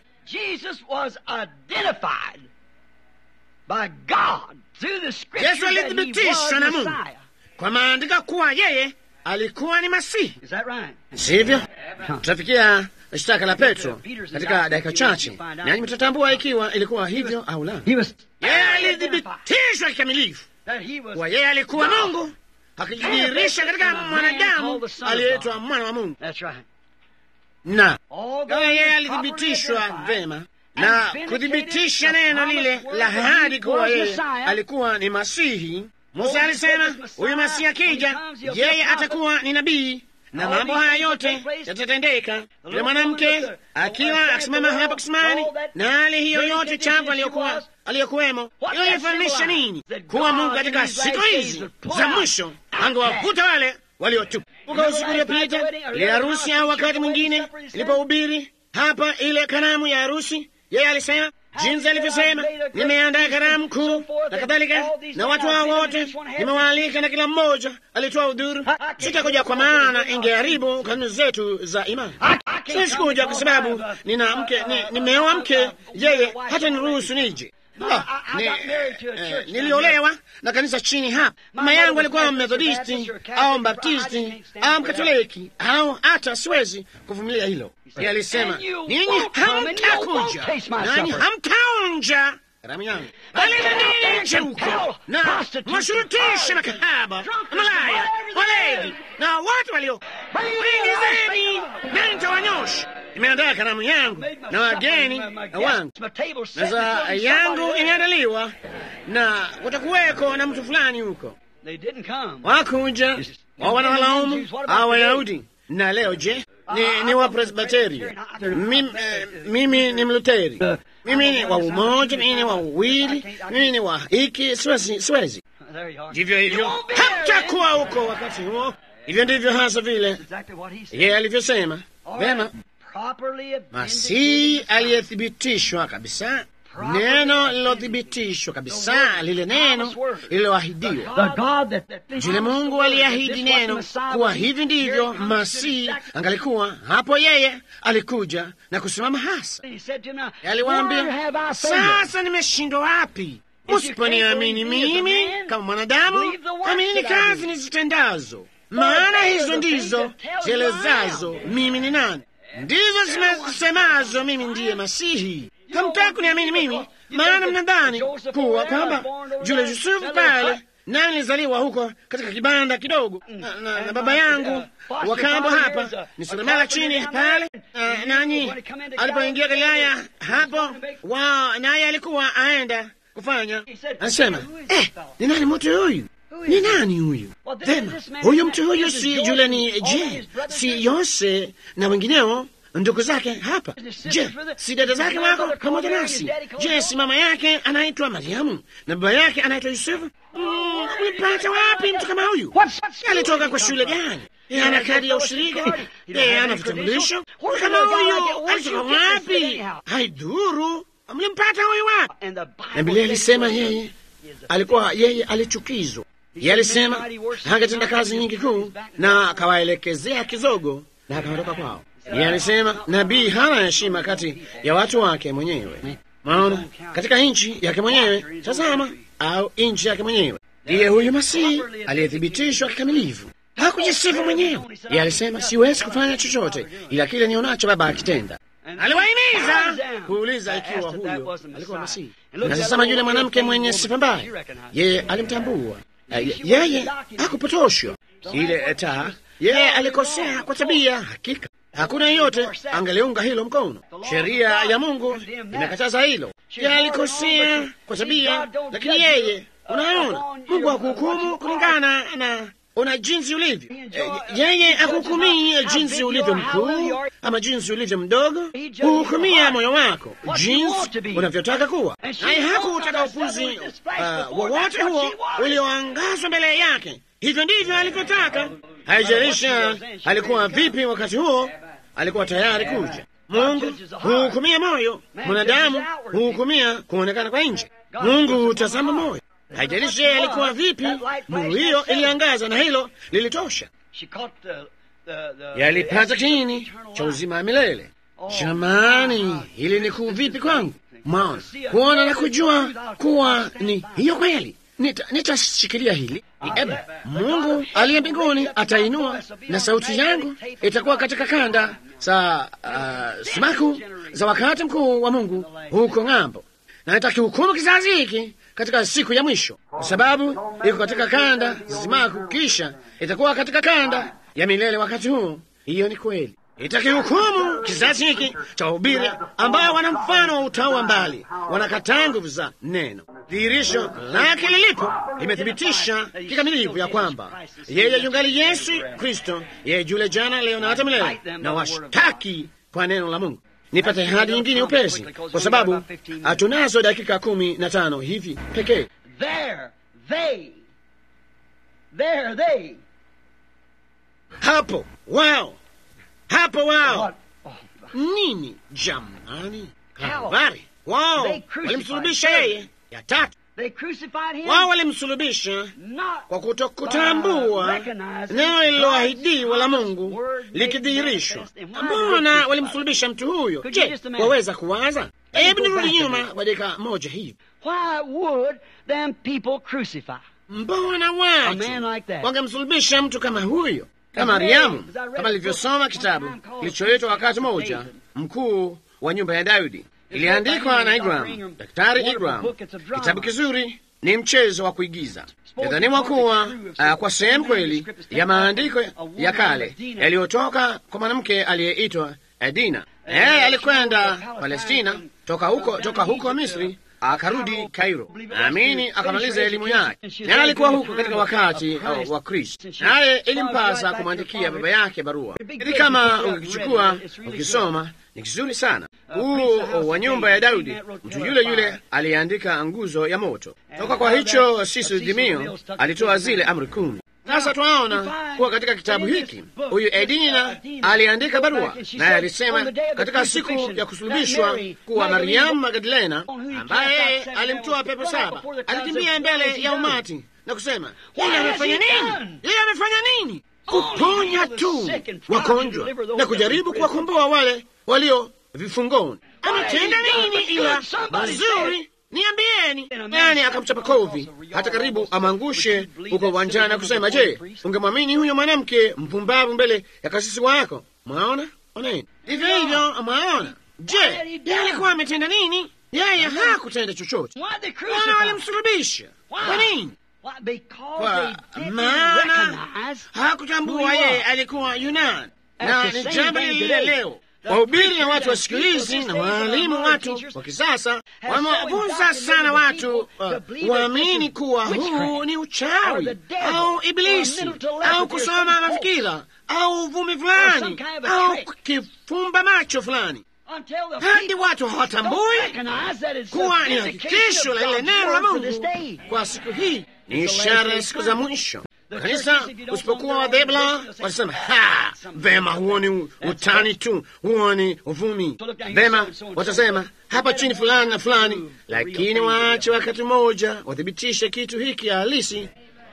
Yesu alithibitishwa na Mungu kwa maandiko kuwa yeye alikuwa ni Masihi, sivyo? Tutafikia shtaka la Petro katika dakika chache, nanyi mtatambua ikiwa ilikuwa hivyo au la. Yeye alithibitishwa kikamilifu kuwa yeye alikuwa Mungu, akijidhihirisha katika mwanadamu aliyeitwa mwana wa Mungu na kama yeye alithibitishwa vema na kuthibitisha neno lile la ahadi kuwa yeye alikuwa ni Masihi. Musa alisema huyu Masihi akija, yeye atakuwa ni nabii na mambo haya yote yatatendeka. Yule mwanamke akiwa akisimama hapa kisimani, na hali hiyo yote chafu aliyokuwa aliyokuwemo, hiyo ilifananisha nini? Kuwa Mungu katika siku hizi za mwisho angewavuta wale waliotupa. Uka usiku uliopita ile harusi, au wakati mwingine ilipohubiri hapa ile karamu ya harusi, yeye alisema jinsi alivyosema, nimeandaa karamu kuu na kadhalika, na watu hao wote nimewaalika, na kila mmoja alitoa udhuru. Sitakuja kwa maana ingeharibu kanuni zetu za imani. Sikuja kwa sababu nina mke, nimeoa mke, yeye hata niruhusu nije. Ni, eh, niliolewa na kanisa chini hapa. Mama yangu alikuwa Methodisti au Mbaptisti au Mkatoliki au hata siwezi kuvumilia hilo. Yeye alisema ninyi hamtakuja nanyi hamtaonja karamu yangu, bali nini nje huko na mashurutisha makahaba, malaya, walevi na watu walio ingizeni, nani nitawanyosha Nimeandaa karamu yangu na wageni wangu, meza yangu imeandaliwa na kutakuweko na mtu fulani huko. Wakuja wa wanawalaumu au Wayahudi. Na leo je, ni, ni wa Presbiterio, mimi, eh, mimi ni Mluteri, mimi ni wa umoja, mimi ni wa uwili, mimi ni wa hiki, siwezi, siwezi. Ndivyo hivyo hamtakuwa huko wakati huo. Hivyo ndivyo hasa vile yeye alivyosema. Vema, Masihi aliyethibitishwa kabisa, neno lilothibitishwa kabisa, lile neno lililoahidiwa. Jule Mungu aliahidi neno kuwa hivi ndivyo Masihi angalikuwa. Hapo yeye alikuja na kusimama hasa, aliwaambia, sasa nimeshindwa wapi? Usiponiamini mimi kama mwanadamu, amini kazi nizitendazo, maana hizo ndizo zielezazo mimi ni nani ndizo zimesemazo mimi ndiye Masihi. Hamtaki kuniamini mimi, maana mnadhani kuwa kwamba yule Yusufu pale, nami nilizaliwa huko katika kibanda kidogo na, na, na baba yangu wakambo hapa ni seremala chini pale, nanyi alipoingia Galilaya hapo wa naye alikuwa aenda kufanya, anasema eh, ni nani mtu huyu? Ni nani huyu? Vema, huyu mtu huyu si yule ni je, si Yose na wengineo ndugu zake hapa? Je, si dada zake wako pamoja nasi? Je, si mama yake anaitwa Mariamu na baba yake anaitwa Yusufu? Ulipata mm, wapi mtu kama huyu? Alitoka kwa shule gani? Yeye ana kadi ya ushirika? Yeye ana vitambulisho? Kama huyu alitoka wapi? Haidhuru, mlimpata huyu wapi? Na Biblia ilisema yeye alikuwa yeye alichukizwa Yeye alisema hangetenda kazi nyingi kuu, na akawaelekezea kizogo na akaondoka kwao. Yeye alisema nabii hana heshima kati ya watu wake mwenyewe. Maona katika nchi yake mwenyewe, tazama, au nchi yake mwenyewe. Ndiye huyu Masihi aliyethibitishwa kikamilifu, hakujisifu mwenyewe. Yeye alisema siwezi kufanya chochote ila kile nionacho Baba akitenda. Aliwahimiza kuuliza ikiwa huyo alikuwa Masihi. Na sasa yule mwanamke mwenye sifa mbaya, yeye alimtambua yeye hakupotoshwa ile taa. Yeye alikosea kwa tabia, hakika hakuna yeyote angeliunga hilo mkono. Sheria ya Mungu imekataza hilo. Yeye alikosea kwa tabia, lakini yeye, unaona, Mungu hakuhukumu kulingana na una jinsi ulivyo. Yeye akuhukumii jinsi ulivyo mkuu ama jinsi ulivyo mdogo, huhukumia moyo wako jinsi unavyotaka kuwa. Naye hakutaka upuzi uh, wowote huo ulioangazwa mbele yake. Hivyo ndivyo alivyotaka. Haijalisha alikuwa vipi wakati huo, alikuwa tayari kuja. Mungu huhukumia moyo, mwanadamu huhukumia kuonekana kwa nje. Mungu hutazama moyo. Haijalishi alikuwa vipi, nuru hiyo iliangaza na hilo lilitosha. Yalipata kiini cha uzima wa milele. Jamani, hili ni kuu vipi kwangu! Maona kuona na kujua kuwa ni hiyo kweli. Nitashikilia hili eba, Mungu aliye mbinguni atainua, na sauti yangu itakuwa katika kanda za uh, sumaku za wakati mkuu wa Mungu huko ng'ambo, na nitakihukumu kizazi hiki katika siku ya mwisho, kwa sababu iko katika kanda za sumaku, kisha itakuwa katika kanda ya milele wakati huo. Hiyo ni kweli. itakihukumu kizazi hiki cha wahubiri ambao wana mfano wa utaua mbali, wanakataa nguvu za neno. Dhihirisho lake lilipo limethibitisha kikamilifu ya kwamba yeye yungali Yesu Kristo, yeye jule jana, leo na hata milele, na washtaki kwa neno la Mungu. Nipate hadi nyingine upesi, kwa sababu hatunazo dakika kumi na tano hivi pekee. There, they. There, they. Hapo wao, hapo wao What? Oh, nini jamani? Kalvari wao walimsulubisha yeye. Ya tatu they crucified him. wao walimsulubisha not kwa kutokutambua neno lililoahidiwa la Mungu likidhihirishwa. Mbona walimsulubisha mtu huyo? Je, waweza kuwaza? Hebu nirudi nyuma kwa dakika moja hivi. Why would them people crucify? Mbona A watu man like that. wangemsulubisha mtu kama huyo, kama Mariamu, kama alivyosoma kitabu kilichoitwa wakati mmoja mkuu wa nyumba ya Daudi, iliandikwa na Igram, Daktari Igram. Kitabu kizuri, ni mchezo wa kuigiza. Idhaniwa kuwa uh, kwa sehemu kweli ya maandiko ya kale yaliyotoka kwa mwanamke aliyeitwa Dina. Yeye alikwenda Palestina toka huko, toka huko Misri akarudi Kairo, naamini akamaliza elimu yake, naye alikuwa huko katika wakati uh, wa Kristo, naye ilimpasa kumwandikia baba yake barua. Ili kama ukichukua ukisoma, ni kizuri sana huu wa nyumba ya Daudi. Mtu yule yule aliyeandika nguzo ya moto, toka kwa hicho Sisu Dimio alitoa zile amri kumi. Sasa twaona kuwa katika kitabu hiki huyu Edina aliandika barua, naye alisema katika siku ya kusulubishwa kuwa Mariamu Magdalena, ambaye alimtoa pepo saba, alikimbia mbele ya umati na kusema, yeye amefanya nini? Yeye amefanya nini? Kuponya tu wagonjwa na kujaribu kuwakomboa wale walio vifungoni. Ametenda nini ila mazuri? Niambieni. Nani akamchapa kovi hata karibu amangushe huko uwanjani na kusema, je, ungemwamini huyo mwanamke mpumbavu mbele ya kasisi wako? Mwaona, oneni hivyo hivyo, mwaona. Je, yeye alikuwa ametenda nini? Yeye hakutenda chochote. Why they Wana crucify? walimsulubisha. Kwa nini? Why? Because Kwa they didn't maana recognize hakutambua who he yeye was. alikuwa Yunani, That's na the ni same jambo thing lile today. leo. The Wahubiri na watu wa preachers siku and hizi teachers na these days and waalimu modern watu teachers wa kisasa have so wamewafunza indoctrinated sana the watu people uh, to believe that waamini this is kuwa huu witchcraft ni or uchawi the devil au or ibilisi mental telepathy au or kusoma some mafikira au uvumi some fulani kind of a au trick. kifumba macho fulani, Until the hadi people watu don't hawatambui recognize that it's kuwa a ni vindication hakikisho of la ile God's neno la word for this Mungu day. kwa siku hii. Ni It's the ishara last ya day siku za time. mwisho. The Kanisa churches, if you don't usipokuwa want their wadhebla organization, they'll watasema say, ha, "Some vema, kind of huo ni That's utani right. tu, huo ni uvumi. So look down here, Vema, so and so and so. watasema hapa chini fulani na fulani, Prove the lakini real thing waache to be wakati mmoja wathibitishe kitu hiki halisi.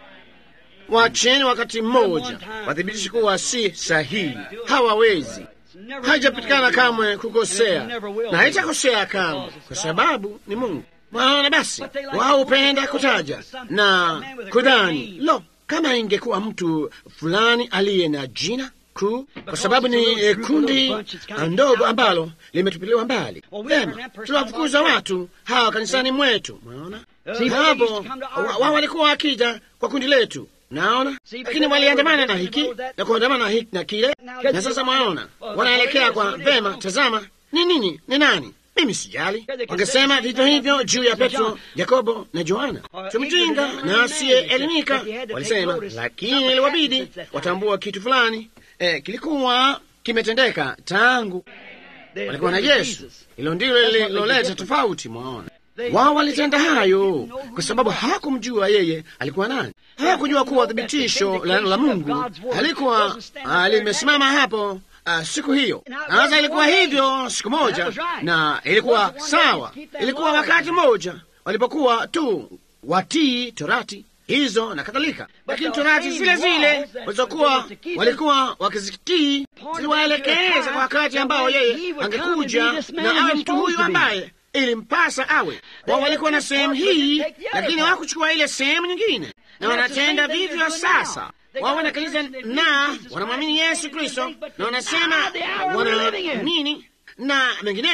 Wacheni wakati mmoja wathibitishe kuwa si sahihi. Hawawezi, haijapatikana kamwe kukosea na haitakosea kamwe, kwa sababu ni Mungu. Maana basi wao hupenda kutaja na kudhani, lo, kama ingekuwa mtu fulani aliye na jina kuu, kwa sababu ni eh, kundi ndogo ambalo limetupiliwa mbali. Vema, tunawafukuza watu hawa kanisani mwetu. Mwaona hapo, wa- wao walikuwa wakija kwa kundi letu naona lakini waliandamana na hiki na kuandamana na hiki na kile, na sasa mwaona wanaelekea kwa vema. Tazama, ni nini? Ni nani? Mimi sijali. Wangesema vivyo hivyo juu ya Petro, Yakobo na Yohana, tumjinga na asiyeelimika, walisema, lakini iliwabidi watambua kitu fulani eh, kilikuwa kimetendeka tangu walikuwa na Yesu. Hilo ndilo lililoleta tofauti. Mwaona, wao walitenda hayo kwa sababu hawakumjua yeye alikuwa nani. Hawakujua kuwa thibitisho la neno la Mungu halikuwa ah, limesimama hapo ah, siku hiyo. Sasa ilikuwa hivyo siku moja, na ilikuwa sawa. Ilikuwa wakati mmoja walipokuwa tu watii torati hizo na kadhalika, lakini torati zile zile walizokuwa walikuwa wakizitii ziliwaelekeza kwa wakati ambao yeye angekuja na awe mtu huyu ambaye ilimpasa awe. Wao walikuwa na sehemu hii, lakini hawakuchukua ile sehemu nyingine, na wanatenda vivyo sasa. Wao wana kanisa na wanamwamini Yesu Kristo na wanasema wanaamini na mengineyo,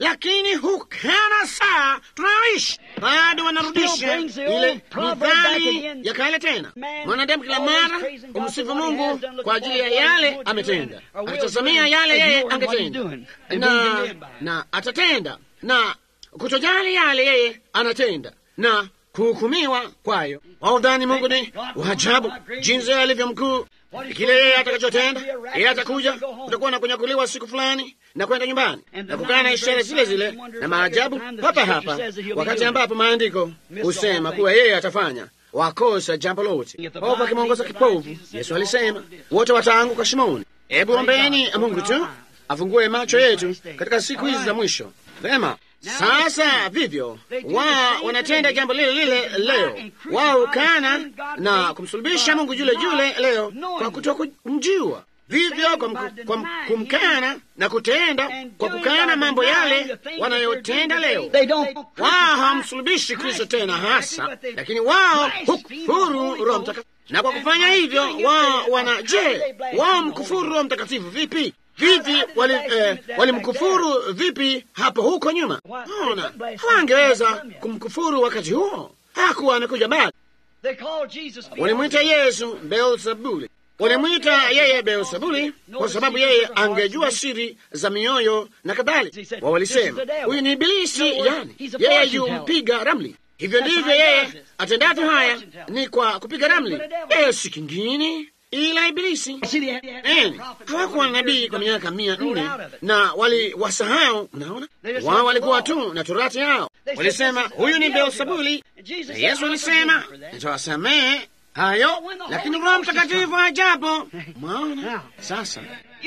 lakini hukana saa tunayoishi bado wanarudisha ile nidhani ya kale tena. Mwanadamu kila mara umsifu Mungu kwa ajili ya yale ametenda, akitazamia yale yeye angetenda na, na atatenda na kutojali yale yeye anatenda na kuhukumiwa kwayo. Waudhani Mungu ni waajabu jinsi alivyo mkuu. Kile yeye atakachotenda, yeye atakuja, utakuwa na kunyakuliwa siku fulani na kwenda nyumbani na kukaa na ishara zile zile na maajabu hapa hapa, wakati ambapo maandiko husema kuwa yeye atafanya wakosa jambo lote. Popo akimwongoza kipovu, Yesu alisema wote wataanguka shimoni. Hebu ombeni Mungu tu afungue macho yetu katika siku hizi za mwisho. Vema. Sasa vivyo wao wanatenda jambo lile lile leo, wao kana na kumsulubisha Mungu yule yule leo kwa kutokumjua, vivyo kwa, mku, kwa kumkana na kutenda kwa kukana mambo yale wanayotenda leo. Wao hawamsulubishi Kristo tena hasa, lakini wao hukufuru Roho Mtakatifu, na kwa kufanya hivyo wao wana je, wao mkufuru Roho Mtakatifu vipi? Vipi walimkufuru wali vipi hapo huko nyuma? Ona, hawangeweza kumkufuru wakati huo, hakuwa amekuja bado. Walimwita Yesu Beelzebuli, walimwita yeye Beelzebuli kwa sababu yeye angejua siri za mioyo na kadhalika. Wa walisema huyu ni Ibilisi, yani yeye yumpiga ramli. Hivyo ndivyo yeye atendavyo. Haya ni kwa kupiga ramli, yeye si kingine ila Ibilisi. Hawakuwa na nabii kwa miaka mia nne na waliwasahau. Mnaona, wao walikuwa tu na torati yao, walisema huyu ni Beelzebuli, na Yesu alisema nitawasamehe hayo, lakini Roho Mtakatifu ajapo. Mwaona sasa,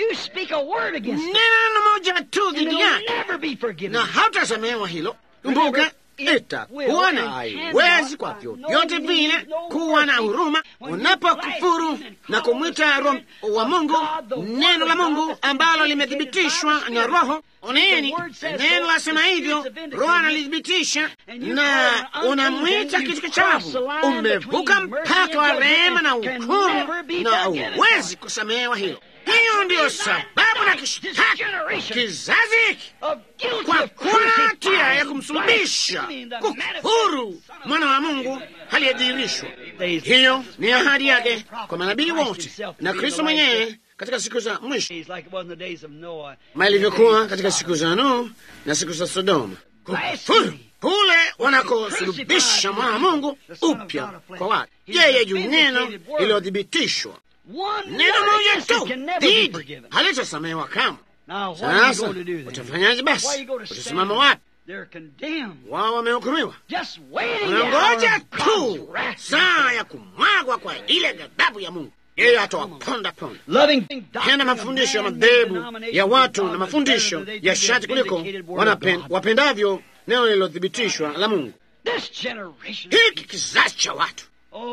neno moja tu dhidi yake na hautasamehewa hilo. Kumbuka itakuwa na haiwezi kwa vyovyote vile kuwa na huruma unapokufuru na kumwita Roho wa Mungu, neno la Mungu ambalo limethibitishwa na Roho. Oneni, neno lasema hivyo, Roho analithibitisha, na unamwita kitu kichafu. Umevuka mpaka wa rehema na hukumu, na huwezi kusamehewa hilo. Hiyo ndiyo sababu na kishtaki kizazi hiki kwa kuwa na hatia ya kumsulubisha, kufuru mwana wa Mungu aliyedhihirishwa. Hiyo ni ahadi yake kwa manabii wote na Kristo mwenyewe katika siku za mwisho, kama ilivyokuwa katika siku za Nuhu na siku za Sodoma. Kufuru kule wanakosulubisha mwana wa Mungu upya kwa watu, yeye juu neno lililothibitishwa neno moja tu dhidi halitasamehewa kamwe. Sasa utafanyaje? Basi utasimama wapi? Wao wamehukumiwa, wanangoja tu saa ya kumwagwa kwa ile ghadhabu ya Mungu. Yeye atawaponda ponda. Penda mafundisho ya madhehebu ya watu na mafundisho ya shati kuliko wapendavyo neno lililothibitishwa la Mungu. Hiki kizazi cha watu,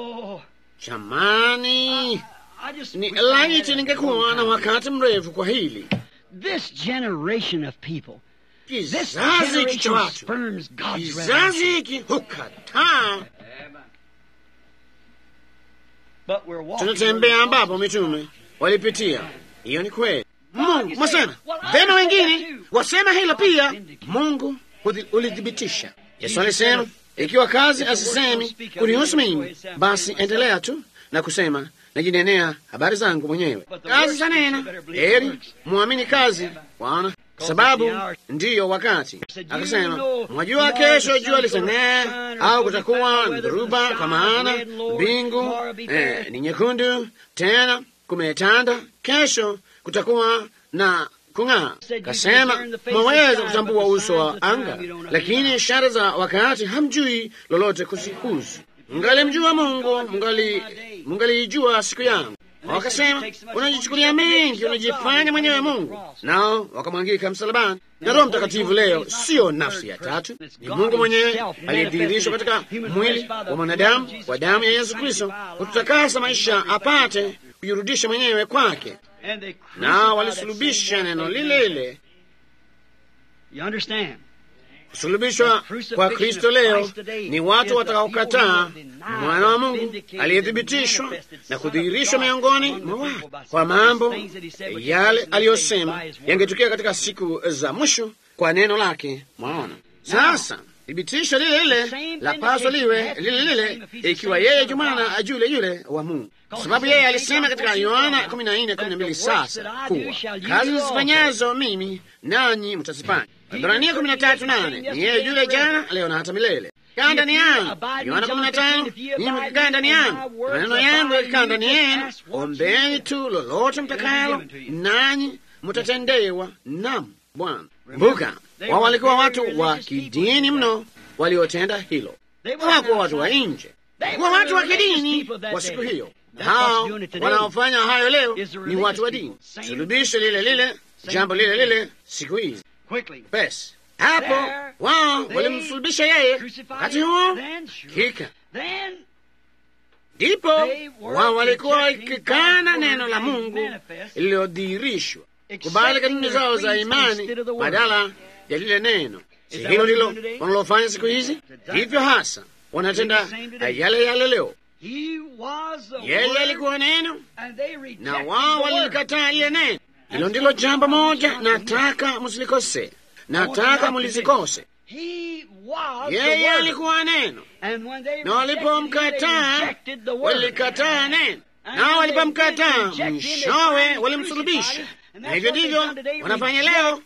jamani ni laiti ningekuwa na wakati mrefu kwa hili kizazi hiki cha watu, kizazi hiki hukataa. Tunatembea ambapo mitume walipitia. Hiyo ni kweli. Mungu mwasema vema, wengine wasema hilo pia. Mungu ulithibitisha. Yesu alisema ikiwa kazi asisemi kunihusu mimi, basi endelea tu na kusema najinenea habari zangu mwenyewe. Kazi za nena, heri mwamini kazi, waona, kwa sababu ndiyo wakati. Akasema, mwajua kesho jua litang'aa au kutakuwa na dhoruba, kwa maana mbingu eh, ni nyekundu, tena kumetanda. Kesho kutakuwa na kung'aa. Kasema, mwaweza kutambua uso wa anga, lakini ishara za wakati hamjui lolote kuzihusu. Mngalimjua Mungu, mngali mngaliijua siku yangu. Wakasema, unajichukulia mengi, unajifanya mwenyewe Mungu. Nao wakamwangika msalabani. Na Roho Mtakatifu leo siyo nafsi ya tatu, ni Mungu mwenyewe aliyedhihirishwa katika mwili wa mwanadamu kwa damu ya Yesu Kristo kututakasa maisha apate kujirudisha mwenyewe kwake. Nao walisulubisha neno lile lile. Kusulubishwa kwa Kristo leo ni watu watakaokataa mwana wa Mungu aliyethibitishwa na kudhihirishwa miongoni mwa watu kwa mambo yale aliyosema yangetukia katika siku za mwisho kwa neno lake. Mwaona sasa, thibitisho lile lile la paswa liwe lile lile, ikiwa yeye jumana yule yule wa Mungu, kwa sababu yeye alisema katika Yohana kumi na nne kumi na mbili sasa kuwa kazi nizifanyazo mimi nanyi mtazifanya. Ibrania kumi na tatu nane ni yeye yule jana, leo na hata milele. Kaa ndani yangu. Yohana kumi na tano ninyi mkikaa ndani yangu, maneno yangu yakikaa ndani yenu, ombeni tu lolote mtakalo, nanyi mtatendewa. Nam Bwana. Kumbuka, wao walikuwa watu wa kidini mno waliotenda hilo. Hawakuwa watu wa nje, kuwa watu wa kidini wa siku hiyo. Hao wanaofanya hayo leo ni watu wa dini, sulubisho lile lile, jambo lile lile siku hizi. Basi hapo wao walimsulubisha yeye, wakati huo kika ndipo wao walikuwa wakikana neno la Mungu lililodhihirishwa, kubali kanuni zao za imani badala ya lile neno. Si hilo ndilo wanalofanya siku hizi? Hivyo hasa wanatenda yale yale leo. Yeye alikuwa neno na wao walilikataa lile neno. Hilo ndilo jambo moja nataka msilikose, nataka mlisikose. Yeye alikuwa neno, na walipomkataa walikataa neno, nao walipomkataa mwishowe walimsulubisha. Na hivyo ndivyo wanafanya leo,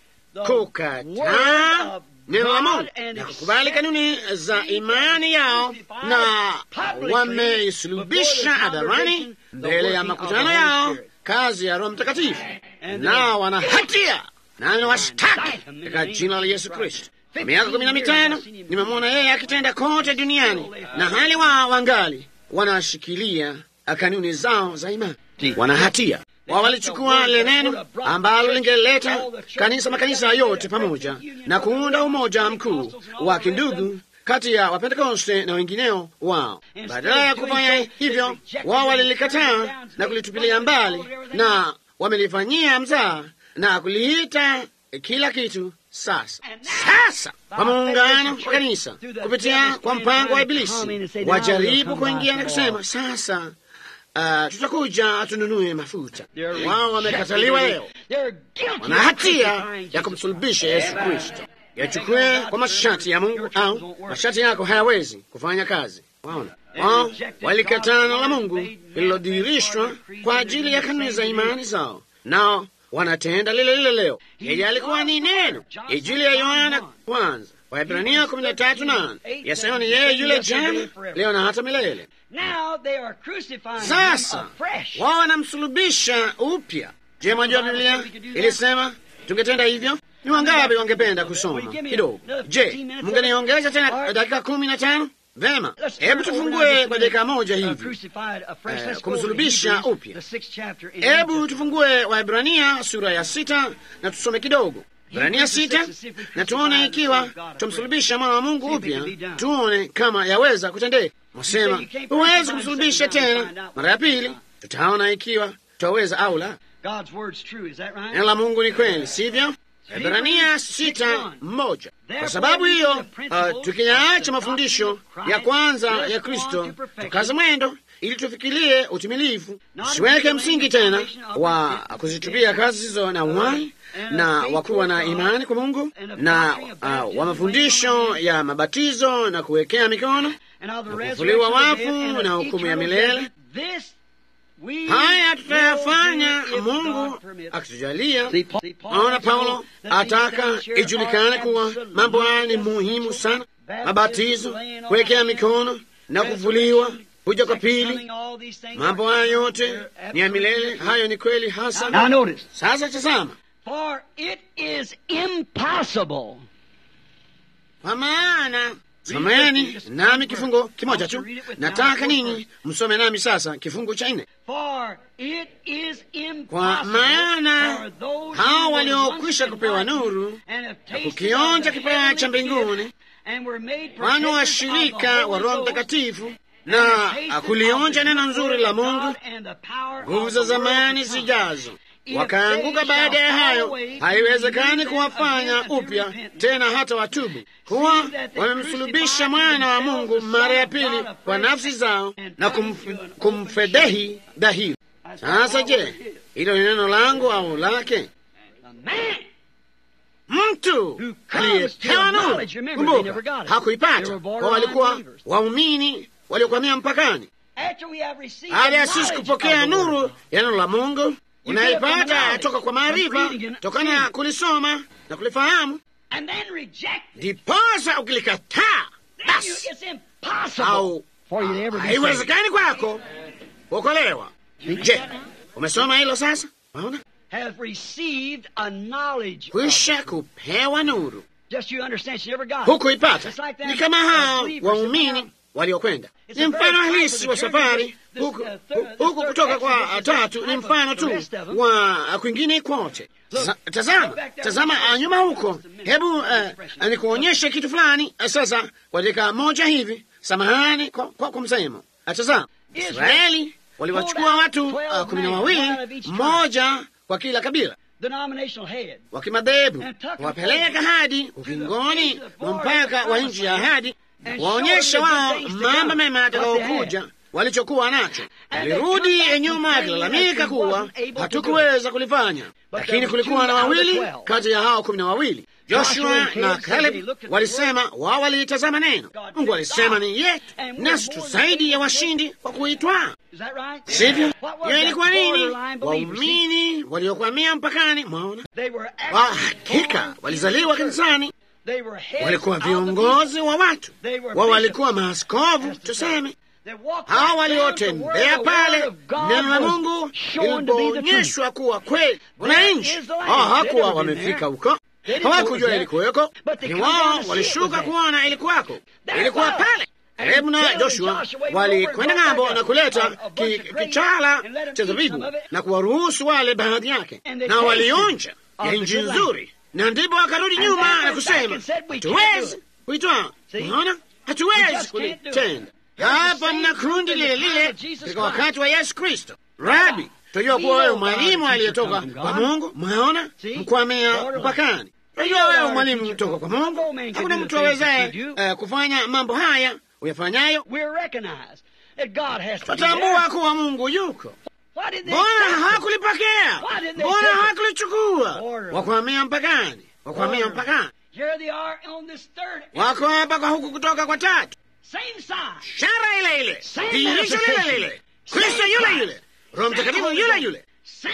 kukataa neno la Mungu na kukubali kanuni za imani yao, na wameisulubisha hadharani mbele ya makutano yao kazi ya Roho Mtakatifu, nao wana hatia nani washtaki katika jina la Yesu Kristo. Kwa miaka kumi na mitano nimemwona yeye akitenda kote duniani, na hali wao wangali wanashikilia kanuni zao za imani, wana hatia wao walichukua lile neno ambalo lingeleta kanisa makanisa yote pamoja na kuunda umoja mkuu wa kindugu kati ya Wapentekoste na wengineo wao. Badala ya kufanya hivyo, wao walilikataa na kulitupilia mbali, na wamelifanyia mzaa na kuliita kila kitu. Sasa sasa, kwa muungano wa kanisa kupitia kwa mpango wa Ibilisi, wajaribu kuingia na kusema sasa Uh, tutakuja tununue mafuta. Wao wamekataliwa leo, wana hatia ya kumsulubisha Yesu Kristo. Yachukue kwa masharti ya Mungu au masharti yako hayawezi kufanya kazi. Waona, wao walikataa neno la Mungu lililodhihirishwa kwa ajili ya kanuni za imani zao, nao wanatenda lile lile leo. Yeye alikuwa ni neno. Injili ya Yohana kwanza Waebrania kumi na tatu nane yasema ni yeye yule jana, leo na hata milele. Sasa wao wanamsulubisha upya. Je, mwajua Biblia ilisema tungetenda hivyo? Ni wangapi wangependa kusoma kidogo? Je, mngeniongeza tena dakika kumi na tano? Vema, hebu tufungue kwa dakika moja hivi eh, kumsulubisha upya. Hebu tufungue Waebrania sura ya sita na tusome kidogo Ibrania sita na tuone ikiwa tumsulubisha mwana wa Mungu upya, tuone kama yaweza kutendeka. Wasema huwezi kumsulubisha tena mara ya pili, tutaona ikiwa tutaweza au la. Neno la Mungu ni kweli, sivyo? Ibrania sita moja. Kwa sababu hiyo, uh, tukiyaacha mafundisho ya kwanza ya Kristo, tukaze mwendo ili tufikirie utimilifu, tusiweke msingi tena wa kuzitupia kazi hizo na uhai na wakuwa na imani kwa Mungu na uh, wa mafundisho ya mabatizo na kuwekea mikono na kufufuliwa wafu na hukumu ya milele. Haya tutayafanya Mungu akitujalia. Naona Paulo ataka ijulikane kuwa mambo haya ni muhimu sana: mabatizo, kuwekea mikono na kufufuliwa kuja kwa pili. Mambo haya yote ni ya milele. Hayo ni kweli hasa. Sasa tazama For it is impossible. Kwa maana someni nami kifungo kimoja tu, nataka ninyi msome nami sasa kifungu cha nne. For it is Kwa impossible maana for those hao who were waliokwisha once kupewa enlightened nuru and have na tasted kukionja of the kipawa cha heavenly mbinguni gift and were made kwani partakers of the washirika wa Holy Roho Ghost Mtakatifu and na have tasted kulionja of the neno good nzuri word la of Mungu, God and the power of nguvu the za world to zamani come. zijazo, If wakaanguka they baada ya shall fall hayo, away, haiwezekani then kuwafanya again unto upya repentance. tena hata watubu, kuwa Seeing that they wamemsulubisha crucified mwana wa themselves, Mungu the mara ya Son of pili God kwa afresh, nafsi zao and na turned kumf- to an open kumfedhehi dhahiri. That's Sasa what je, our word is. hilo ni neno langu au lake? The man mtu aliyepewa nuru. Kumbuka, hakuipata kwa walikuwa waumini waliokwamia mpakani. Baada ya sisi kupokea nuru ya neno la Mungu, unaipata toka kwa maarifa, tokana na kulisoma na kulifahamu, ndiposa ukilikataa, basi au haiwezekani kwako kuokolewa. Je, umesoma hilo sasa? Unaona, kwisha kupewa nuru, hukuipata. Ni kama hao waumini waliokwenda ni mfano halisi wa safari huku, huku kutoka kwa tatu ni mfano tu wa kwingine kwote. Tazama, tazama nyuma huko. Hebu uh, nikuonyeshe kitu fulani sasa kwa dakika moja hivi. Samahani kwa, kwa, kwa msemo. Tazama, Israeli waliwachukua watu uh, kumi na wawili, mmoja kwa kila kabila wa kimadhehebu, wapeleka hadi ukingoni mwa mpaka wa nchi ya ahadi waonyesha wao mambo mema yatakayokuja walichokuwa nacho. Walirudi nyuma akilalamika kuwa hatukuweza kulifanya, lakini kulikuwa na wawili kati ya hao kumi na wawili, Joshua na Caleb, walisema wao waliitazama neno. Mungu alisema ni yetu, nasi tu zaidi ya washindi kwa kuitwaa, sivyo? Hiyo ilikuwa nini? Waumini waliokwamia mpakani, mwaona, wa hakika walizaliwa kanisani walikuwa viongozi wa watu wao, walikuwa maaskofu tuseme, hawa waliotembea pale neno la Mungu lilipoonyeshwa kuwa kweli. Wananchi hao hawakuwa wamefika huko, hawakujua ilikuweko, ni wao walishuka kuona ilikuwako, ilikuwa pale. Kalebu na Joshua walikwenda ng'ambo na kuleta kichala cha zabibu na kuwaruhusu wale baadhi yake, na walionja ya nchi nzuri na ndipo wakarudi nyuma na kusema hatuwezi kuitwaa. Unaona, hatuwezi kulitenda. Hapa mna kundi lile lile katika wakati wa Yesu Kristo. Rabi, tunajua kuwa wewe mwalimu aliyetoka kwa Mungu. Mwaona, mkwamia mpakani. Tunajua wewe mwalimu kutoka kwa Mungu. Hakuna mtu awezaye uh, kufanya mambo haya uyafanyayo. Tutambua kuwa Mungu yuko Mbona hawakulipokea? Mbona hawakulichukua? Wakwamia mpakani, wakwamia mpakani. Wako hapa kwa huku kutoka kwa tatu, shara ile ile, dhihirisho lile lile, Kristo yule yule, Roho Mtakatifu yule yule,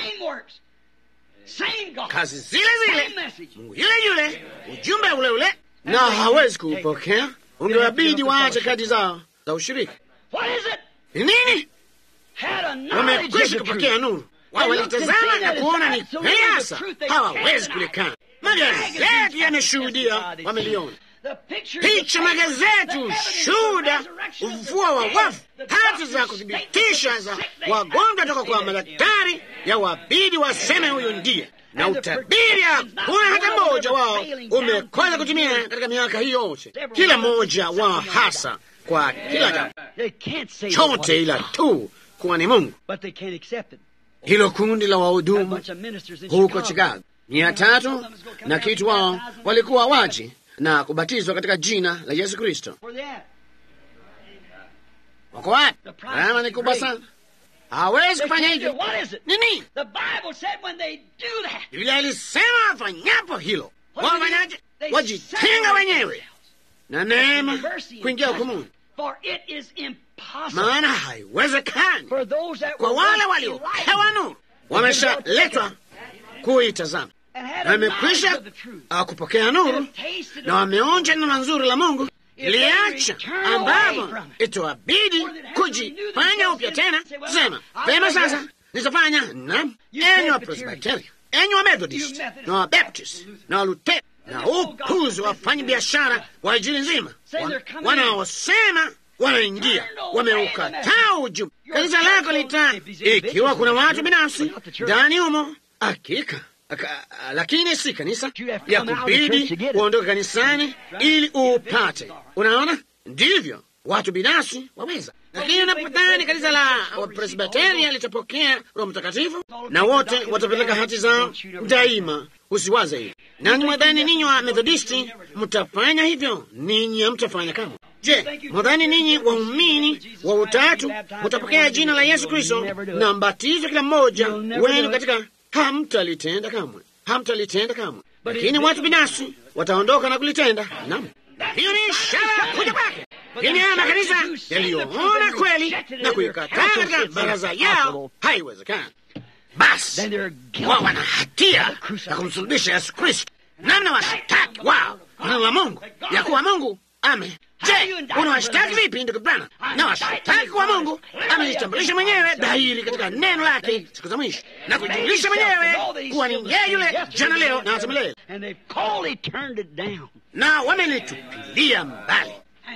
kazi zile zile, Mungu yule yule, ujumbe ule ule, na hawezi kuupokea. Ungewabidi waache kadi zao za ushirika. Ni nini? Wamekwisha kupokea nuru, wao walitazama na kuona ni kweli hasa, hawawezi kulikana. Magazeti yameshuhudia, wameliona picha, magazeti ushuhuda, ufufuo wa wafu, hati za kuthibitisha za wagonjwa toka kwa madaktari, ya wabidi waseme huyu ndiye, na utabiri hakuna hata mmoja wao umekosa kutimia katika miaka hii yote, kila mmoja wao hasa kwa kila jambo chote, ila tu kuwa ni Mungu. Hilo kundi la wahudumu huko Chicago mia tatu na kitu, wao walikuwa waji na kubatizwa katika jina la Yesu Kristo. Wako wapi? Gharama ni kubwa sana, hawezi kufanya hivyo. Nini? Biblia ilisema wafanyapo hilo wafanyaje? Wajitenga wenyewe na neema kuingia hukumuni maana haiwezekani kwa wale waliopewa nuru, wameshaletwa kuitazama na wamekwisha kupokea nuru na wameonja neno nzuri la Mungu liacha, ambapo itawabidi kujifanya upya tena, kusema vema, sasa nitafanya na enyi wa Presbiteri, enyi wa Methodist na wa Baptist na wa Luteri na upuzi wafanya biashara wa injili nzima wanaosema wanaingia wameukataa ujumbe. Kanisa lako lita, ikiwa kuna watu binafsi ndani humo, hakika lakini si kanisa ya kubidi kuondoka kanisani ili upate. Unaona, ndivyo watu binafsi waweza, lakini unapodhani kanisa la Presbiteria litapokea Roho Mtakatifu na wote watapeleka hati zao daima, usiwaze hivyo. Nani mwadhani ninyi wa Methodisti mtafanya hivyo? Ninyi hamtafanya kama Je, mwadhani ninyi waumini wa utatu mutapokea jina la Yesu Kristo na mbatizwe kila mmoja wenu katika? Hamtalitenda kamwe, hamtalitenda kamwe. lakini watu binafsi wataondoka na kulitenda. Naam, hiyo ni ishara ya kuja kwake. Lakini haya makanisa yaliyoona kweli na kuikataa katika baraza yao, haiwezekani. Basi wao wana hatia ya kumsulubisha Yesu Kristo, namna washtaki wao neno la Mungu ya kuwa Mungu ame Je, unawashtaki vipi ndugu Branham? Na washtaki kwa Mungu amejitambulisha mwenyewe dhahiri katika neno lake siku za mwisho na kujulisha mwenyewe kuwa ni yeye yule jana, leo na hata milele, na wamelitupilia mbali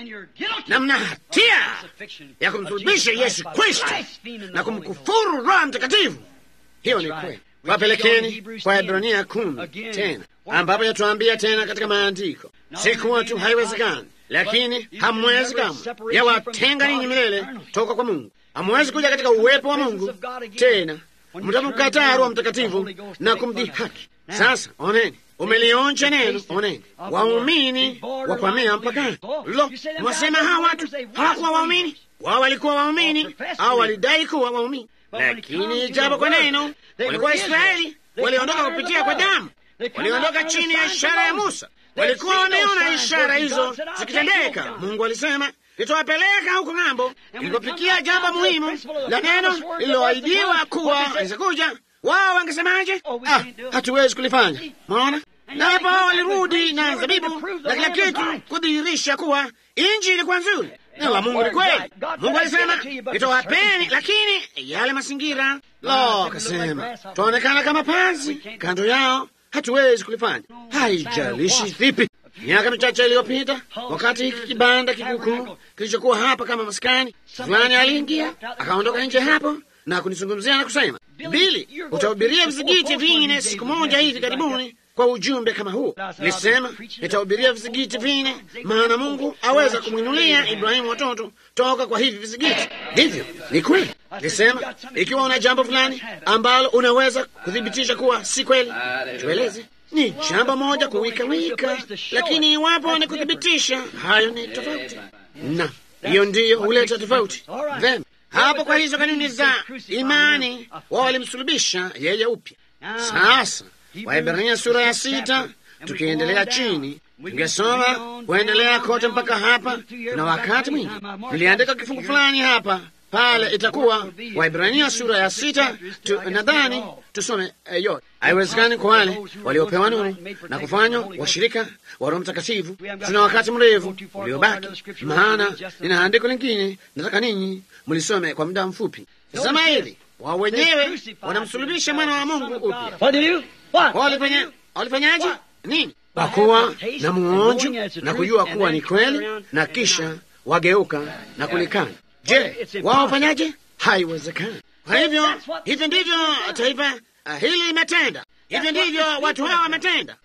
na mna hatia ya kumsulubisha Yesu Kristo na kumkufuru Roho Mtakatifu. Hiyo ni kweli. Wapelekeni kwa Ibrania kumi tena, ambapo yatuambia tena katika maandiko, si kuwa tu haiwezekani, lakini hamwezi kamwe, yawatenga ninyi milele toka kwa Mungu. Hamwezi kuja katika uwepo wa Mungu tena, mtamkataa Roho Mtakatifu na kumdhihaki. Sasa oneni, umelionja neno, oneni, waumini wakwamia mpakani. Lo, mwasema hawa watu hawakuwa waumini? Wao walikuwa waumini au walidai kuwa waumini, lakini ijapo kwa neno walikuwa Israeli, waliondoka kupitia kwa damu, waliondoka chini ya ishara ya Musa, walikuwa wameona ishara hizo zikitendeka. Mungu alisema nitawapeleka huko ng'ambo. Ilipofikia jambo muhimu la neno lililoahidiwa kuwa lizakuja, wao wangesemaje? Ah, hatuwezi kulifanya. Maona, na hapo walirudi na zabibu na kila kitu kudhihirisha kuwa inji ilikuwa nzuri. Neno la Mungu ni kweli. Mungu alisema nitawapeni, lakini yale mazingira lo, kasema twaonekana kama panzi kando yao, hatuwezi kulifanya. Haijalishi vipi. Miaka michache iliyopita, wakati hiki kibanda kikukuu kilichokuwa hapa kama maskani fulani, aliingia akaondoka nje hapo na kunizungumzia na kusema, Bili, utahubiria vizigiti vine siku moja hivi karibuni kwa ujumbe kama huu. Nilisema nitahubiria vizigiti vine, maana Mungu aweza kumwinulia Ibrahimu watoto toka kwa hivi vizigiti. Ndivyo, ni kweli. Nilisema ikiwa una jambo fulani ambalo unaweza kuthibitisha kuwa si kweli, tueleze. Ni jambo moja kuwika wika, lakini iwapo ni kuthibitisha, hayo ni tofauti, na hiyo ndiyo huleta tofauti. Vema, hapo kwa hizo kanuni za imani, wao walimsulubisha yeye upya. Sasa Waibrania sura ya sita, tukiendelea chini, tungesoma kuendelea kote mpaka hapa, na wakati mwingi niliandika kifungu fulani hapa pale, itakuwa Waibrania sura ya sita tu, nadhani tusome eh, yote. Haiwezekani kwa wale waliopewa nuru na kufanywa washirika wa Roho Mtakatifu. Tuna wakati mrefu uliobaki, maana nina andiko lingine nataka ninyi mlisome kwa muda mfupi. Sema hili wao wenyewe wanamsulubisha mwana wa Mungu upya. Walifanya walifanyaje? Nini? Kwa kuwa na muonjo na kujua kuwa ni kweli, na kisha wageuka na kulikana. Je, wao wafanyaje? Haiwezekani. Kwa hivyo, hivyo ndivyo taifa uh, hili limetenda. Hivyo ndivyo watu hawa wametenda.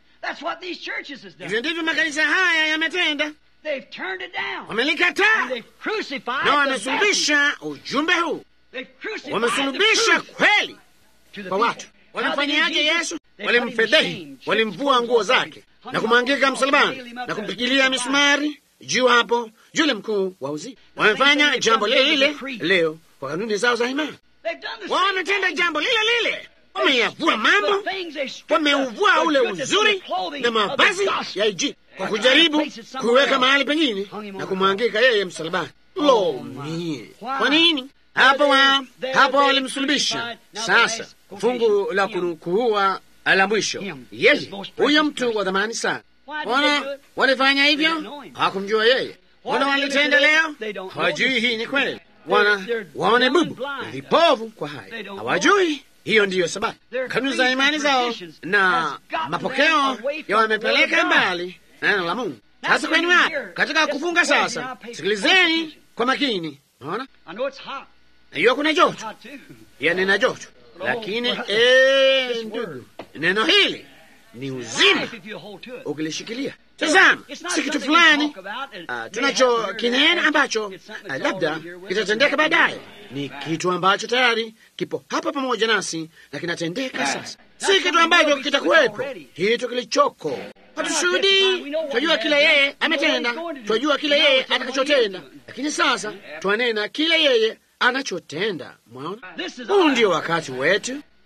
Hivyo ndivyo makanisa haya yametenda. Wamelikataa na wamesulubisha ujumbe huu, wamesulubisha kweli kwa watu. Walimfanyiaje Yesu? Walimfedhehi, walimvua nguo zake na kumwangika msalabani na kumpigilia misumari juu hapo yule mkuu wa uzima. Wamefanya jambo lile lile leo kwa kanuni zao za imani. Wao wametenda jambo lile lile, wameyavua mambo, wameuvua ule uzuri na mavazi ya Injili kwa kujaribu kuweka mahali pengine na kumwangika yeye msalabani. Lo mie, kwa nini? Hapo wa hapo walimsulubisha. Sasa fungu la kuua la mwisho, yeye huyo mtu wa dhamani sana. Wana walifanya hivyo, hawakumjua yeye. Wana walitenda leo, hawajui hii ni kweli. Wana waone bubu vipovu kwa haya, hawajui hiyo ndiyo sababu kanuni za imani zao na mapokeo ya wamepeleka mbali neno la Mungu. Sasa kwenu hapa katika kufunga sasa, sikilizeni kwa makini. Naona najua kuna joto, ya nina joto, lakini ee, ndugu, neno hili ni uzima ukilishikilia. Tazama, si kitu fulani uh, tunacho kinena ambacho uh, labda kitatendeka baadaye. Ni kitu ambacho tayari kipo hapa pamoja nasi na kinatendeka sasa, si kitu ambacho kitakuwepo, kitu kilichoko. Hatushuhudii, twajua kile yeye ametenda, twajua kile yeye atakachotenda, lakini sasa twanena kile yeye anachotenda. Mwaona, huu ndio wakati wetu.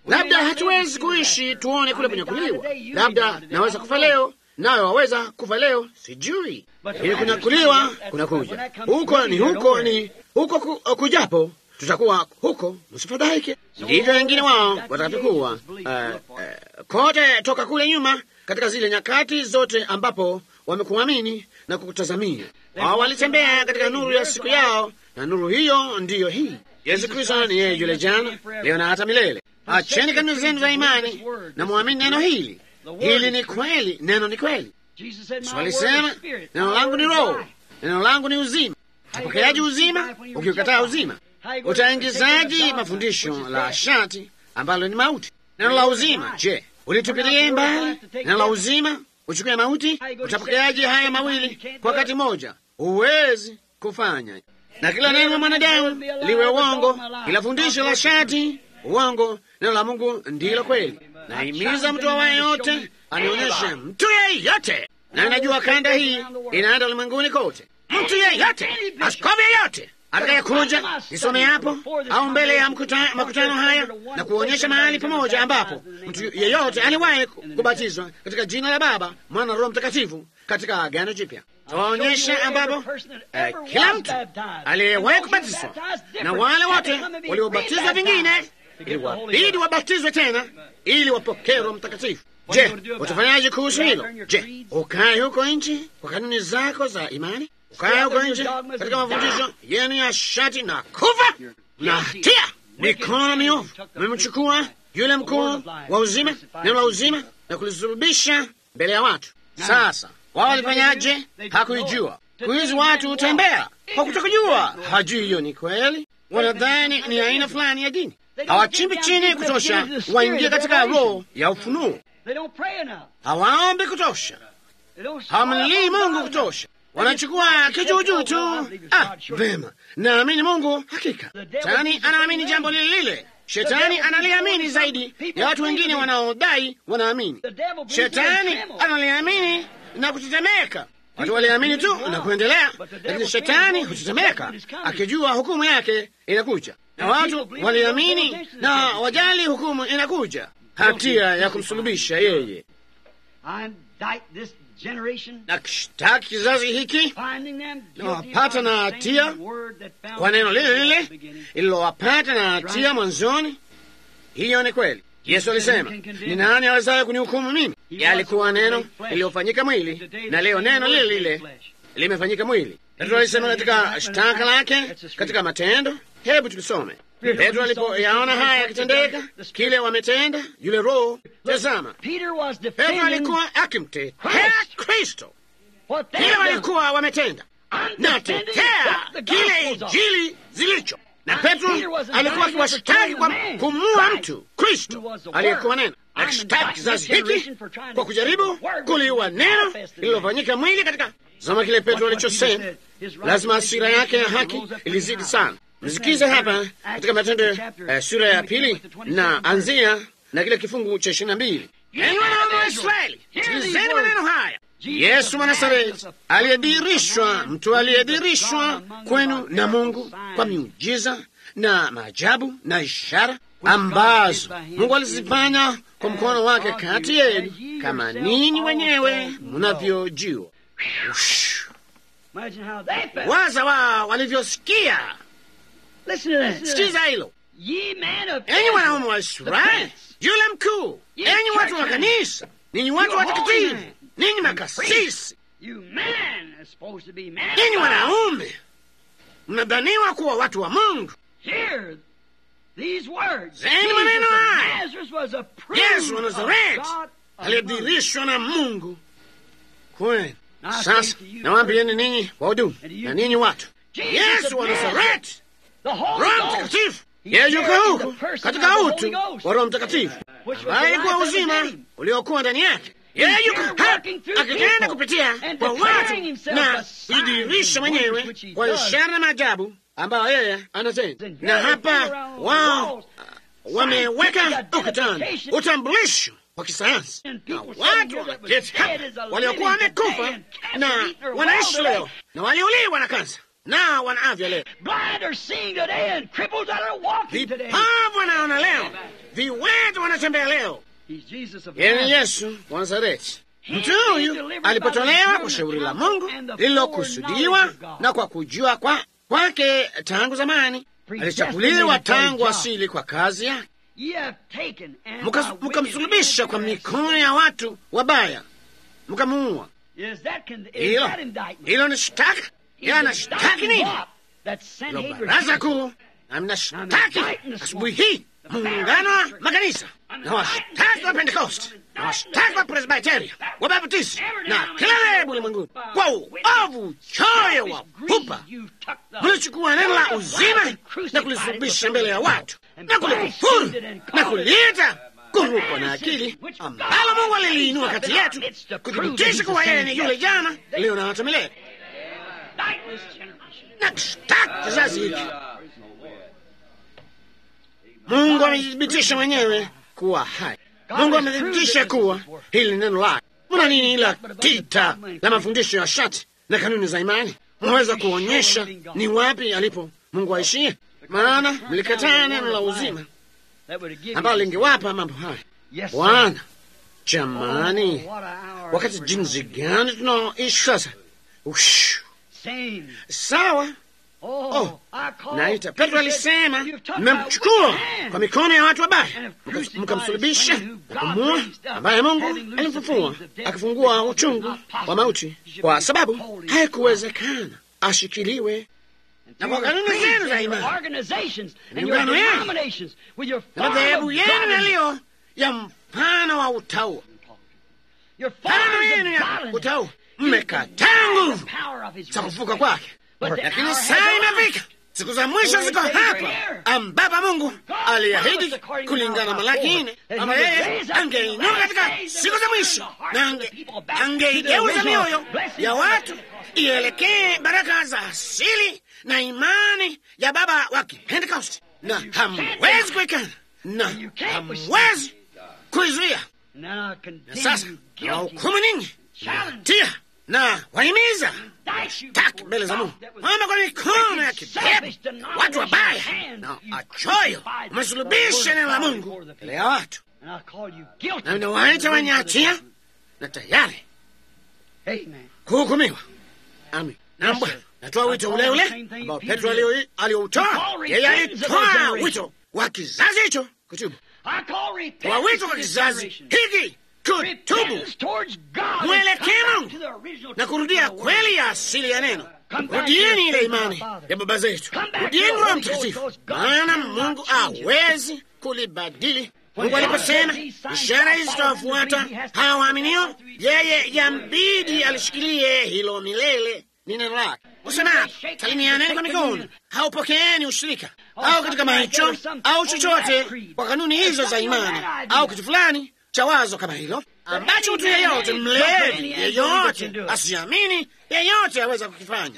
Labda hatuwezi kuishi tuone kule kunyakuliwa. Labda naweza kufa leo, nawe waweza kufa leo, sijui. Ili kunyakuliwa kunakuja huko, ni huko, ni huko ku, kujapo tutakuwa huko, msifadhaike. Ndivyo wengine wao watakavyokuwa uh, uh, kote toka kule nyuma, katika zile nyakati zote ambapo wamekuamini na kukutazamia. Wao walitembea katika nuru ya siku yao, na nuru hiyo ndiyo hii. Yesu Kristo ni yeye yule jana, leo na hata milele. Acheni kanuni zenu za imani na mwamini neno hili. Hili ni kweli, neno ni kweli. Yesu alisema neno langu ni roho, neno langu ni uzima. Utapokeaji uzima ukiukataa uzima? Utaingizaji mafundisho la shati ambalo ni mauti? Neno la uzima, je, ulitupilie mbali neno la uzima uchukue mauti? Utapokeaji haya mawili kwa wakati mmoja? Huwezi kufanya. Na kila neno la mwanadamu liwe uongo, kila fundisho la shati uongo. Neno la Mungu ndilo kweli. Nahimiza mtu awaye yote anionyeshe mtu yeyote, na ninajua kanda hii inaenda ulimwenguni kote, mtu yeyote, askofu yeyote atakayekuja nisome hapo au mbele ya mkuta, makutano haya na kuonyesha mahali pamoja ambapo mtu yeyote aliwahi kubatizwa katika jina la Baba, Mwana na Roho Mtakatifu katika Agano Jipya. Tawaonyesha ambapo eh, kila mtu aliyewahi kubatizwa na wale wote waliobatizwa vingine iliwabidi wabatizwe tena ili wapokee Roho Mtakatifu. Je, utafanyaje kuhusu hilo? Je, ukae huko nchi kwa kanuni zako za imani ukae huko nje katika mafundisho yenu ya shati na kufa na hatia mikono miovu, mmemchukua yule mkuu wa uzima, neno la uzima, na kulisulubisha mbele ya watu. Sasa wao walifanyaje? Hakuijua. Siku hizi watu hutembea kwa kutokujua, hajui hiyo ni kweli. Wanadhani ni aina fulani ya dini, hawachimbi chini kutosha waingie katika roho ya ufunuo, hawaombi kutosha, hawamlilii Mungu kutosha wanachukua kijuujuu tu. Ah, vema, naamini Mungu hakika. Shetani anaamini jambo lile lile. Shetani analiamini zaidi ya watu wengine wanaodai wanaamini. Shetani analiamini na kutetemeka. Watu waliamini tu na kuendelea, lakini shetani hutetemeka akijua hukumu yake inakuja, na watu waliamini na wajali hukumu inakuja, hatia ya kumsulubisha yeye na kishtaki kizazi hiki na wapata na hatia kwa neno lile lile ililowapata na hatia mwanzoni. Hiyo ni kweli. Yesu alisema, ni nani awezaye kunihukumu mimi? Yalikuwa neno lililofanyika mwili, na leo neno lile lile limefanyika mwili. Petro alisema katika shtaka lake katika Matendo. Hebu tukisome Petro alipoyaona haya yakitendeka, kile wametenda yule Roho. Tazama, Petro alikuwa akimtetea Kristo, kile walikuwa wametenda, natetea kile Injili zilicho na Petro alikuwa akiwashtaki kwa kumuua mtu Kristo aliyekuwa neno, akishtaki kizazi hiki kwa kujaribu kuliua neno lililofanyika mwili katika zama. Kile Petro alichosema, lazima hasira yake ya haki ilizidi sana. Msikize hapa katika Matendo uh, sura ya pili na anzia na kile kifungu cha ishirini na mbili. Enyi wanaume wa Israeli, sikilizeni maneno haya. Yesu Mwanazareti aliyedirishwa, mtu aliyedirishwa kwenu na Mungu kwa miujiza na maajabu na ishara ambazo Mungu alizifanya kwa mkono wake kati yenu, kama ninyi wenyewe mnavyojua. Waza wao walivyosikia. Sikiza hilo, enyi wanaume wa Israeli, yule mkuu, enyi watu wa kanisa, ninyi watu watakatifu, ninyi makasisi, ninyi wanaume, mnadhaniwa kuwa watu wa Mungu. Zeni maneno haya, Yesu wa Nazareti aliyedhihirishwa na Mungu kwenu. Sasa nawaambieni ninyi wahudumu na ninyi watu, Yesu wa Nazareti, Roho Mtakatifu yeye yuko huku katika utu wa Roho Mtakatifu ambaye ilikuwa uzima uliokuwa ndani yake. Yeye yuko hapa akitenda kupitia kwa watu na kujidhihirisha mwenyewe kwa ishara na maajabu ambayo yeye anatenda. Na hapa wao wameweka ukutani utambulisho wa kisayansi, na watu wameketi hapa waliokuwa wamekufa na wanaishi leo na waliuliwa na kansa na wana afya leo. Blind are seeing today and cripples that are walking today. Vipavu wanaona leo, viwete wanatembea leo. He's Jesus of Yeye ni Nazareth. Yesu wa Nazareti. Mtu huyu alipotolewa kwa shauri la Mungu lililokusudiwa na kwa kujua kwa kwake tangu zamani, alichaguliwa tangu asili kwa kazi yake, Ye have taken and Muka- by wicked mukamsulubisha hands kwa you have mikono ya watu wabaya, mkamuua. Is that con- is Hilo that indictment? hilo ni shtaka. Is Yeye anashtaki indicting nini? what? That Hilo Sanhedrin baraza kuu na mnashtaki asubuhi hii muungano wa makanisa na washtaki wa Pentekoste na washtaki wa Presbiteria wa Baptisti na kila dhehebu ulimwenguni kwa uovu choyo wa pupa mlichukua neno la uzima na kulisulubisha mbele ya watu na kulikufuru na kuliita kurukwa na akili ambalo Mungu aliliinua kati yetu kuthibitisha kuwa yeye ni yule jana leo na hata milele na kushtaki kizazi hiki. Mungu amethibitisha mwenyewe kuwa hai. Mungu amethibitisha kuwa hili ni neno lake. Muna nini ila tita la mafundisho ya shati na kanuni za imani? Unaweza kuonyesha ni wapi alipo Mungu aishie? Maana mlikataa neno la uzima ambalo lingewapa mambo haya. Bwana, jamani, wakati jinsi gani tunaoishi sasa! Ush, sawa Oh, naita Petro alisema, mmemchukua kwa mikono ya watu wabaya, mka- mkamsulubisha na kumua, ambaye Mungu alimfufua akifungua uchungu wa mauti, kwa sababu haikuwezekana ashikiliwe na kwa kanuni zenu za imani miungano yenu na madhehebu yenu yaliyo ya mfano wa utaua. Mfano yenu ya utaua, mmekataa nguvu za kufuka kwake lakini saa imefika, siku za mwisho ziko hapa, ambapo Mungu aliahidi kulingana na Malaki nne kwamba yeye angeinuka katika siku za mwisho na ange- angeigeuza mioyo ya watu ielekee baraka za asili na imani ya baba wa Kipentekosti, na hamwezi kuikana na hamwezi kuizuia. Na sasa nawahukumu ninyi tia na wahimiza taki mbele za Mungu kwamba kwa mikono ya kipepo na watu wabaya na achoyo umesulubisha neno la Mungu mbele ya watu, na unawaita wenye hatia na tayari kuhukumiwa. Amin. Na Bwana, natoa wito ule ule ambao Petro alio- alioutoa. Yeye alitoa wito wa kizazi hicho kutubu, wa wito kwa kizazi hiki kutubu, mwelekee Mungu na kurudia kweli ya asili ya neno. Rudieni ile imani ya baba zetu, rudieni Roho Mtakatifu, maana Mungu hawezi kulibadili. Mungu aliposema ishara hizi zitawafuata hawa waaminio, yeye yambidi alishikilie hilo milele. Ni neno lake kusema, salimianeni kwa mikono, haupokeeni ushirika au kitu kama hicho au chochote kwa kanuni hizo za imani au kitu fulani cha wazo kama hilo ambacho mtu yeyote mlevi yeyote asiamini yeyote aweza kukifanya.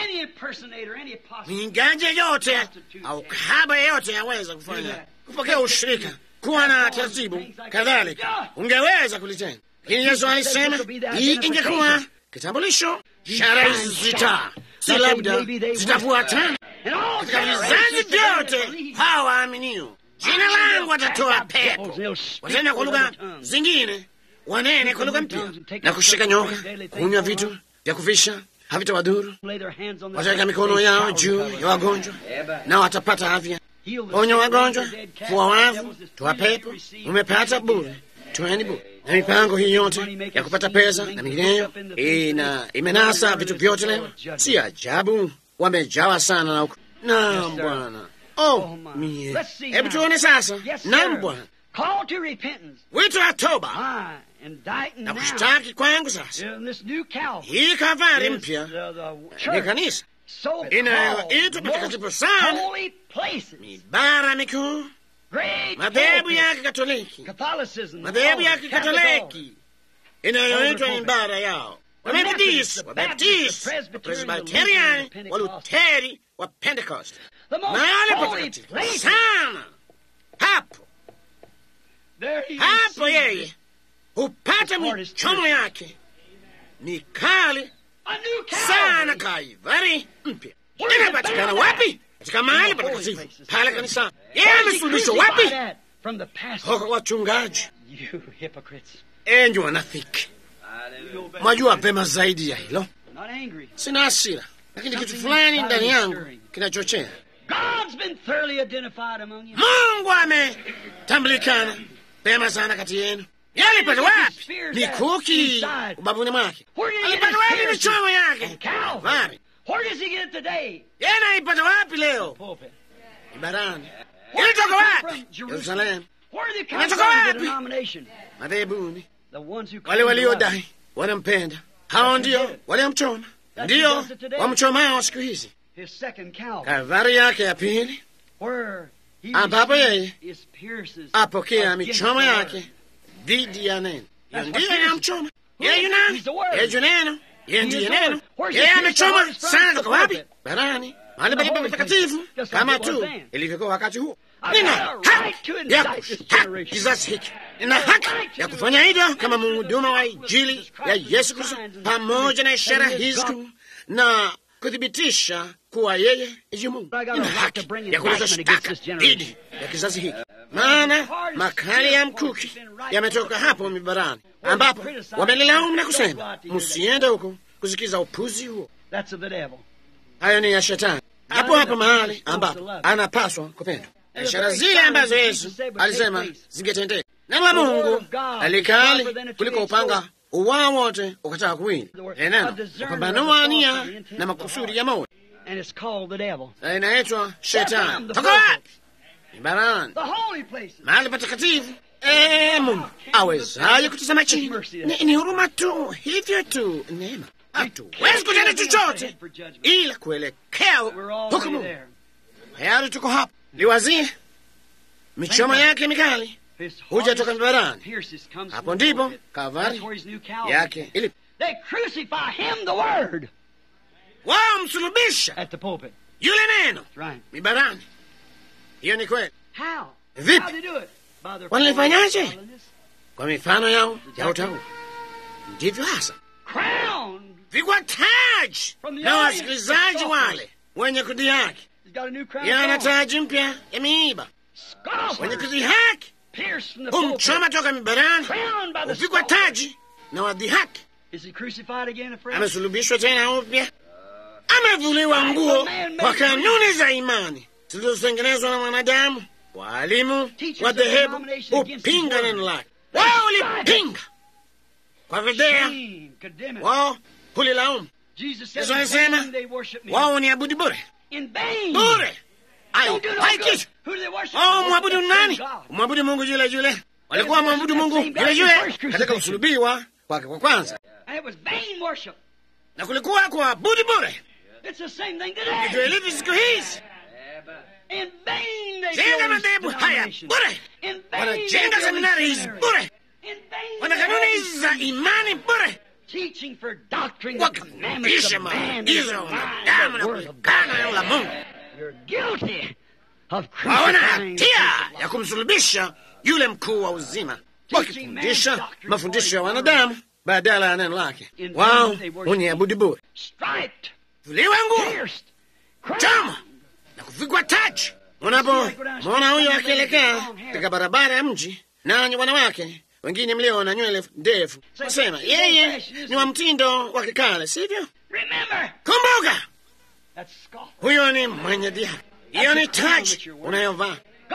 Mwingaji yeyote au kahaba yeyote aweza kufanya, kupokea ushirika, kuwa na taratibu kadhalika, ungeweza kulitenda. Lakini Yesu alisema hii ingekuwa kitambulisho. Ishara hizi zita si labda zitafuata katika vizazi vyote hawa waaminio jina langu watatoa pepo, watenda kwa lugha zingine, wanene kwa lugha mpya, na kushika nyoka, kunywa vitu vya kufisha havitawadhuru. Wataweka mikono yao juu ya wagonjwa na watapata afya. Ponya wagonjwa, fua wavu, toa pepo, umepata bure, toeni bure. Na mipango hii yote ya kupata pesa na mingineyo ina imenasa vitu vyote leo. Si ajabu wamejawa sana na uku. Naam Bwana. Oh, mie. Hebu tuone sasa. Naam Bwana. Wito wa toba na kushtaki kwangu sasa. Hii Kalvari mpya ni kanisa inayoitwa patakatifu sana, mibara mikuu, madhehebu ya Kikatoliki, madhehebu ya Kikatoliki inayoitwa mibara yao, Wamethodisti, Wabaptisti, Wapresbiteriani, Waluteri, wa Pentecost, mahali patakatifu sana. Hapo hapo yeye hupata michomo yake mikali sana. Kaivari mpya Inapatikana wapi? Katika mahali patakatifu pale kanisani. Yeye amesulubishwa wapi? Kwa wachungaji. Enyi wanafiki, mwajua pema zaidi ya hilo. Sina hasira, lakini kitu fulani ndani yangu kinachochea. Mungu ametambulikana pema sana kati yenu. Alipata wapi mikuki ubavuni mwake? Alipata wapi michomo yake? Wapi? Yeye anaipata wapi leo? Ibarani. Ilitoka wapi? Yerusalemu. Inatoka wapi? Madhebuni. Wale waliodai wanampenda, hao ndio waliomchoma, ndio wamchomao siku hizi. Kalvari yake ya pili, ambapo yeye apokea michomo yake dhidi ya neno. Hiyo ndiyo inamchoma yeye. Yunani yeye neno, yeye ndiye neno. Yeye amechoma sana. Toka wapi? Barani, mahali palipo patakatifu, kama tu ilivyokuwa wakati huo. Nina haki ya kushtaki kizazi hiki, nina haki ya kufanya hivyo kama mhuduma wa Injili ya Yesu Kristo, pamoja na ishara hizi kuu na kuthibitisha kuwa yeye ni Mungu. Nina haki ya kuleta shtaka dhidi ya kizazi hiki, maana makali ya mkuki yametoka hapo mibarani, ambapo wamelilaumu na kusema msiende huko kusikiza upuzi huo. Hayo ni ya Shetani, hapo hapo mahali ambapo anapaswa kupendwa. Ishara zile ambazo Yesu alisema zingetendeka. Neno la Mungu alikali kuliko upanga uwao wote ukataka kuwili. Neno upambanua nia na makusudi ya moyo, na inaitwa Shetani. Toka wapi? Ibarani, mahali patakatifu. Ee Mungu awezaye kutazama chini? Ni, ni huruma tu, hivyo tu, neema. Hatuwezi kutenda chochote ila kuelekea hukumu. Tayari tuko hapa. Liwazie michomo yake mikali huja toka mibarani. Hapo ndipo Kalvari yake ilipo. Wao msulubisha yule neno mibarani. Hiyo ni kweli. Vipi walifanyaje? Kwa mifano yao ya utaua. Ndivyo hasa vigwa taji na wasikilizaji wale wenye kudhihaki. Yana taji mpya ya miiba. Wenye kudhihaki humchoma toka mibarani, hupigwa taji na wadhihaki. Amesulubishwa tena upya, amevuliwa nguo kwa kanuni za imani zilizotengenezwa na mwanadamu. Waalimu wa dhehebu hupinga neno lake. Wao ulipinga kwa fedhea, wao hulilaumu. Yesu alisema wao ni abudi bure bure, haikitu. Oh, mwabudu nani? Mwabudu Mungu yule yule. Walikuwa mwabudu Mungu yule yule katika kusulubiwa kwake kwa kwanza, na kulikuwa kuabudu bure. Ndivyo ilivyo siku hizi. Jenga madhehebu haya bure, wanajenga seminari hizi bure, wana kanuni hizi za imani bure, wakifundisha maagizo ya wanadamu na kulikana neno la Mungu. Hawana hatia ya kumsulubisha yule mkuu wa uzima, wakifundisha mafundisho ya wanadamu badala ya neno lake. Wao wenye abudi bure, vuliwa nguo, choma na kuvikwa taji. Unapo mwona huyo akielekea katika barabara ya mji, nanyi wanawake wengine mlio na nywele ndefu, nasema yeye ni wa mtindo wa kikale, sivyo? Kumbuka, huyo ni mwenye dhihaka. Hiyo ni taji unayovaa.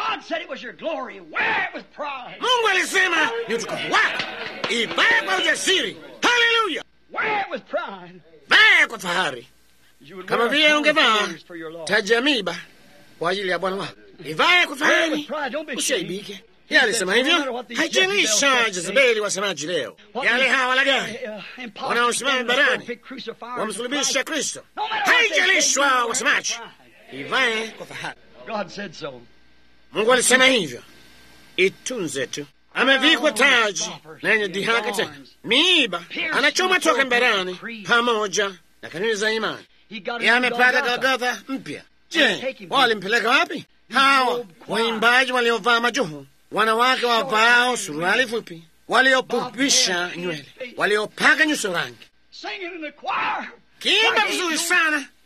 Mungu alisema ni utukufu wako, ivae kwa ujasiri. Haleluya! Vae kwa fahari, kama vile ungevaa taji ya miiba kwa ajili ya Bwana wako. Ivae kwa fahari, usiaibike. Yeye alisema hivyo. Haijalisha Jezebeli wasemaji leo, yale hawa walaghai wanaosimama barani wamsulubisha Kristo, haijalishwa wasemaji, ivae kwa fahari. Mungu alisema hivyo, itunze tu. Amevikwa taji na yenye dhihaka tena, miiba anachoma toka mbarani, pamoja na kanuni za imani. Yeye amepata Golgotha mpya. Je, walimpeleka wapi? Hawa waimbaji waliovaa majoho wanawake wavao suruali fupi, waliopupisha nywele, waliopaka nyuso rangi, kiimba vizuri sana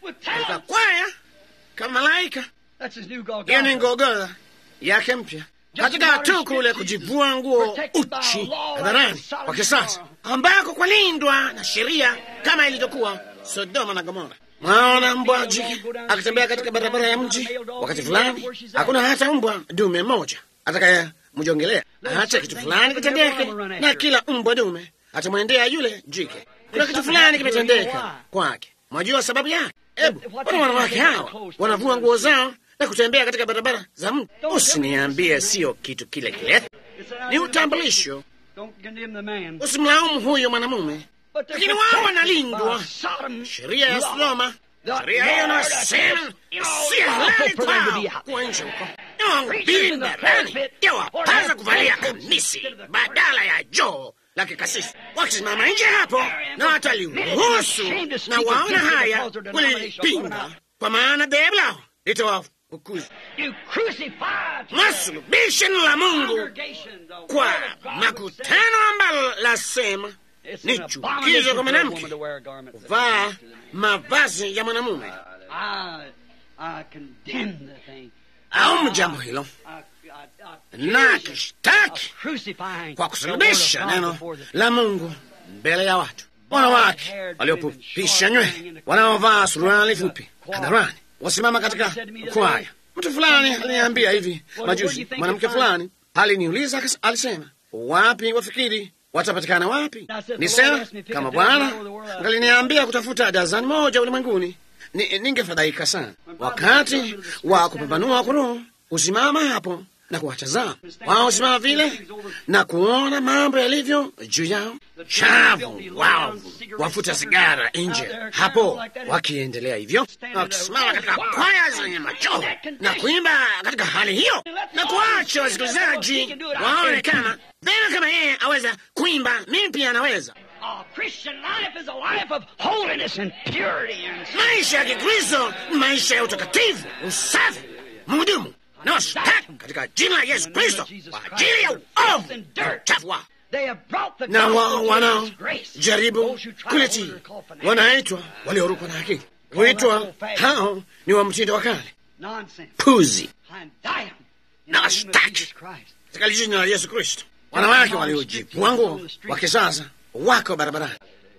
katika kwaya kama malaika. That's his new Hiyo ni Golgotha. ngogola yake mpya katika tu kule kujivua nguo uchi hadharani kwa kisasa, ambako kwalindwa na sheria kama ilivyokuwa Sodoma na Gomora. Mwaona mbwa jike akitembea katika barabara ya mji wakati fulani, hakuna hata mbwa dume mmoja atakayemjongelea. Acha kitu fulani kitendeke, na kila mbwa dume atamwendea yule jike. Kuna kitu fulani kimetendeka kwake. Mwajua sababu yake? Hebu wana wanawake hawa wanavua nguo zao na kutembea katika barabara za mji. Usiniambie sio kitu kile kile, ni utambulisho. Don't condemn the man. Usimlaumu huyo mwanamume, But they're lakini wao protected wanalindwa by Sodom sheria ya law. Sodoma. Sheria hiyo nasema si halali kwao kuwa nje huko. Wahubiri barani ndio wapasa kuvalia kamisi badala ya joo la kikasisi. Wakisimama nje hapo na wataliruhusu na waona haya kulipinga, kwa maana dhehebu lao litawafukuza. You crucified Masulubisho la Mungu congregation, the kwa word of God makutano ambalo lasema It's ni an chukizo abomination kwa for a mwanamke woman to wear a garment that kuvaa belongs to the man. mavazi ya mwanamume I, I condemn the thing. au jambo hilo I, I, I na accuse kishtaki of crucifying kwa the kusulubisha word of God neno before the la Mungu mbele ya watu. Wanawake waliopupisha nywele, wanaovaa suruali fupi hadharani, wasimama katika kwaya. Mtu fulani aliniambia hivi majuzi, mwanamke fulani aliniuliza, akas- alisema, wapi wafikiri watapatikana wapi? Nisema kama Bwana ngaliniambia kutafuta dazani moja ulimwenguni, ni- ningefadhaika sana. Wakati wa kupambanua kuroho, usimama hapo na kuwatazama wao, usimama vile na kuona mambo yalivyo juu yao, chavu wao wafuta sigara nje hapo, wakiendelea hivyo na wakisimama katika kwaya zenye machoho na kuimba katika hali hiyo, na kuacha wasikilizaji waone kama vema, kama yeye aweza kuimba, mimi pia anaweza. A Christian life is a life of holiness and purity and Maisha ya Kikristo ni maisha ya utakatifu, usafi, mhudumu na washtaki katika jina la Yesu Kristo kwa ajili ya uovu na uchafu wao. They have brought the na wao gospel to wanao disgrace. jaribu Those who try kulitii to call for wanaitwa waliorukwa na akili. Huitwa hao ni wa mtindo wa kale, nonsense. puzi And die 'em in Na the name of washtaki. Jesus Christ. katika jina la Yesu Kristo. Wanawake waliojivua nguo wa kisasa wako barabarani,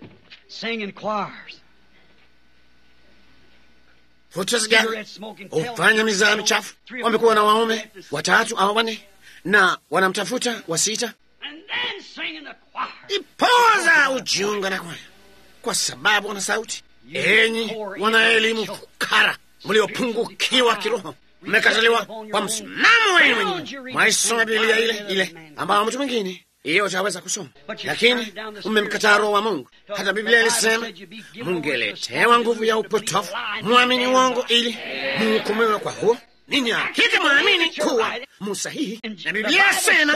Sing in choirs. vuta sigara, Cigarette smoking. tell hufanya mizaa tell michafu. three or Wamekuwa na four waume witnesses. watatu au wanne na wanamtafuta wa sita, And then sing in the choir. ipoza ujiunga na kwaya kwa sababu wana sauti. Enyi wana elimu fukara, mliopungukiwa kiroho, mmekataliwa kwa msimamo wenu wenyewe. Mwaisoma Biblia ile ile ambayo mtu mwingine yeyote aweza kusoma, lakini mmemkataa Roho wa Mungu. Hata Biblia ilisema mungeletewa nguvu ya upotofu, mwamini uongo ili muhukumiwe kwa huo. Ninyi hakika mwaamini kuwa musahihi, na Biblia asema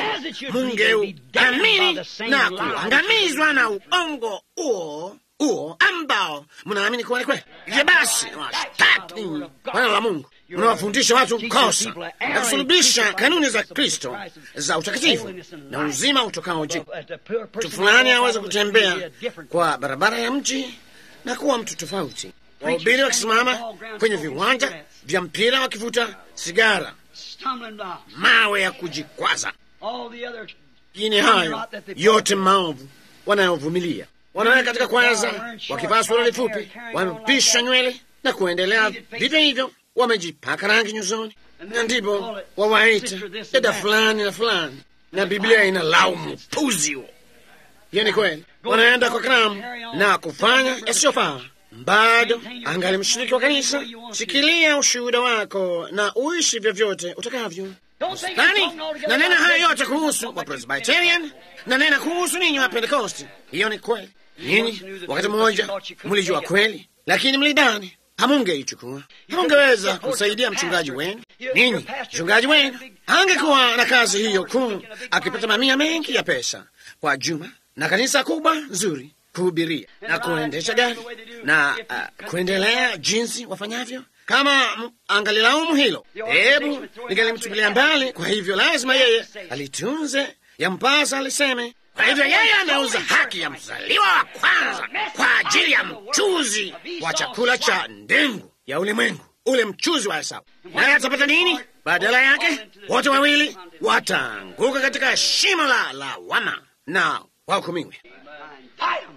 mungeuamini na kuangamizwa na uongo huo huo ambao mnaamini kuwa ni kweli. Hivyo basi, washtaki ninyi neno la Mungu, mnawafundisha watu kosa na kusulubisha kanuni za Kristo za utakatifu na uzima utokao juu. Mtu fulani aweze kutembea kwa barabara ya mji na kuwa mtu tofauti. Wahubiri wakisimama kwenye viwanja vya mpira wakivuta sigara, Stumbling blocks. mawe ya kujikwaza All the other Lakini hayo yote maovu wanayovumilia, wanaweka katika kwaya zao, wakivaa suruali fupi, wamepisha nywele na kuendelea vivyo hivyo, wamejipaka rangi nyusoni, na ndipo wawaita dada fulani na fulani, na Biblia ina laumu puzi huo. Hiyo ni kweli, wanaenda kwa karamu na kufanya yasiyofaa. Bado angali mshiriki wa kanisa, shikilia ushuhuda wako na uishi vyovyote utakavyo. Nani nanena haya yote kuhusu wa Presbyterian, nanena kuhusu ninyi wa Pentekosti. Hiyo ni kweli. Ninyi wakati mmoja mlijua kweli, lakini mlidhani hamungeichukua, hamungeweza kumsaidia mchungaji wenu. Ninyi mchungaji wenu angekuwa na kazi hiyo kuu, akipata mamia mengi ya pesa kwa juma na kanisa kubwa nzuri kuhubiria na kuendesha gari na uh, kuendelea jinsi wafanyavyo kama m- angalilaumu hilo, hebu ningalimtupilia mbali. Kwa hivyo lazima yeye alitunze, yampasa aliseme, Kwa hivyo yeye ameuza haki ya mzaliwa wa kwanza kwa ajili ya mchuzi wa chakula cha ndengu ya ulimwengu, ule mchuzi wa Esau. Naye atapata nini? Badala yake wote wawili wataanguka katika shimo la lawama na wahukumiwe Fight 'em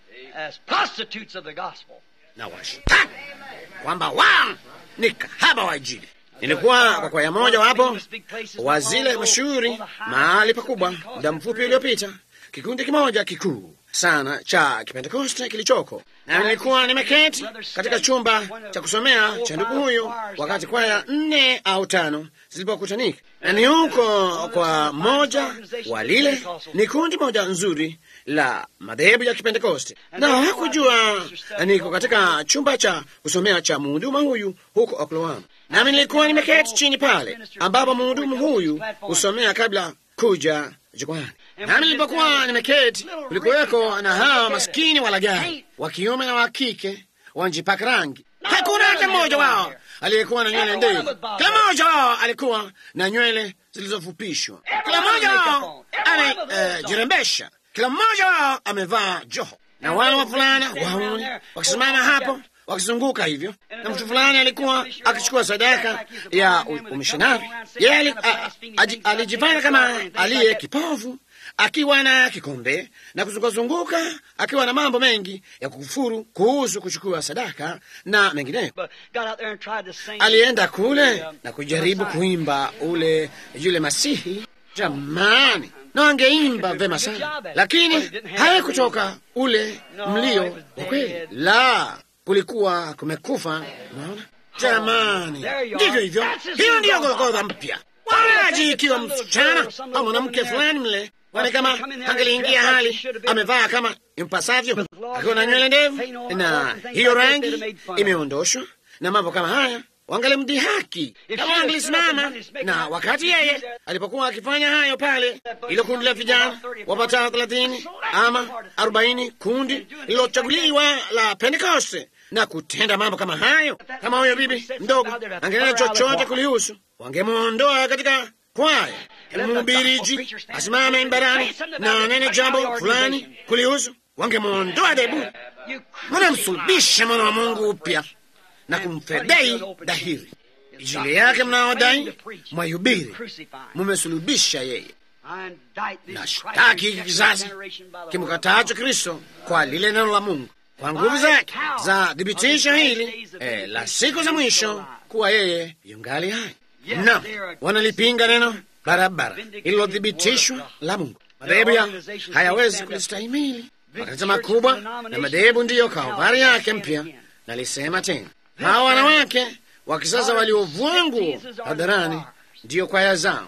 as prostitutes of the gospel. na washtaki kwamba wao ni kahaba wa Injili. Nilikuwa kwa kwaya moja wapo wa zile mashuhuri mahali pakubwa muda mfupi uliopita, kikundi kimoja kikuu sana cha Kipentekoste kilichoko, na nilikuwa nimeketi katika chumba cha kusomea cha ndugu huyu wakati kwaya nne au tano zilipokutanika, na ni huko kwa moja wa lile ni kundi moja nzuri la madhehebu ya Kipentekoste, na hakujua niko katika chumba cha kusomea cha mhuduma huyu huko Oklahoma, nami nilikuwa nimeketi chini pale ambapo mhudumu huyu husomea kabla kuja jukwani. Nami nilipokuwa nimeketi, kulikuweko na hawa maskini walagari wa kiume na wa kike wanjipaka rangi. Hakuna hata mmoja wao aliyekuwa na nywele ndefu. Kila mmoja wao alikuwa na nywele zilizofupishwa. Kila mmoja wao amejirembesha. Kila mmoja wao amevaa joho, na wale wavulana wauni wakisimama hapo wakizunguka hivyo, na mtu fulani alikuwa akichukua sadaka ya umishonari. Yeye ali- a- aji- alijifanya kama aliye kipofu akiwa na kikombe na kuzungukazunguka akiwa na mambo mengi ya kukufuru kuhusu kuchukua sadaka na mengineyo. But got out there and tried to sing. Alienda kule na kujaribu kuimba ule yule Masihi. Jamani, na angeimba vema sana, lakini haikutoka ule mlio wa kweli. La, kulikuwa kumekufa. Unaona jamani, ndivyo hivyo. Hiyo ndiyo Golgotha mpya. Wanaji ikiwa msichana au mwanamke fulani mle Kwani kama angeliingia hali amevaa kama impasavyo, akiwa na nywele ndefu na hiyo rangi imeondoshwa na mambo kama haya, wangalimdhihaki kama angelisimama. Na wakati yeye alipokuwa akifanya hayo pale, ilo kundi la vijana wapatao thelathini ama arobaini, kundi lilochaguliwa la Pentekoste na kutenda mambo kama hayo, kama huyo bibi mdogo angenena chochote kulihusu, wangemwondoa katika kwaya mhubiriji asimame mbarani na nene jambo fulani kulihusu, wangemwondoa debu, wanamsulubisha mwana wa Mungu upya na kumfedhei dhahiri. Injili yake mnaodai mwayubiri, mumesulubisha yeye. Na shtaki hiki kizazi kimkataacho Kristo kwa lile neno la Mungu kwa nguvu zake za thibitisho hili eh, la siku za mwisho kuwa yeye yungali hai na wanalipinga neno barabara ililothibitishwa la Mungu. Madhehebu ya hayawezi kulistahimili. Makanisa makubwa na madhehebu ndiyo kaubari yake mpya. Nalisema tena, hawa wanawake wa kisasa waliovua nguo hadharani ndiyo kwaya zao.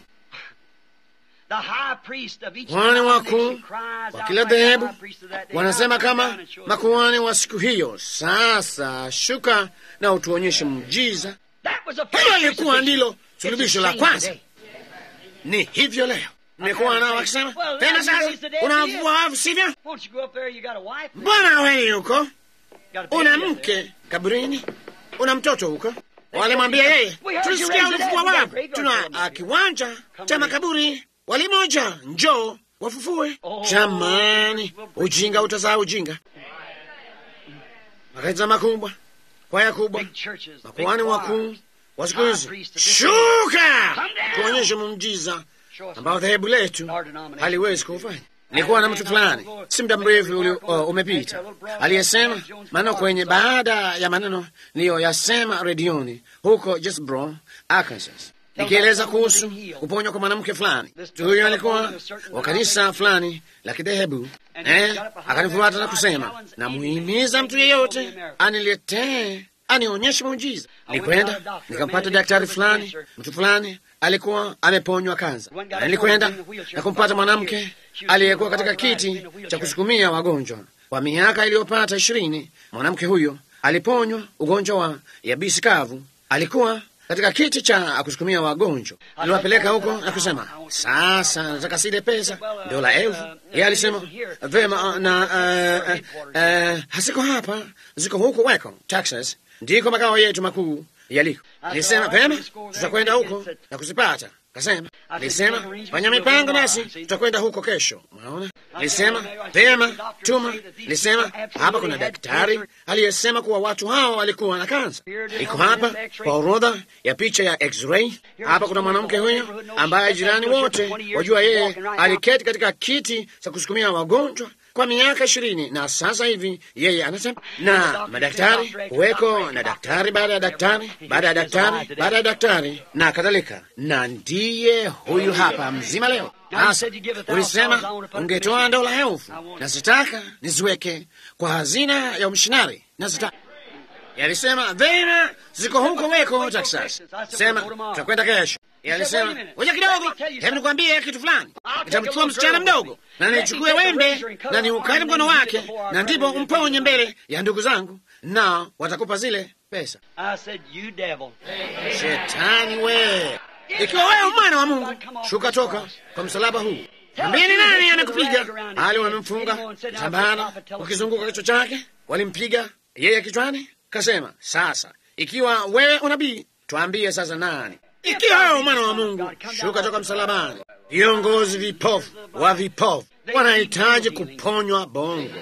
Kuhani wakuu wa kila dhehebu wanasema kama makuhani wa siku hiyo, sasa shuka na utuonyeshe muujiza. Hilo lilikuwa ndilo sulubisho la kwanza. Ni hivyo leo nimekuwa nao wakisema tena, sasa unavua wavu, sivyo? Mbona wewe huko una mke kaburini, una mtoto huko? Walimwambia yeye, tulisikia ulifua wavu, tuna kiwanja cha makaburi walimoja, njoo wafufue. Jamani, ujinga utazaa ujinga. Makanisa makubwa, kwaya kubwa, makuhani wakuu wa siku hizi, shuka tuonyeshe muujiza ambao dhehebu letu haliwezi kuufanya. Nilikuwa na mtu fulani si muda mrefu uh, umepita aliyesema maneno kwenye baada ya maneno niliyoyasema redioni huko Jesbro, Arkansas, nikieleza kuhusu kuponywa kwa mwanamke fulani. Mtu huyo alikuwa wa kanisa fulani la kidhehebu eh, akanifuata na kusema, namuhimiza mtu yeyote aniletee anionyeshe muujiza. Nilikwenda nikampata daktari fulani, mtu fulani alikuwa ameponywa kansa. Nilikwenda na kumpata mwanamke aliyekuwa katika kiti cha kusukumia wagonjwa kwa miaka iliyopata ishirini. Mwanamke huyo aliponywa ugonjwa wa yabisi kavu, alikuwa katika kiti cha kusukumia wagonjwa. Niliwapeleka huko na kusema, sasa nataka sile pesa dola elfu. Yeye alisema vema, na uh, uh, uh, hasiko hapa, ziko huko Waco, Texas, ndiko makao yetu makuu yaliko. Nilisema vema, tutakwenda huko na kuzipata. Kasema, alisema fanya mipango nasi tutakwenda huko kesho. Unaona, alisema pema, tuma. Alisema hapa kuna daktari aliyesema kuwa watu hao walikuwa na kansa, iko hapa kwa orodha ya picha ya x-ray. Hapa kuna mwanamke huyo ambaye jirani wote wajua yeye aliketi katika kiti cha kusukumia wagonjwa kwa miaka ishirini na sasa hivi yeye anasema, na madaktari huweko na daktari baada ya daktari baada ya daktari baada ya daktari na kadhalika, na ndiye huyu hapa mzima leo. Sasa ulisema ungetoa dola elfu na sitaka niziweke kwa hazina ya umshinari na sitaka Yalisema vema, ziko huko weko Texas. Sema tutakwenda kesho. Yalisema ngoja kidogo, hebu nikwambie kitu fulani. Nitamchukua msichana mdogo na nichukue wembe na niukate mkono wake, na ndipo umponye mbele ya ndugu zangu, na watakupa zile pesa. Shetani we, ikiwa wewe mwana wa Mungu, shuka toka kwa msalaba huu. Ambie ni nani anakupiga? Ali wamemfunga tambana ukizunguka kichwa chake, walimpiga yeye kichwani. Kasema, sasa ikiwa wewe unabii, twambie sasa nani? Ikiwa wewe mwana wa Mungu, shuka toka msalabani. Viongozi vipofu wa vipofu wanahitaji kuponywa bongo.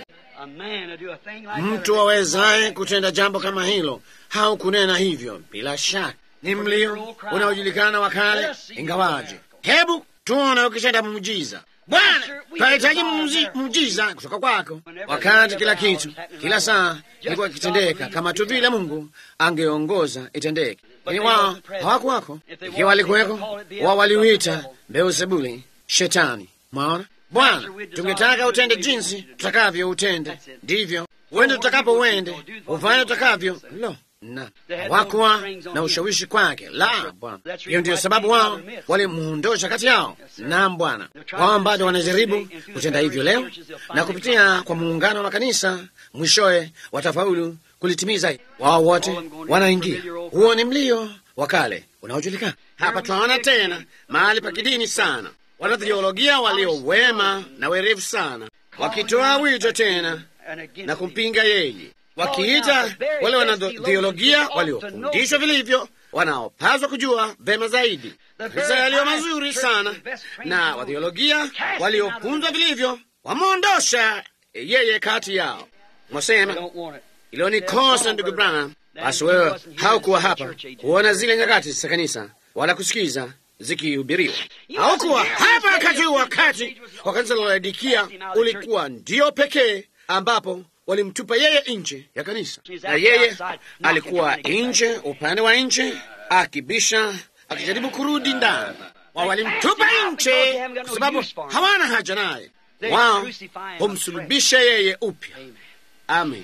Mtu awezaye kutenda jambo kama hilo au kunena hivyo, bila shaka ni mlio unaojulikana wa kale, ingawaje. Hebu tuone ukitenda muujiza. Bwana, tunahitaji muujiza kutoka kwako, wakati kila kitu kila saa ilikuwa ikitendeka kama tu vile Mungu angeongoza itendeke. Lakini wao hawakuwako. Ikiwa walikuweko, wao waliuita Beelzebuli, shetani. Mwaona Bwana, tungetaka utende jinsi tutakavyo utende, ndivyo uende tutakapo uende, ufanye utakavyo. Lo, na hawakuwa na ushawishi kwake. La, Bwana, hiyo ndiyo sababu wao walimuondosha kati yao. Naam Bwana, wao bado wanajaribu kutenda hivyo leo, na kupitia kwa muungano wa makanisa mwishowe watafaulu kulitimiza. Wao wote wanaingia. Huo ni mlio wa kale unaojulikana. Hapa twaona tena mahali pa kidini sana, wanatheolojia walio wema na werevu sana, wakitoa wito tena na kumpinga yeye wakiita wale wanatheolojia waliofundishwa vilivyo, wanaopaswa kujua vema zaidi kanisa yaliyo mazuri sana, na watheolojia waliopunzwa vilivyo wameondosha yeye kati yao. Mwasema ilo ni kosa, ndugu Branham. Basi wewe haukuwa hapa kuona zile nyakati za kanisa wala kusikiza zikihubiriwa. Haukuwa hapa wakati huu, wakati wa kanisa la Laodikia ulikuwa ndio pekee ambapo walimtupa yeye nje ya kanisa, na yeye alikuwa nje, upande wa nje, akibisha, akijaribu kurudi ndani. Wao walimtupa nje kwa sababu hawana haja naye. Wao humsulubisha yeye upya. Amen.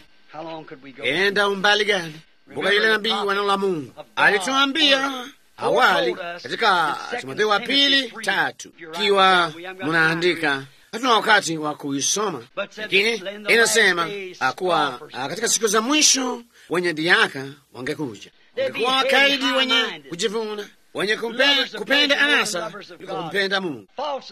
Enda umbali gani? Mbuga yule nabii wa neno la Mungu alituambia awali katika Timotheo wa pili tatu, ikiwa munaandika hatuna wakati wa kuisoma, lakini inasema kuwa katika siku za mwisho wenye dhiaka wangekuja, wangekuwa wakaidi, wenye kujivuna, wenye kupenda, kupenda anasa kuliko kumpenda Mungu,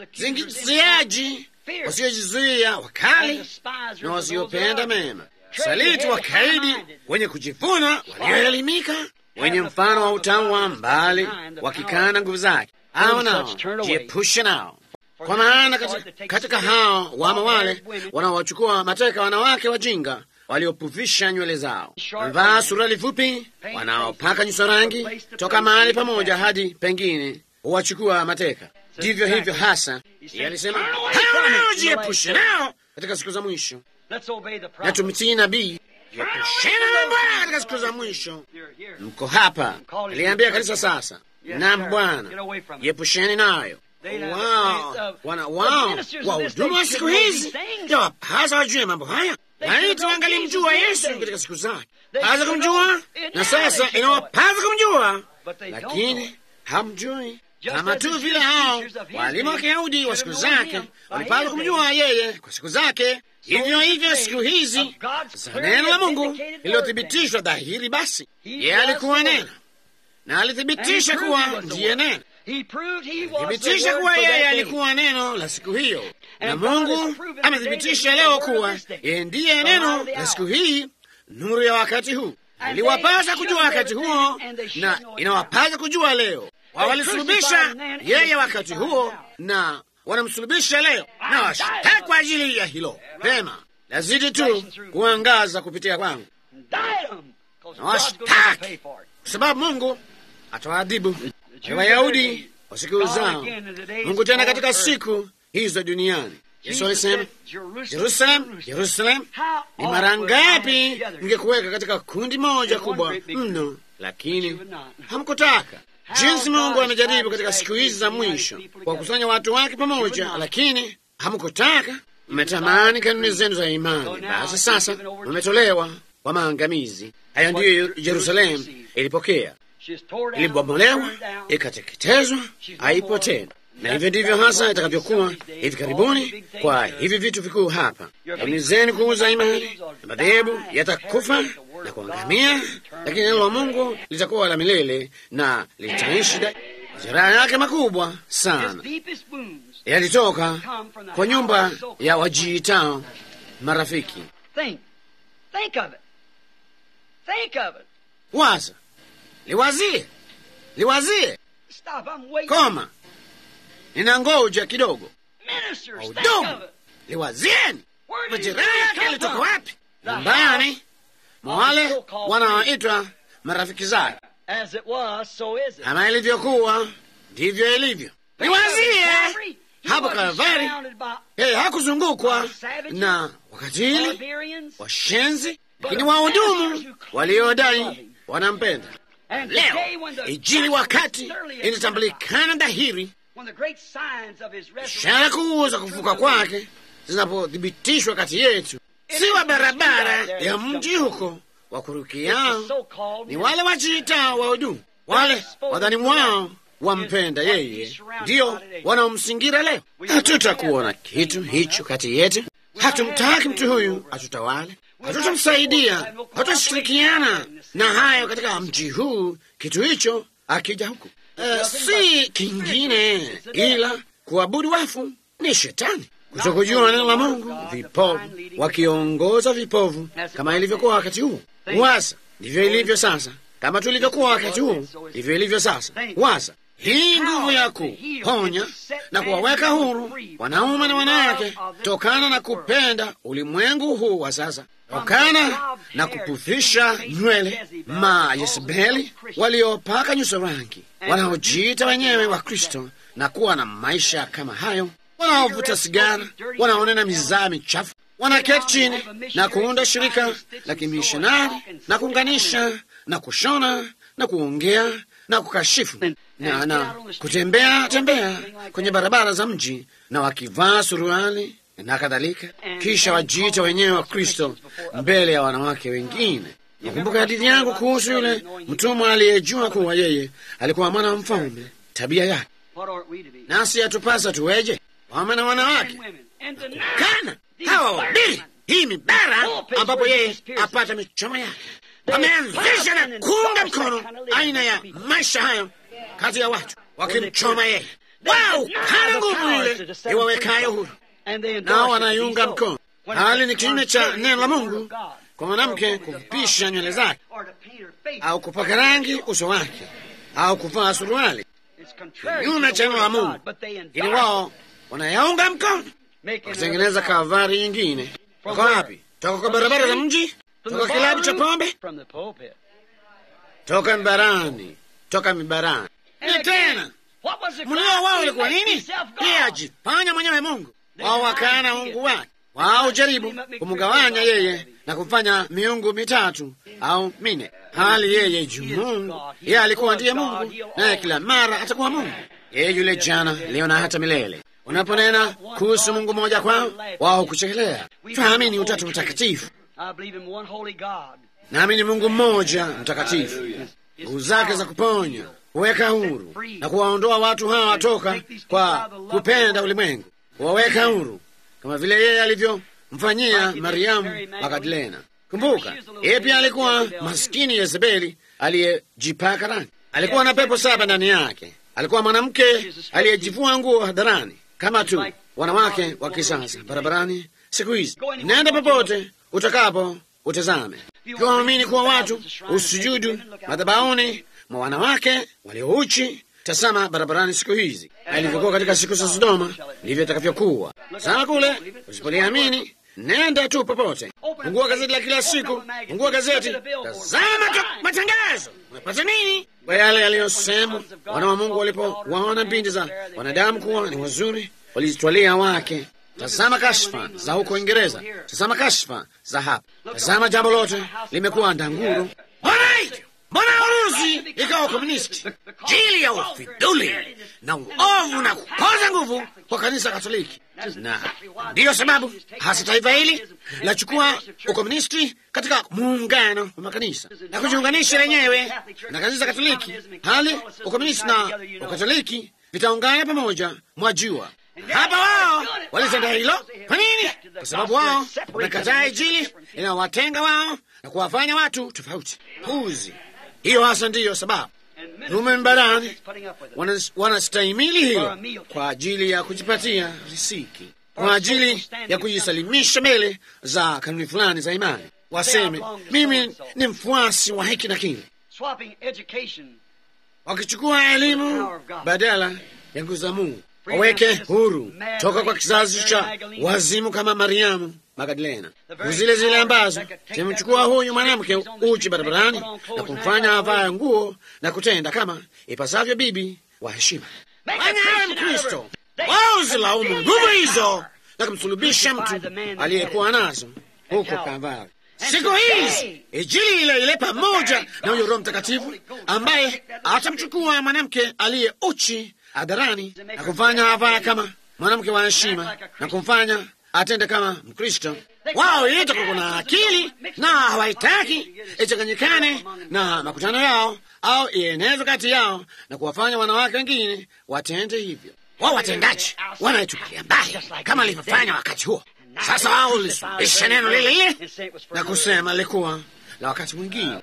zingiziaji, wasiojizuia, wakali na wasiopenda mema, saliti, wakaidi, wenye kujivuna, walioelimika, wenye mfano wa utamu wa mbali, wakikana nguvu zake. Hao nao jiepushe nao kwa maana katika, katika hao wamo wale wanaowachukua mateka wanawake wajinga waliopufisha nywele zao, wamevaa suruali fupi, wanaopaka nyuso rangi toka mahali pamoja hadi pengine, huwachukua mateka. Ndivyo hivyo hasa alisema, hao wanaojiepusha nao katika siku za mwisho, na tumtii nabii jiepusheni na Bwana katika siku za mwisho. Mko hapa, aliambia kanisa sasa, nam Bwana, jiepusheni nayo Wao wana wao wahudumu wa siku hizi hasa wajue mambo haya, laiti wangalimjua Yesu katika siku zake, hasa kumjua, na sasa inawapasa kumjua, lakini hamjui, kama tu vile hao walimu wa Kiyahudi wa siku zake walipaswa kumjua yeye kwa siku zake. Hivyo hivyo siku hizi za neno la Mungu lililothibitishwa dhahiri, basi yeye alikuwa neno na alithibitisha kuwa ndiye neno thibitisha kuwa yeye alikuwa neno la siku hiyo, na Mungu amethibitisha leo kuwa yeye ndiye neno la siku hii, nuru ya wakati huu. Iliwapasa kujua wakati huo, na inawapasa kujua leo. Wawalisulubisha yeye wakati huo na wanamsulubisha leo, na washtaki kwa ajili ya hilo. Pema, lazidi tu kuangaza kupitia kwangu na washtaki, kwa sababu Mungu atawaadhibu Wayahudi wa siku zao. Mungu tena katika siku hizo duniani. Yesu alisema, Jerusalem, Jerusalem, ni mara ngapi ningekuweka katika kundi moja kubwa mno, lakini hamkutaka. Jinsi Mungu amejaribu katika siku hizi za mwisho kuwakusanya watu wake pamoja, lakini hamkutaka. Mmetamani kanuni zenu za imani, basi sasa mmetolewa kwa maangamizi. Hayo ndiyo Yerusalemu ilipokea, ilibomolewa, ikateketezwa, haipo tena na hivyo ndivyo hasa itakavyokuwa hivi karibuni kwa hivi vitu vikuu hapa. Kanuni zenu kuuza imani na madhehebu yatakufa na kuangamia, lakini neno la Mungu litakuwa la milele na litaishi. Majeraha yake makubwa sana yalitoka kwa nyumba ya wajiitao marafiki. Waza, liwazie, liwazie, koma ninangoja kidogo. Wahudumu, liwazieni, majeraha yake yalitoka wapi? Nyumbani mwa wale wanaoitwa marafiki zake. Kama ilivyokuwa ndivyo ilivyo. Liwazie hapo Kalvari, yeye hakuzungukwa na wakatili, washenzi, lakini wahudumu waliodai wanampenda. Leo Injili wakati inatambulikana dhahiri ishara kuu za kufuka kwake zinapothibitishwa kati yetu, si wa barabara ya mji huko wa kurukiao, ni wale wajiitao wahudumu, wale wadhani wao wampenda yeye, ndiyo wanaomsingira leo. Hatutakuona kitu hicho kati yetu. Hatumtaki mtu huyu atutawale, hatutamsaidia, hatutashirikiana na hayo katika mji huu, kitu hicho akija huku Uh, si kingine ila kuabudu wafu ni shetani, kutokujua neno la Mungu, vipovu wakiongoza vipovu, kama ilivyokuwa wakati huo. Wasa ndivyo ilivyo sasa, kama tulivyokuwa wakati huo, ndivyo ilivyo sasa. Wasa hii nguvu ya kuponya na kuwaweka huru wanaume na wanawake tokana na kupenda ulimwengu huu wa sasa, tokana na kupufisha nywele ma Yezebeli waliopaka nyuso rangi, wanaojiita wenyewe wa Kristo na kuwa na maisha kama hayo, wanaovuta sigara, wanaonena mizaa michafu, wanaketi chini na kuunda shirika la kimishonari na kuunganisha na kushona na kuongea na kukashifu na, na kutembea tembea kwenye barabara za mji na wakivaa suruali na kadhalika, kisha wajiita wenyewe wa Kristo mbele ya wanawake wengine. Nakumbuka hadithi yangu kuhusu yule mtumwa aliyejua kuwa yeye alikuwa mwana wa mfalme, tabia yake. Nasi yatupasa tuweje, waume na wanawake, kana hawa wabili hii mibara ambapo yeye apata michomo yake wameanzisha na kuunga mkono aina ya maisha hayo kati ya watu wakimchoma yeye. Wao kana nguvu ile iwawekayo huru, nao wanaiunga mkono. Hali ni kinyume cha neno la Mungu kwa mwanamke kupisha nywele zake au kupaka rangi uso wake au kuvaa suruali, kinyume cha neno la Mungu, ili wao wanayaunga mkono wakitengeneza kavari nyingine. Wako wapi? Toka kwa barabara za mji toka kilabu cha pombe, toka mibarani, toka mibarani. Ni tena mlio wao ulikuwa nini? Yeye ajifanya mwenyewe Mungu, wao wakaana Mungu wake. Wao jaribu kumgawanya yeye na kumfanya miungu mitatu au mine, hali yeye juu Mungu. Yeye alikuwa ndiye Mungu, naye kila mara atakuwa Mungu. Yeye yule jana, leo na hata milele. Unaponena kuhusu Mungu mmoja kwao, wao kuchekelea. Twaamini Utatu Mtakatifu. Nami ni Mungu mmoja mtakatifu, nguvu zake za kuponya, kuweka huru na kuwaondoa watu hawa toka kwa kupenda ulimwengu, kuwaweka huru kama vile yeye alivyomfanyia Mariamu Magdalena. Kumbuka, yeye pia alikuwa maskini Yezebeli aliyejipaka rangi, alikuwa na pepo saba ndani yake, alikuwa mwanamke aliyejivua nguo hadharani kama tu wanawake wa kisasa barabarani siku hizi. Nenda popote utakapo utazame, ikiwa waamini kuwa watu usujudu madhabahuni mwa wanawake waliouchi tazama barabarani siku hizi, na ilivyokuwa katika siku za Sodoma, ndivyo itakavyokuwa. Tazama kule, usipoliamini nenda tu popote, fungua gazeti la kila siku, fungua gazeti, tazama tu matangazo, unapata nini? Kwa yale yaliyosemwa, wana wa Mungu walipowaona binti za wanadamu kuwa ni wazuri, walizitwalia wake. Tazama kashfa za huko Uingereza, tazama kashfa za hapa, tazama jambo lote limekuwa ndanguru. Mbona hivyo? Mbona Urusi ikawa komunisti? Jili ya ufiduli na uovu na kukoza nguvu kwa kanisa Katoliki, na ndiyo sababu hasa taifa hili lachukua ukomunisti katika muungano wa makanisa na kujiunganisha lenyewe na kanisa Katoliki, hali ukomunisti na ukatoliki vitaungana pamoja, mwajua hapa wao walitenda hilo. Kwa nini? Kwa sababu wao wamekataa Injili inawatenga wao na kuwafanya watu tofauti. Puzi hiyo hasa ndiyo sababu rume mbarani wanastahimili hilo kwa ajili ya kujipatia risiki, kwa ajili ya kujisalimisha mbele za kanuni fulani za imani, waseme mimi ni mfuasi wa hiki na kile, wakichukua elimu badala ya nguvu za Mungu waweke huru toka kwa kizazi cha wazimu kama Mariamu Magdalena, zile zile ambazo zimemchukua huyu mwanamke uchi barabarani na kumfanya avae nguo na kutenda kama ipasavyo bibi wa heshima. Fanya awe Mkristo, wao zilaumu nguvu hizo na kumsulubisha mtu aliyekuwa nazo huko Kalvari. Siku hizi Injili ile ile pamoja na huyo Roho Mtakatifu ambaye atamchukua mwanamke aliye uchi hadharani na kumfanya avae kama mwanamke wa heshima na kumfanya atende kama Mkristo. Wao yetu kuna akili na hawaitaki ichanganyikane na makutano yao au ienezwe kati yao na kuwafanya wanawake wengine watende hivyo. Wao watendaji wanaichukulia mbali kama alivyofanya wakati huo. Sasa wao lisuluhisha neno lile lile na kusema lilikuwa la wakati mwingine,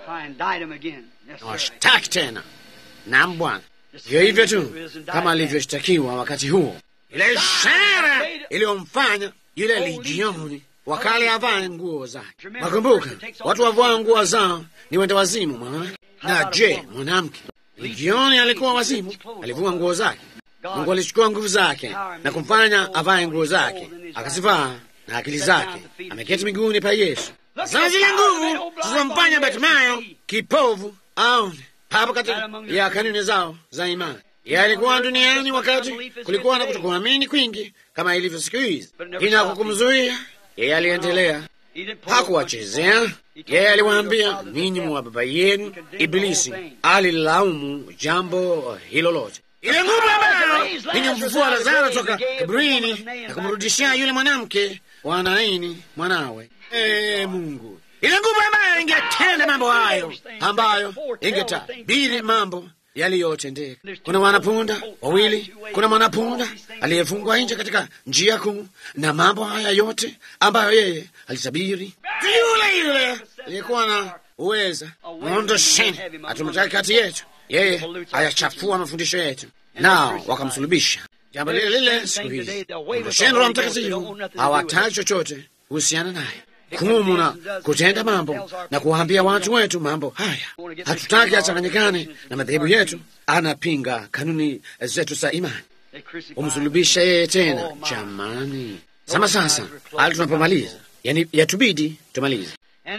na washtaki tena. Naam Bwana, hivyo hivyo tu kama alivyoshtakiwa wakati huo, ile ishara iliyomfanya yule lijioni wakale avae nguo zake. Wakumbuka, watu wavaa nguo zao ni wenda wazimu mwanawake. Na je, mwanamke lijioni alikuwa wazimu? Alivua nguo zake. Mungu alichukua nguvu zake na kumfanya avae nguo zake, akazivaa na akili zake, ameketi miguuni pa Yesu. Sasa zile nguvu zilizomfanya Batimayo kipovu aone hapo kati ya kanuni zao za imani. Yeye alikuwa duniani wakati kulikuwa na kutokuamini kwingi kama ilivyo siku hizi, ina kukumzuia yeye. Aliendelea, hakuwachezea yeye. Aliwaambia, ninyi mwa baba yenu Ibilisi alilaumu jambo hilo lote. Ile nguvu ambayo ilimfufua Lazaro toka kaburini na kumrudishia yule mwanamke wa Naini mwanawe. Ee Mungu, ile nguvu ambayo ingetenda mambo hayo, ambayo ingetabiri mambo yaliyotendeka. Kuna wanapunda wawili, kuna mwanapunda aliyefungwa nje katika njia kuu, na mambo haya yote ambayo yeye alitabiri, yule yule aliyekuwa na uweza, mwondosheni, hatumtaki kati yetu. Yeye ayachafua mafundisho yetu, nao wakamsulubisha. Jambo lile lile siku hizi, ondosheni Roho Mtakatifu, hawataki chochote kuhusiana naye kumu na kutenda mambo na kuwaambia watu wetu mambo haya. Hatutaki achanganyikane na madhehebu yetu, anapinga kanuni zetu za imani. Umsulubisha yeye tena, jamani. Sama sasa, hali tunapomaliza, yani yatubidi tumalize.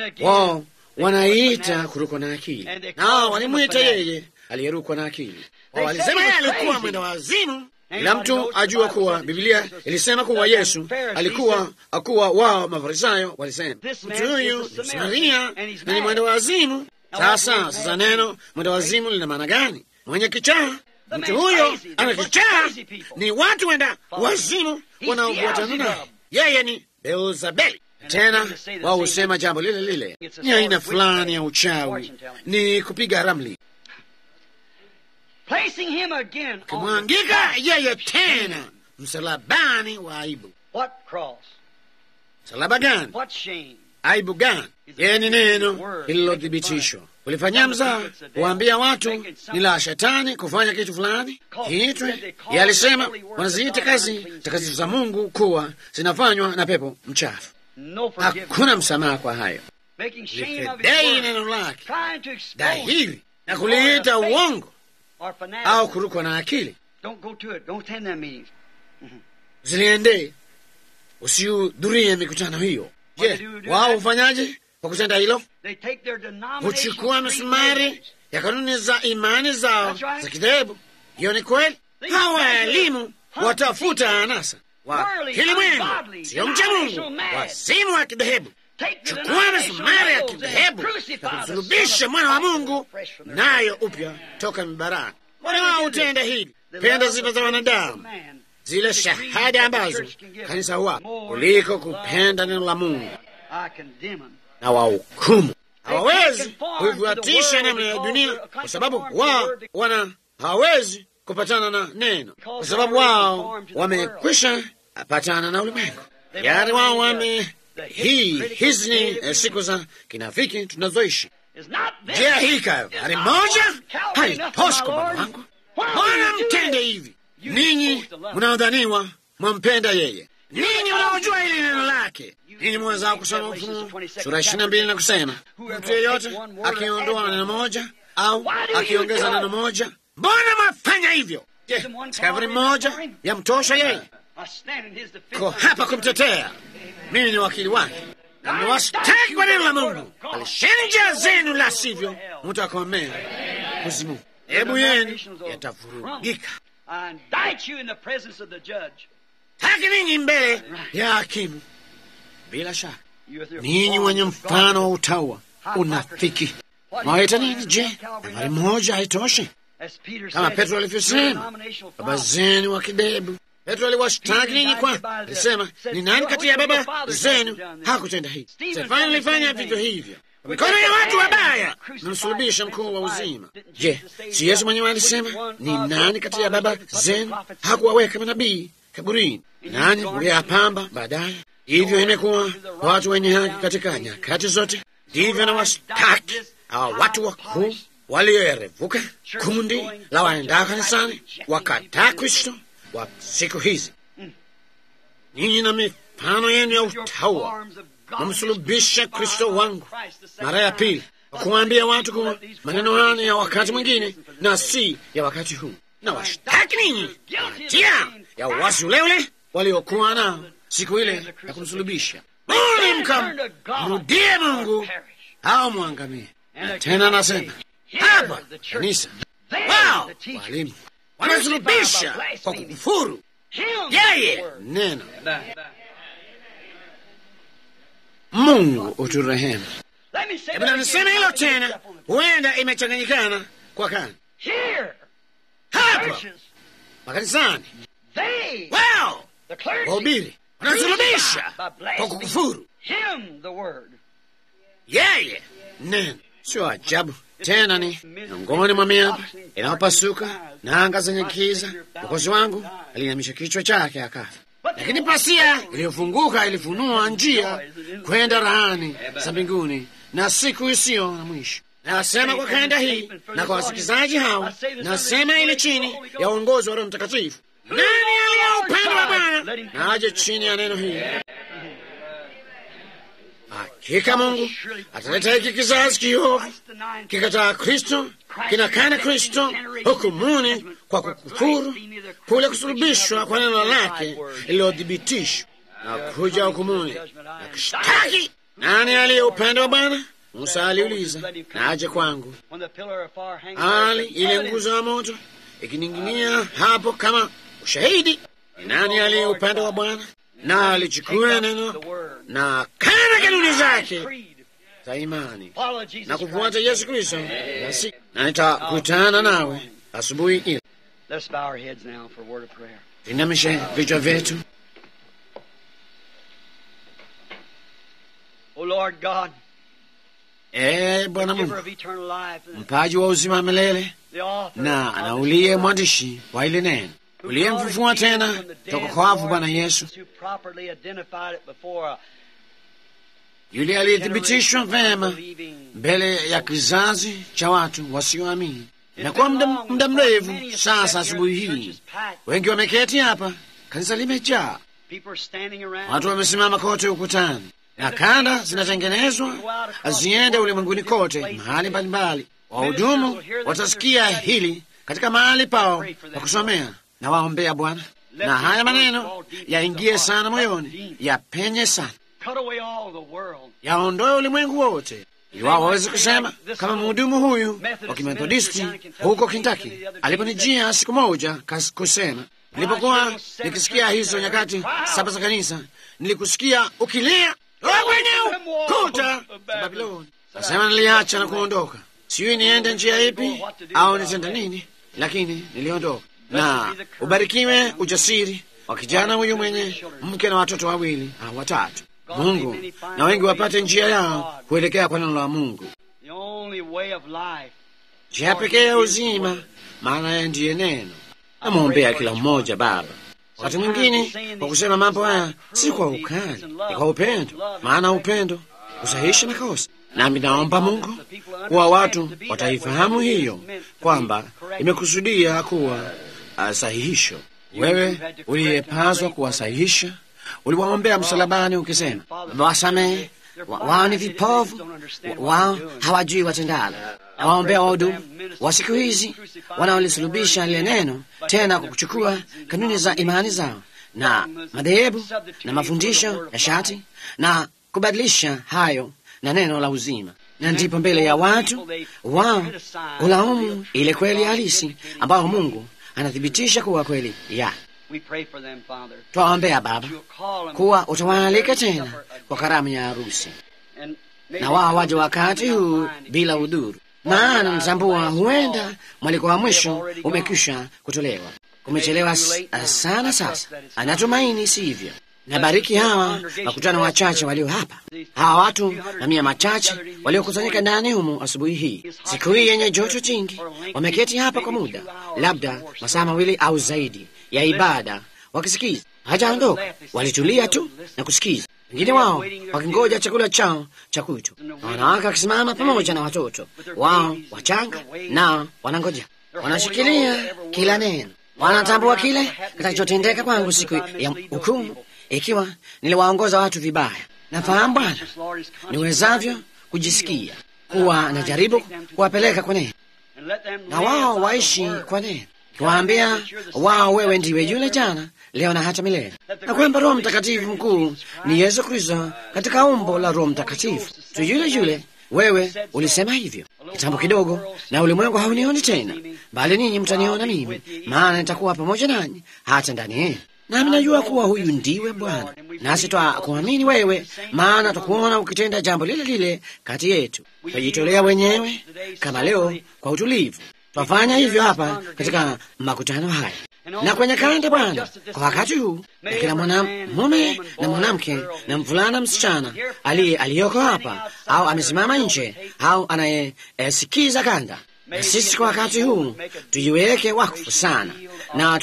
Wao wanaiita kurukwa na akili, nao walimwita yeye aliyerukwa na akili. Walisema yeye alikuwa mwenda wazimu. Kila mtu ajua kuwa Biblia ilisema kuwa Yesu alikuwa akuwa wao Mafarisayo walisema mtu huyu ni Msamaria na ni mwenda wazimu. Sasa sasa, neno mwenda wazimu lina maana gani? Mwenye kichaa. Mtu huyo ana kichaa, ni watu wenda wazimu wanaofuatana naye. Yeye ni Beelzebuli. Tena wao husema jambo lile lile, ni aina fulani ya uchawi, ni kupiga ramli kumwangika yeye tena msalabani wa aibu. Msalaba gani? Aibu gani? Yeye ni neno lililothibitishwa. Ulifanyia mzaa kuwaambia watu ni la shetani kufanya kitu fulani kiitwe. Yeye alisema wanaziita kazi takatifu za Mungu kuwa zinafanywa na pepo mchafu. Hakuna msamaha kwa hayo. Likidai neno lake dhahiri na kuliita uongo or fanatics. au kurukwa na akili. Don't go to it. Don't attend them meetings. Ziliendee, usihudhurie mikutano hiyo. Je, wao hufanyaje kwa kutenda hilo? They take their denomination Huchukua misumari ya kanuni za imani zao za kidhehebu. Hiyo ni kweli. Hawa waalimu watafuta anasa wa kilimwengu, sio mcha Mungu, wasimu wa kidhehebu. Chukua misumari ya kidhehebu na kumsulubisha mwana wa Mungu, nayo upya toka mibarani. Wale wao hutenda hili, penda sifa za wanadamu, zile shahada ambazo kanisa huwa kuliko kupenda neno la Mungu I condemn them. na wahukumu. Hawawezi kuifuatisha namna ya dunia kwa sababu wao wana hawawezi kupatana na neno, kwa sababu wao wamekwisha patana na ulimwengu yaani wao wame hii hizi ni eh, siku za kinafiki tunazoishi. It's not this. Je, hii Kalvari moja haitoshi kwa Bwana wangu? Mbona mtende hivi ninyi mnaodhaniwa mwampenda yeye, ninyi mnaojua hili neno lake, ninyi mwezao kusoma Ufunuo sura ishirini na mbili na kusema mtu yeyote akiondoa neno moja au akiongeza neno moja, mbona mwafanya hivyo? Je, si Kalvari moja yamtosha yeye? I stand in his defense. Ko hapa kumtetea, mimi ni wakili wake na mmewastaki kwa neno la Mungu. Alisheni njia zenu, la sivyo mtakomea kuzimu. Hebu yenu yatavurugika. I indict you in the presence of the judge. Taki ninyi mbele ya hakimu. Bila shaka You with your ninyi forms wenye of mfano wa godliness. utaua, unafiki, mwaita nini? Je, habari moja haitoshi? As Peter Kama said, Petro your alivyosema, denominational baba fathers. zenu wa kidebu. Petro aliwashtaki ninyi kwa alisema, ni nani kati ya baba zenu hakutenda hivi? Stefano alifanya vivyo hivyo kwa mikono ya watu wabaya, namsulubisha mkuu wa uzima. Je, si Yesu mwenyewe alisema, ni nani kati ya baba zenu hakuwaweka manabii kaburini, nanyi mliyapamba baadaye? Hivyo imekuwa kwa watu wenye haki katika nyakati zote. Ndivyo na wastaki hawa watu wakuu walioerevuka, kundi la waendao kanisani, wakataa Kristo wa siku hizi. Ninyi na mifano yenu ya utaua namsulubisha Kristo wangu mara ya pili, kwa kuwaambia watu kuwa maneno haya ni ya wakati mwingine na si ya wakati huu, na washtaki ninyi hatia ya uasi ule ule waliokuwa nao siku ile ya kumsulubisha. Bali mkamrudie Mungu au mwangamie. Na tena nasema hapa kanisa, wao walimu wanasulubisha kwa kukufuru yeye neno. Mungu uturehemu. Let me say Hebu that na niseme hilo again. tena, huenda imechanganyikana kwa kani Here, hapa churches, makanisani, they, wao the clergy, wahubiri wanasulubisha kwa kukufuru him, the word. yeye neno. Sio ajabu tena, ni miongoni mwa miamba inayopasuka na anga zenye giza. Mwokozi wangu aliinamisha kichwa chake akafa, lakini pasia iliyofunguka ilifunua njia kwenda rahani za mbinguni na siku isiyo na mwisho. Nasema kwa kanda hii na kwa wasikilizaji hawa, nasema ile chini ya uongozi wa Roho Mtakatifu. Nani aliye upande wa Bwana na aje chini ya neno hili. Hakika Mungu ataleta hiki kizazi kiovu kikataa Kristo, kinakana Kristo hukumuni kwa kukufuru kule kusulubishwa kwa neno lake lililothibitishwa na kuja hukumuni na kishtaki. Nani aliye upande wa Bwana? Musa aliuliza, na aje kwangu. When the pillar of fire hangs Ali like ile evidence, nguzo ya moto ikining'inia hapo kama ushahidi. Ni nani aliye upande wa Bwana? Na alichukua neno na kana kanuni zake creed, za imani follow Jesus na kufuata Christ. Yesu Kristo, basi na nitakutana nawe asubuhi ile. Let's bow our heads now for a word of prayer. Tuinamishe vichwa vyetu. O Lord God, Ee Bwana giver Mungu, of eternal life, and mpaji wa uzima wa milele the author na of na this uliye word, mwandishi wa ile neno, who uliyemfufua brought it tena from the dead, toka kwa wafu, Lord Bwana Yesu, Jesus, who properly identified it before a yule aliyethibitishwa generation of vema unbelieving mbele ya kizazi cha watu wasioamini. Inakuwa muda muda mrefu sasa. Asubuhi hii wengi wameketi hapa, kanisa limejaa, People are standing around. watu wamesimama kote ukutani, na kanda zinatengenezwa ziende ulimwenguni kote, mahali mbalimbali. Wahudumu watasikia hili katika mahali pao pa kusomea. Na waombea Bwana, na haya maneno yaingie sana moyoni, yapenye sana, yaondoe ulimwengu wote iwao waweze kusema kama mhudumu huyu wa Kimethodisti huko Kentucky aliponijia siku moja kas kusema, nilipokuwa nikisikia hizo nyakati saba za kanisa, nilikusikia ukilia kwenye ukuta za Babiloni. Nasema niliacha na kuondoka, sijui niende njia ipi au nitenda nini, lakini niliondoka. Na ubarikiwe ujasiri wa kijana huyu mwenye mke na watoto wawili au watatu. Mungu na wengi wapate njia yao kuelekea kwa neno la Mungu, njia pekee ya uzima, maana yeye ndiye neno. Namwombea kila mmoja Baba, wakati mwingine kwa kusema mambo haya si kwa ukali, ni kwa upendo, maana upendo husahihisha makosa. Nami naomba Mungu kuwa watu wataifahamu hiyo kwamba imekusudia kuwa uh, sahihisho. Wewe uliyepaswa kuwasahihisha uliwaombea msalabani ukisema, wasamehe wao ni vipofu, wao hawajui watendalo. Nawaombea wahudumu wa siku hizi wanaolisulubisha lile neno tena kwa kuchukua kanuni za imani zao na madhehebu na mafundisho ya shati na kubadilisha hayo na neno la uzima, na ndipo mbele ya watu wao ulaumu ile kweli halisi ambayo Mungu anathibitisha kuwa kweli ya Twaombea Baba kuwa utawaalika tena kwa karamu ya harusi, na wao waje wakati huu bila udhuru, maana natambua huenda mwaliko wa mwisho umekwisha kutolewa. Kumechelewa sana sasa, anatumaini sivyo. Nabariki hawa makutano wachache walio hapa, hawa watu na mia machache waliokusanyika ndani humu asubuhi hii, siku hii yenye joto jingi. Wameketi hapa kwa muda labda masaa mawili au zaidi ya ibada wakisikiza. Hajaondoka, walitulia tu na kusikiza, wengine wao wakingoja chakula chao cha kwitu, na wanawake wakisimama pamoja na watoto wao wachanga, nao wanangoja, wanashikilia kila neno, wanatambua kile kitakachotendeka kwangu siku ya hukumu ikiwa niliwaongoza watu vibaya. Nafahamu Bwana niwezavyo kujisikia kuwa najaribu kuwapeleka kwa neno, na wao waishi kwa neno kiwaambia wao wewe ndiwe yule jana leo na hata milele, na kwamba Roho Mtakatifu mkuu ni Yesu Kristo katika umbo la Roho Mtakatifu tu yule yule. Wewe ulisema hivyo kitambo kidogo, na ulimwengu haunioni tena, bali ninyi mtaniona mimi, maana nitakuwa pamoja nanyi hata ndani yenu. Nami najua kuwa huyu ndiwe Bwana, nasi twakuamini wewe, maana twakuona ukitenda jambo lile lile kati yetu. Twajitolea wenyewe kama leo kwa utulivu twafanya hivyo hapa katika makutano haya na kwenye kanda Bwana, kwa wakati huu, na kila mwanamume na mwanamke na mvulana msichana aliye aliyoko hapa au amesimama nje au anayesikiza kanda, na sisi kwa wakati huu tujiweke wakfu sana na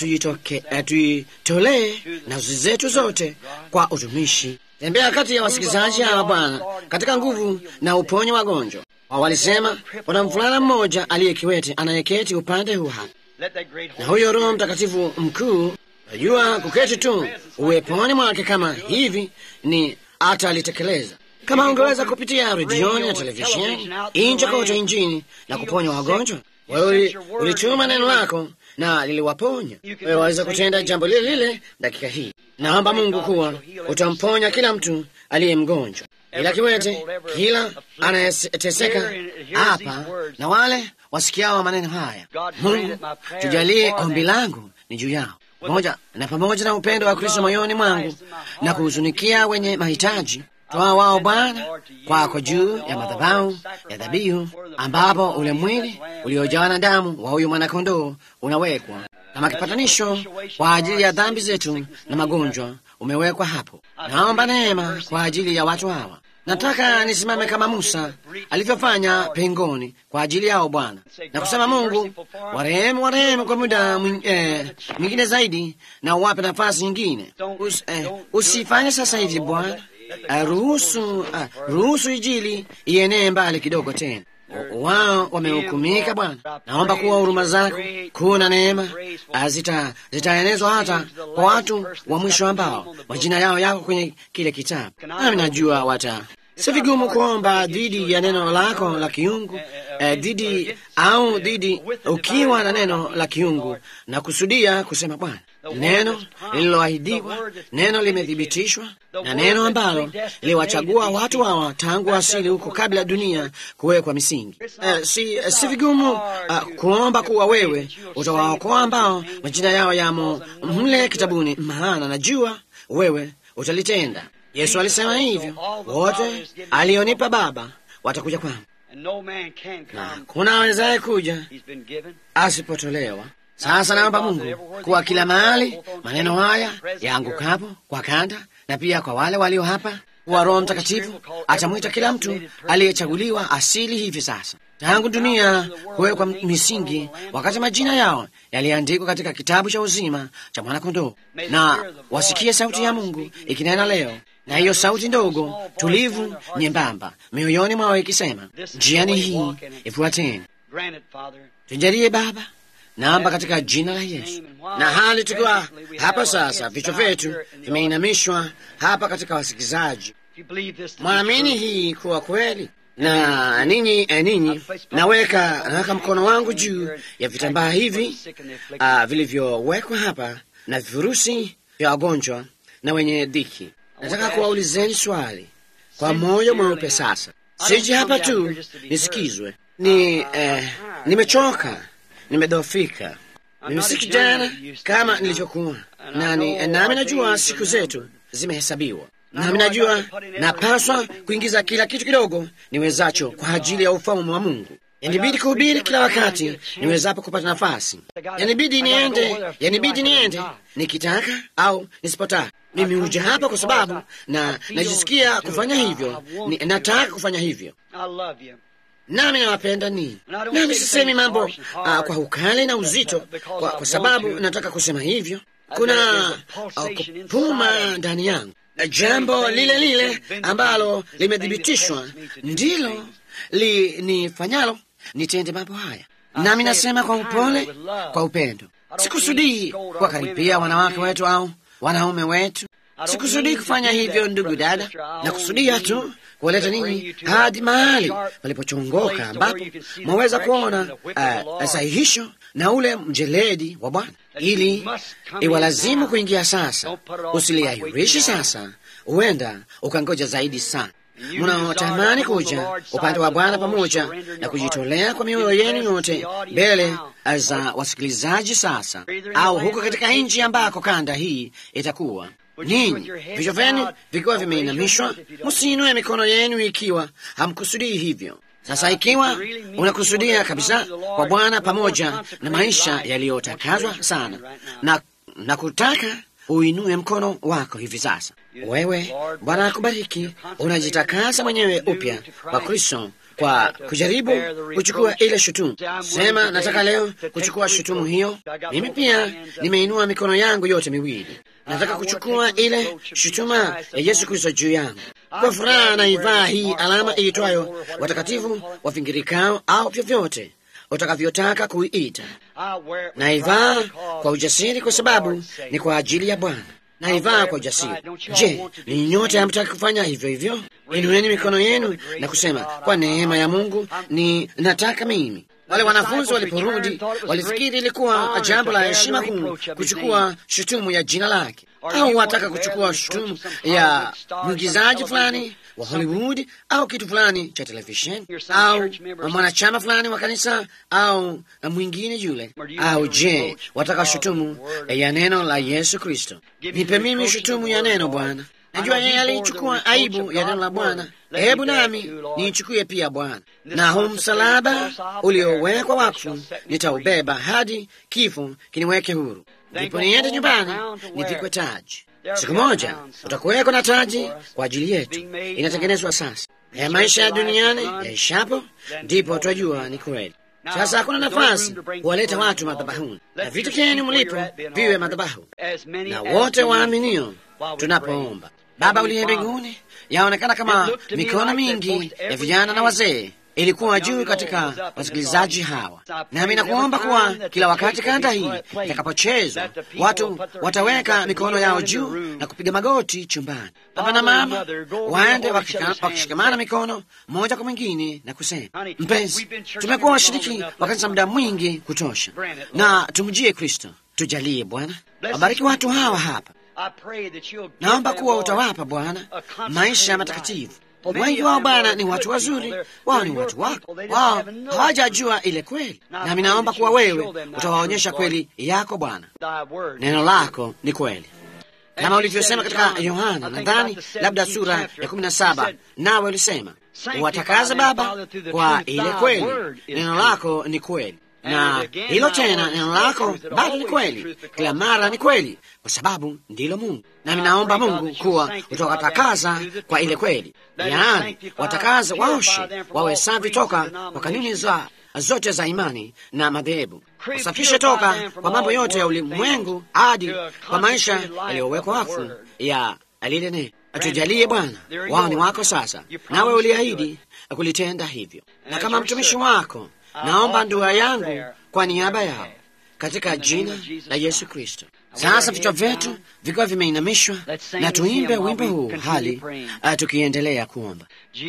tujitolee nafsi zetu zote kwa utumishi. Tembea kati ya wasikilizaji hawa Bwana, katika nguvu na uponye wagonjwa walisema kuna mvulana mmoja aliye kiwete anayeketi upande huu hapa, na huyo Roho Mtakatifu mkuu najua kuketi tu uweponi mwake kama hivi ni atalitekeleza. Kama ungeweza kupitia redioni na televisheni inje kote injini na kuponya wagonjwa, wewe ulituma neno lako na liliwaponya. Wewe waweza kutenda jambo lile lile dakika hii. Naomba Mungu kuwa utamponya kila mtu aliye mgonjwa ila kiwete, kila anayeteseka hapa na wale wasikiao maneno haya. Mungu, tujalie ombi langu ni juu yao, pamoja na pamoja na upendo wa Kristo moyoni mwangu na kuhuzunikia wenye mahitaji toa wao Bwana kwako juu ya madhabahu ya dhabihu, ambapo ule mwili uliojawa na damu wa huyu mwanakondoo unawekwa kama kipatanisho kwa ajili ya dhambi zetu na magonjwa umewekwa hapo. Naomba neema kwa ajili ya watu hawa. Nataka nisimame kama Musa alivyofanya pengoni kwa ajili yao Bwana, na kusema Mungu, warehemu, warehemu kwa muda mwingine eh, zaidi na uwape nafasi nyingine. Us, eh, usifanye sasa hivi Bwana. Uh, ruhusu uh, ruhusu Injili ienee mbali kidogo tena. Wao wamehukumika Bwana, naomba kuwa huruma zako kuu na neema zita zitaenezwa hata kwa watu wa mwisho ambao majina yao yako kwenye kile kitabu, nami najua wata Si vigumu kuomba dhidi ya neno lako la kiungu eh, dhidi au dhidi ukiwa na neno la kiungu na kusudia kusema Bwana, neno lililoahidiwa, neno limethibitishwa, na neno ambalo liwachagua watu hawa tangu asili huko kabla ya dunia kuwekwa misingi. Eh, si, eh, si vigumu uh, kuomba kuwa wewe utawaokoa ambao majina yao yamo mle kitabuni, maana najua wewe utalitenda. Yesu alisema hivyo, wote alionipa Baba watakuja kwangu, na hakuna awezaye kuja asipotolewa. Sasa naomba Mungu kuwa kila mahali maneno haya yaangukapo kwa kanda, na pia kwa wale walio hapa, kuwa Roho Mtakatifu atamwita kila mtu aliyechaguliwa asili hivi sasa, tangu dunia kuwekwa misingi, wakati majina yao yaliandikwa katika kitabu cha uzima cha Mwanakondoo, na wasikie sauti ya Mungu ikinena leo na hiyo sauti ndogo tulivu nyembamba mioyoni mwao ikisema, njiani hii ifuateni. Tujalie Baba, naomba katika jina la Yesu. Na hali tukiwa hapa sasa, vichwa vyetu vimeinamishwa hapa katika wasikizaji, mwamini hii kuwa kweli na ninyi eh, ninyi naweka naweka mkono wangu juu ya vitambaa hivi uh, vilivyowekwa hapa na vifurusi vya wagonjwa na wenye dhiki. Nataka kuwaulizeni swali kwa moyo mweupe. Sasa siji hapa tu nisikizwe, ni eh, nimechoka, nimedhoofika, mimi si kijana kama nilivyokuwa, nani nami najua siku zetu zimehesabiwa, nami najua napaswa kuingiza kila kitu kidogo niwezacho kwa ajili ya ufalme wa Mungu. Yanibidi kuhubiri kila wakati niwezapo kupata nafasi. Yanibidi niende, yanibidi niende nikitaka au nisipotaka. Mimi huja hapa kwa sababu na najisikia kufanya hivyo, ni, nataka kufanya hivyo, nami nawapenda ninyi. Nami sisemi mambo uh, kwa ukali na uzito kwa, kwa sababu nataka kusema hivyo. Kuna uh, kupuma ndani yangu, jambo lile lile ambalo limethibitishwa ndilo linifanyalo nitende mambo haya, nami nasema kwa upole, kwa upendo. Sikusudii kuwakaribia wanawake wetu au wanaume wetu. Sikusudii kufanya hivyo, ndugu dada, na kusudia tu kuwaleta ninyi hadi mahali palipochongoka ambapo mwaweza kuona uh, sahihisho na ule mjeledi wa Bwana, ili iwalazimu kuingia sasa. Usiliahirishi sasa, huenda ukangoja zaidi sana mnaotamani kuja upande wa Bwana pamoja na kujitolea kwa mioyo yenu yote mbele za wasikilizaji sasa, au huko katika nchi ambako kanda hii itakuwa ninyi vichwa vyenu vikiwa vimeinamishwa, msiinue mikono yenu ikiwa hamkusudii hivyo. Sasa ikiwa unakusudia kabisa kwa Bwana pamoja na maisha yaliyotakazwa sana na, na kutaka uinue mkono wako hivi sasa. Wewe Bwana akubariki, unajitakasa mwenyewe upya kwa Kristo kwa kujaribu kuchukua ile shutumu. Sema, nataka leo kuchukua shutumu hiyo. Mimi pia nimeinua mikono yangu yote miwili, nataka kuchukua ile shutuma ya Yesu Kristo juu yangu. Kwa furaha naivaa hii alama iitwayo watakatifu wavingirikao, au vyovyote utakavyotaka kuiita. Naivaa kwa ujasiri, kwa sababu ni kwa ajili ya Bwana. Naivaa kwa ujasiri. Je, ni nyote hamtaki kufanya hivyo hivyo? Inueni mikono yenu na kusema, kwa neema ya Mungu ni nataka mimi. Wale wanafunzi waliporudi walifikiri ilikuwa jambo la heshima kuu kuchukua shutumu ya jina lake, au wataka kuchukua shutumu ya mwigizaji fulani wa Hollywood au kitu fulani cha televisheni au mwanachama fulani wa kanisa au mwingine yule. Au je, wataka shutumu ya neno la Yesu Kristo? Nipe mimi shutumu ya neno Bwana. Najua yeye aliichukua aibu ya neno la Bwana, hebu nami niichukue pia Bwana. Na huu msalaba uliowekwa wakfu nitaubeba hadi kifo kiniweke huru, ndipo niende nyumbani nivikwe taji. Siku moja utakuweko na taji kwa ajili yetu, inatengenezwa sasa. Ya maisha ya duniani yaishapo, ndipo twajua ni kweli. Sasa hakuna nafasi kuwaleta watu madhabahuni, na vitu vyenu mlipo viwe madhabahu, na wote waaminio tunapoomba. Baba uliye mbinguni, yaonekana kama mikono mingi ya vijana na wazee ilikuwa juu katika wasikilizaji hawa, nami nakuomba kuwa kila wakati kanda hii itakapochezwa watu wataweka mikono yao juu na kupiga magoti chumbani. Baba na mama waende wakishikamana mikono mmoja kwa mwingine na kusema, mpenzi, tumekuwa washiriki wa kanisa muda mwingi kutosha, na tumjie Kristo. Tujalie Bwana, wabariki watu hawa hapa. Naomba kuwa utawapa Bwana maisha matakatifu. Wengi wao Bwana ni watu wazuri, wao ni watu wako, wao hawajajua ile kweli, nami naomba kuwa wewe utawaonyesha kweli yako Bwana. Neno lako ni kweli kama ulivyosema katika Yohana, nadhani labda sura ya kumi na saba, nawe ulisema uwatakaze Baba kwa ile kweli, neno lako ni kweli na hilo tena, neno lako bado ni kweli, kila mara ni kweli, kwa sababu ndilo Mungu. Nami naomba Mungu kuwa utawatakaza kwa ile kweli, yaani watakaze, waoshe, wawe safi toka kwa kanuni za zote za imani na madhehebu, usafishe toka kwa mambo yote ya ulimwengu hadi kwa maisha yaliyowekwa wakfu ya lile neno. Atujalie Bwana, wao ni wako sasa, nawe uliahidi kulitenda hivyo, na kama mtumishi wako naomba ndua yangu kwa niaba yao katika jina la Yesu Kristo. Sasa vichwa vyetu vikiwa vimeinamishwa, na tuimbe wimbo huu hali uh, tukiendelea kuomba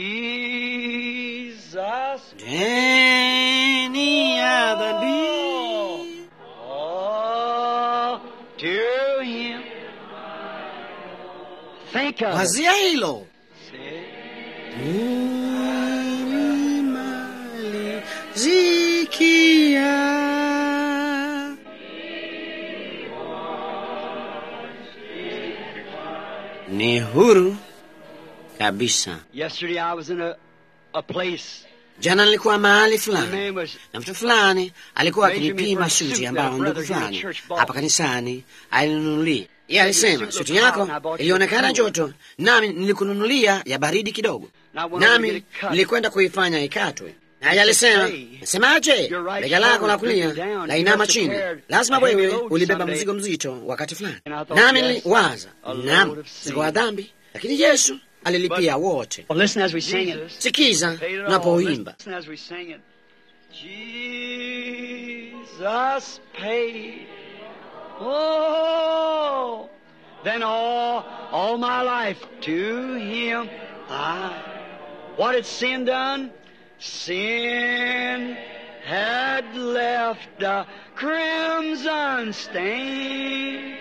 deni ya dhambi wazia hilo zikia ni huru kabisa. Yesterday I was in a, a place. Jana nilikuwa mahali The fulani man was na mtu fulani alikuwa Benjamin akinipima for a suti suit ambayo that ndugu brother in the fulani church bought. hapa kanisani alininunulia. Yeye alisema suit suti looked hot yako and I bought you ilionekana a cool. joto, nami nilikununulia ya baridi kidogo, Now I went over to nami get it cut. nilikwenda kuifanya ikatwe. Naye alisema Hey, semaje, your right bega lako la shoulder kulia drooping down. la You inama must have chini, carried lazima a heavy wewe load ulibeba someday. mzigo mzito wakati fulani. And I thought, Nami yes, niliwaza, a load naam, of sin. mzigo wa dhambi, lakini Yesu alilipia wote. Well, listen as we sing it. Sikiza Paid it all. tunapoimba. Listen as we sing it. Jesus paid. Oh, then all, all my life to Him I. What had sin done? Sin had left a crimson stain.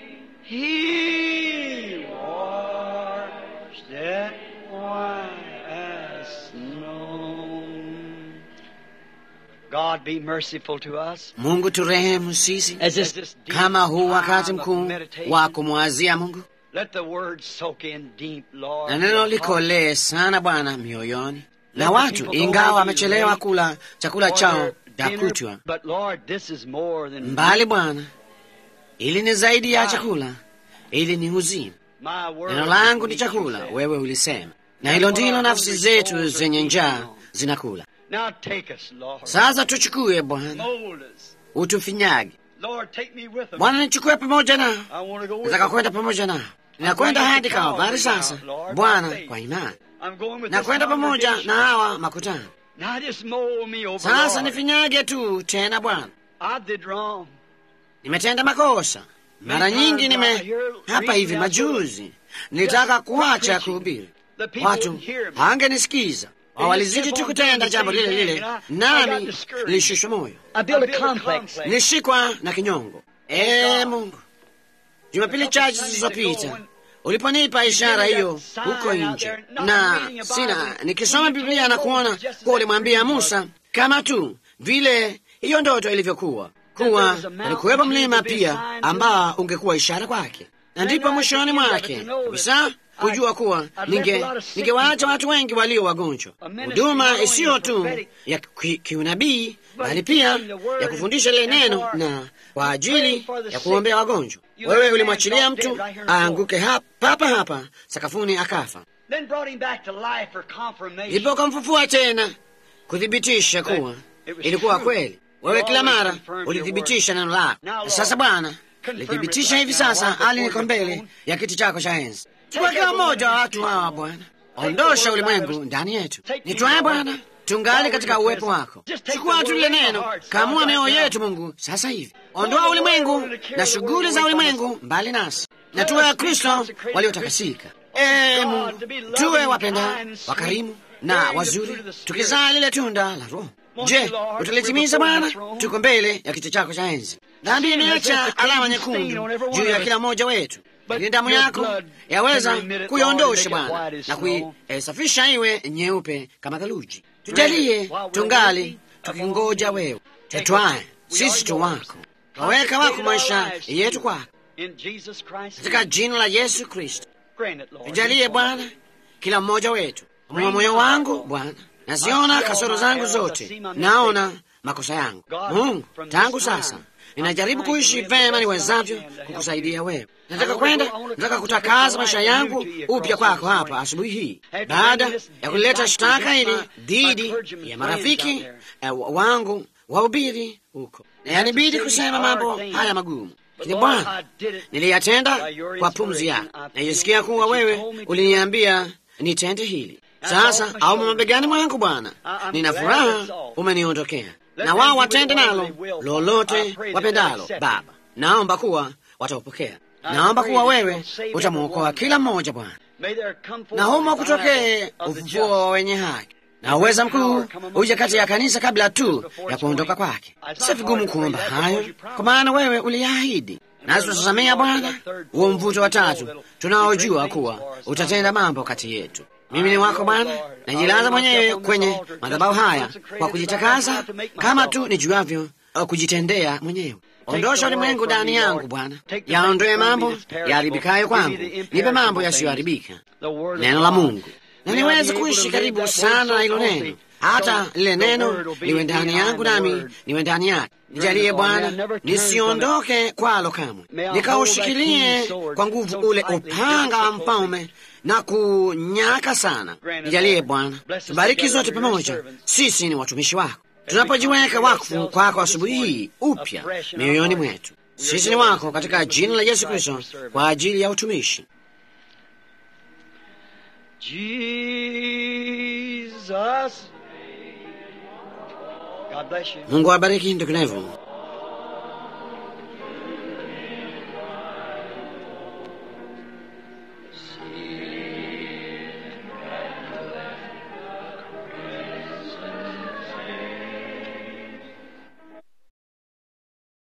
He washed it white as snow. God be merciful to us. Mungu turehemu sisi As this, this deep kama huu wakati time of mkuu meditation, wa kumwazia Mungu, let the word soak in deep, Lord. na neno your heart. likolee sana Bwana mioyoni, na Let the watu people go ingawa maybe wamechelewa late kula chakula for chao their cha dinner, kutwa But Lord, this is more than mbali, Bwana, ili ni zaidi ya chakula, ili ni uzima. my word. Neno langu is ni meat, you chakula, said. wewe ulisema, na hilo ndilo nafsi zetu zenye njaa zinakula. Now take us, Lord. Sasa tuchukue Bwana, Mold us. utufinyage Lord, take me with them. Bwana, nichukue pamoja nao, I want to go with nataka them. kwenda pamoja nao. Ninakwenda hadi Kalvari sasa, Bwana, kwa imani I'm going with nakwenda this pamoja congregation. na hawa makutano. Now just mold me over, Sasa Lord. nifinyage tu tena Bwana, I did wrong. nimetenda makosa mara nyingi. Nime hapa hivi majuzi nilitaka kuacha kuhubiri, The people watu wouldn't hear me. hangenisikiza, walizidi tu kutenda jambo lile lile, nami nilishushwa moyo, I built a complex. nilishikwa na kinyongo. Ee Mungu, Jumapili chache zilizopita uliponipa ishara hiyo huko nje, na sina nikisoma Biblia na kuona kuwa ulimwambia Musa kama tu vile hiyo ndoto ilivyokuwa kuwa ulikuwepo mlima pia ambao ungekuwa ishara kwake, na ndipo mwishoni mwake kabisa kujua kuwa ninge ningewaacha watu wengi walio wagonjwa, huduma isiyo tu ya ki- kiunabii bali pia ya kufundisha lile neno na kwa ajili ya kuombea wagonjwa. Wewe ulimwachilia mtu aanguke hapa hapa hapa sakafuni akafa, Then brought him back to life for confirmation. ndipo ukamfufua tena kuthibitisha kuwa ilikuwa kweli. Wewe kila mara ulithibitisha neno lako. Na Sasa Bwana, lithibitisha hivi sasa, hali niko mbele ya kiti chako cha enzi. Chukua kila mmoja wa watu hawa Bwana, ondosha ulimwengu ndani yetu. Nitwaye Bwana, tungali katika uwepo wako. Chukua tu lile neno, kamua mioyo yetu Mungu sasa hivi. Ondoa ulimwengu na shughuli za ulimwengu mbali nasi, na tuwe wa Kristo waliotakasika. Ee Mungu, tuwe wapenda, wakarimu na wazuri, tukizaa lile tunda la Roho. Je, utalitimiza Bwana? Tuko mbele ya kiti chako cha enzi. Dhambi imeacha alama nyekundu juu ya kila mmoja wetu, lakini damu yako yaweza kuiondosha Bwana na kuisafisha iwe nyeupe kama theluji. Tujalie tungali tukingoja wewe, tetwaye sisi tu wako, kaweka wako maisha yetu kwako, katika jina la Yesu Kristo. Tujalie Bwana kila mmoja wetu. Mwa moyo wangu Bwana, naziona kasoro zangu zote, naona makosa yangu. Mungu, tangu sasa ninajaribu kuishi vema niwezavyo kukusaidia wewe. Nataka kwenda, nataka kutakaza maisha yangu upya kwako hapa asubuhi hii, baada ya kuleta shtaka hili dhidi ya marafiki eh, wangu wahubiri huko, na yanibidi kusema mambo haya magumu lakini Bwana, niliyatenda kwa pumzi yako. Naisikia kuwa wewe uliniambia nitende hili. Sasa au mabegani mwangu Bwana, nina furaha umeniondokea, na wao watende nalo lolote wapendalo. Baba, naomba kuwa wataupokea. Naomba kuwa wewe utamwokoa kila mmoja Bwana, na humo kutokee ufufuo wa wenye haki na uweza mkuu uje kati ya kanisa kabla tu ya kuondoka kwake. Si vigumu kuomba hayo, kwa maana wewe uliahidi, nasi tunatazamia Bwana huo mvuto wa tatu tunaojua kuwa utatenda mambo kati yetu. Mimi ni wako Bwana, najilaza mwenyewe kwenye madhabahu haya kwa kujitakasa kama tu nijuavyo kujitendea mwenyewe. Ondosha ulimwengu ndani yangu Bwana, yaondoe mambo yaharibikayo kwangu, nipe mambo yasiyoharibika, neno la Mungu na niweze kuishi karibu sana na hilo neno, hata lile neno liwe ndani yangu nami niwe ndani yake. Nijalie Bwana, nisiondoke kwalo kamwe, nikaushikilie kwa nguvu ule upanga wa mfalme na kunyaka sana. Nijalie Bwana, tubariki zote pamoja, sisi ni watumishi wako, tunapojiweka wakfu kwako asubuhi hii upya mioyoni mwetu. Sisi ni wako katika jina la Yesu Kristo kwa ajili ya utumishi. Jesus. God bless you. Mungu awabariki ndugu Nevo.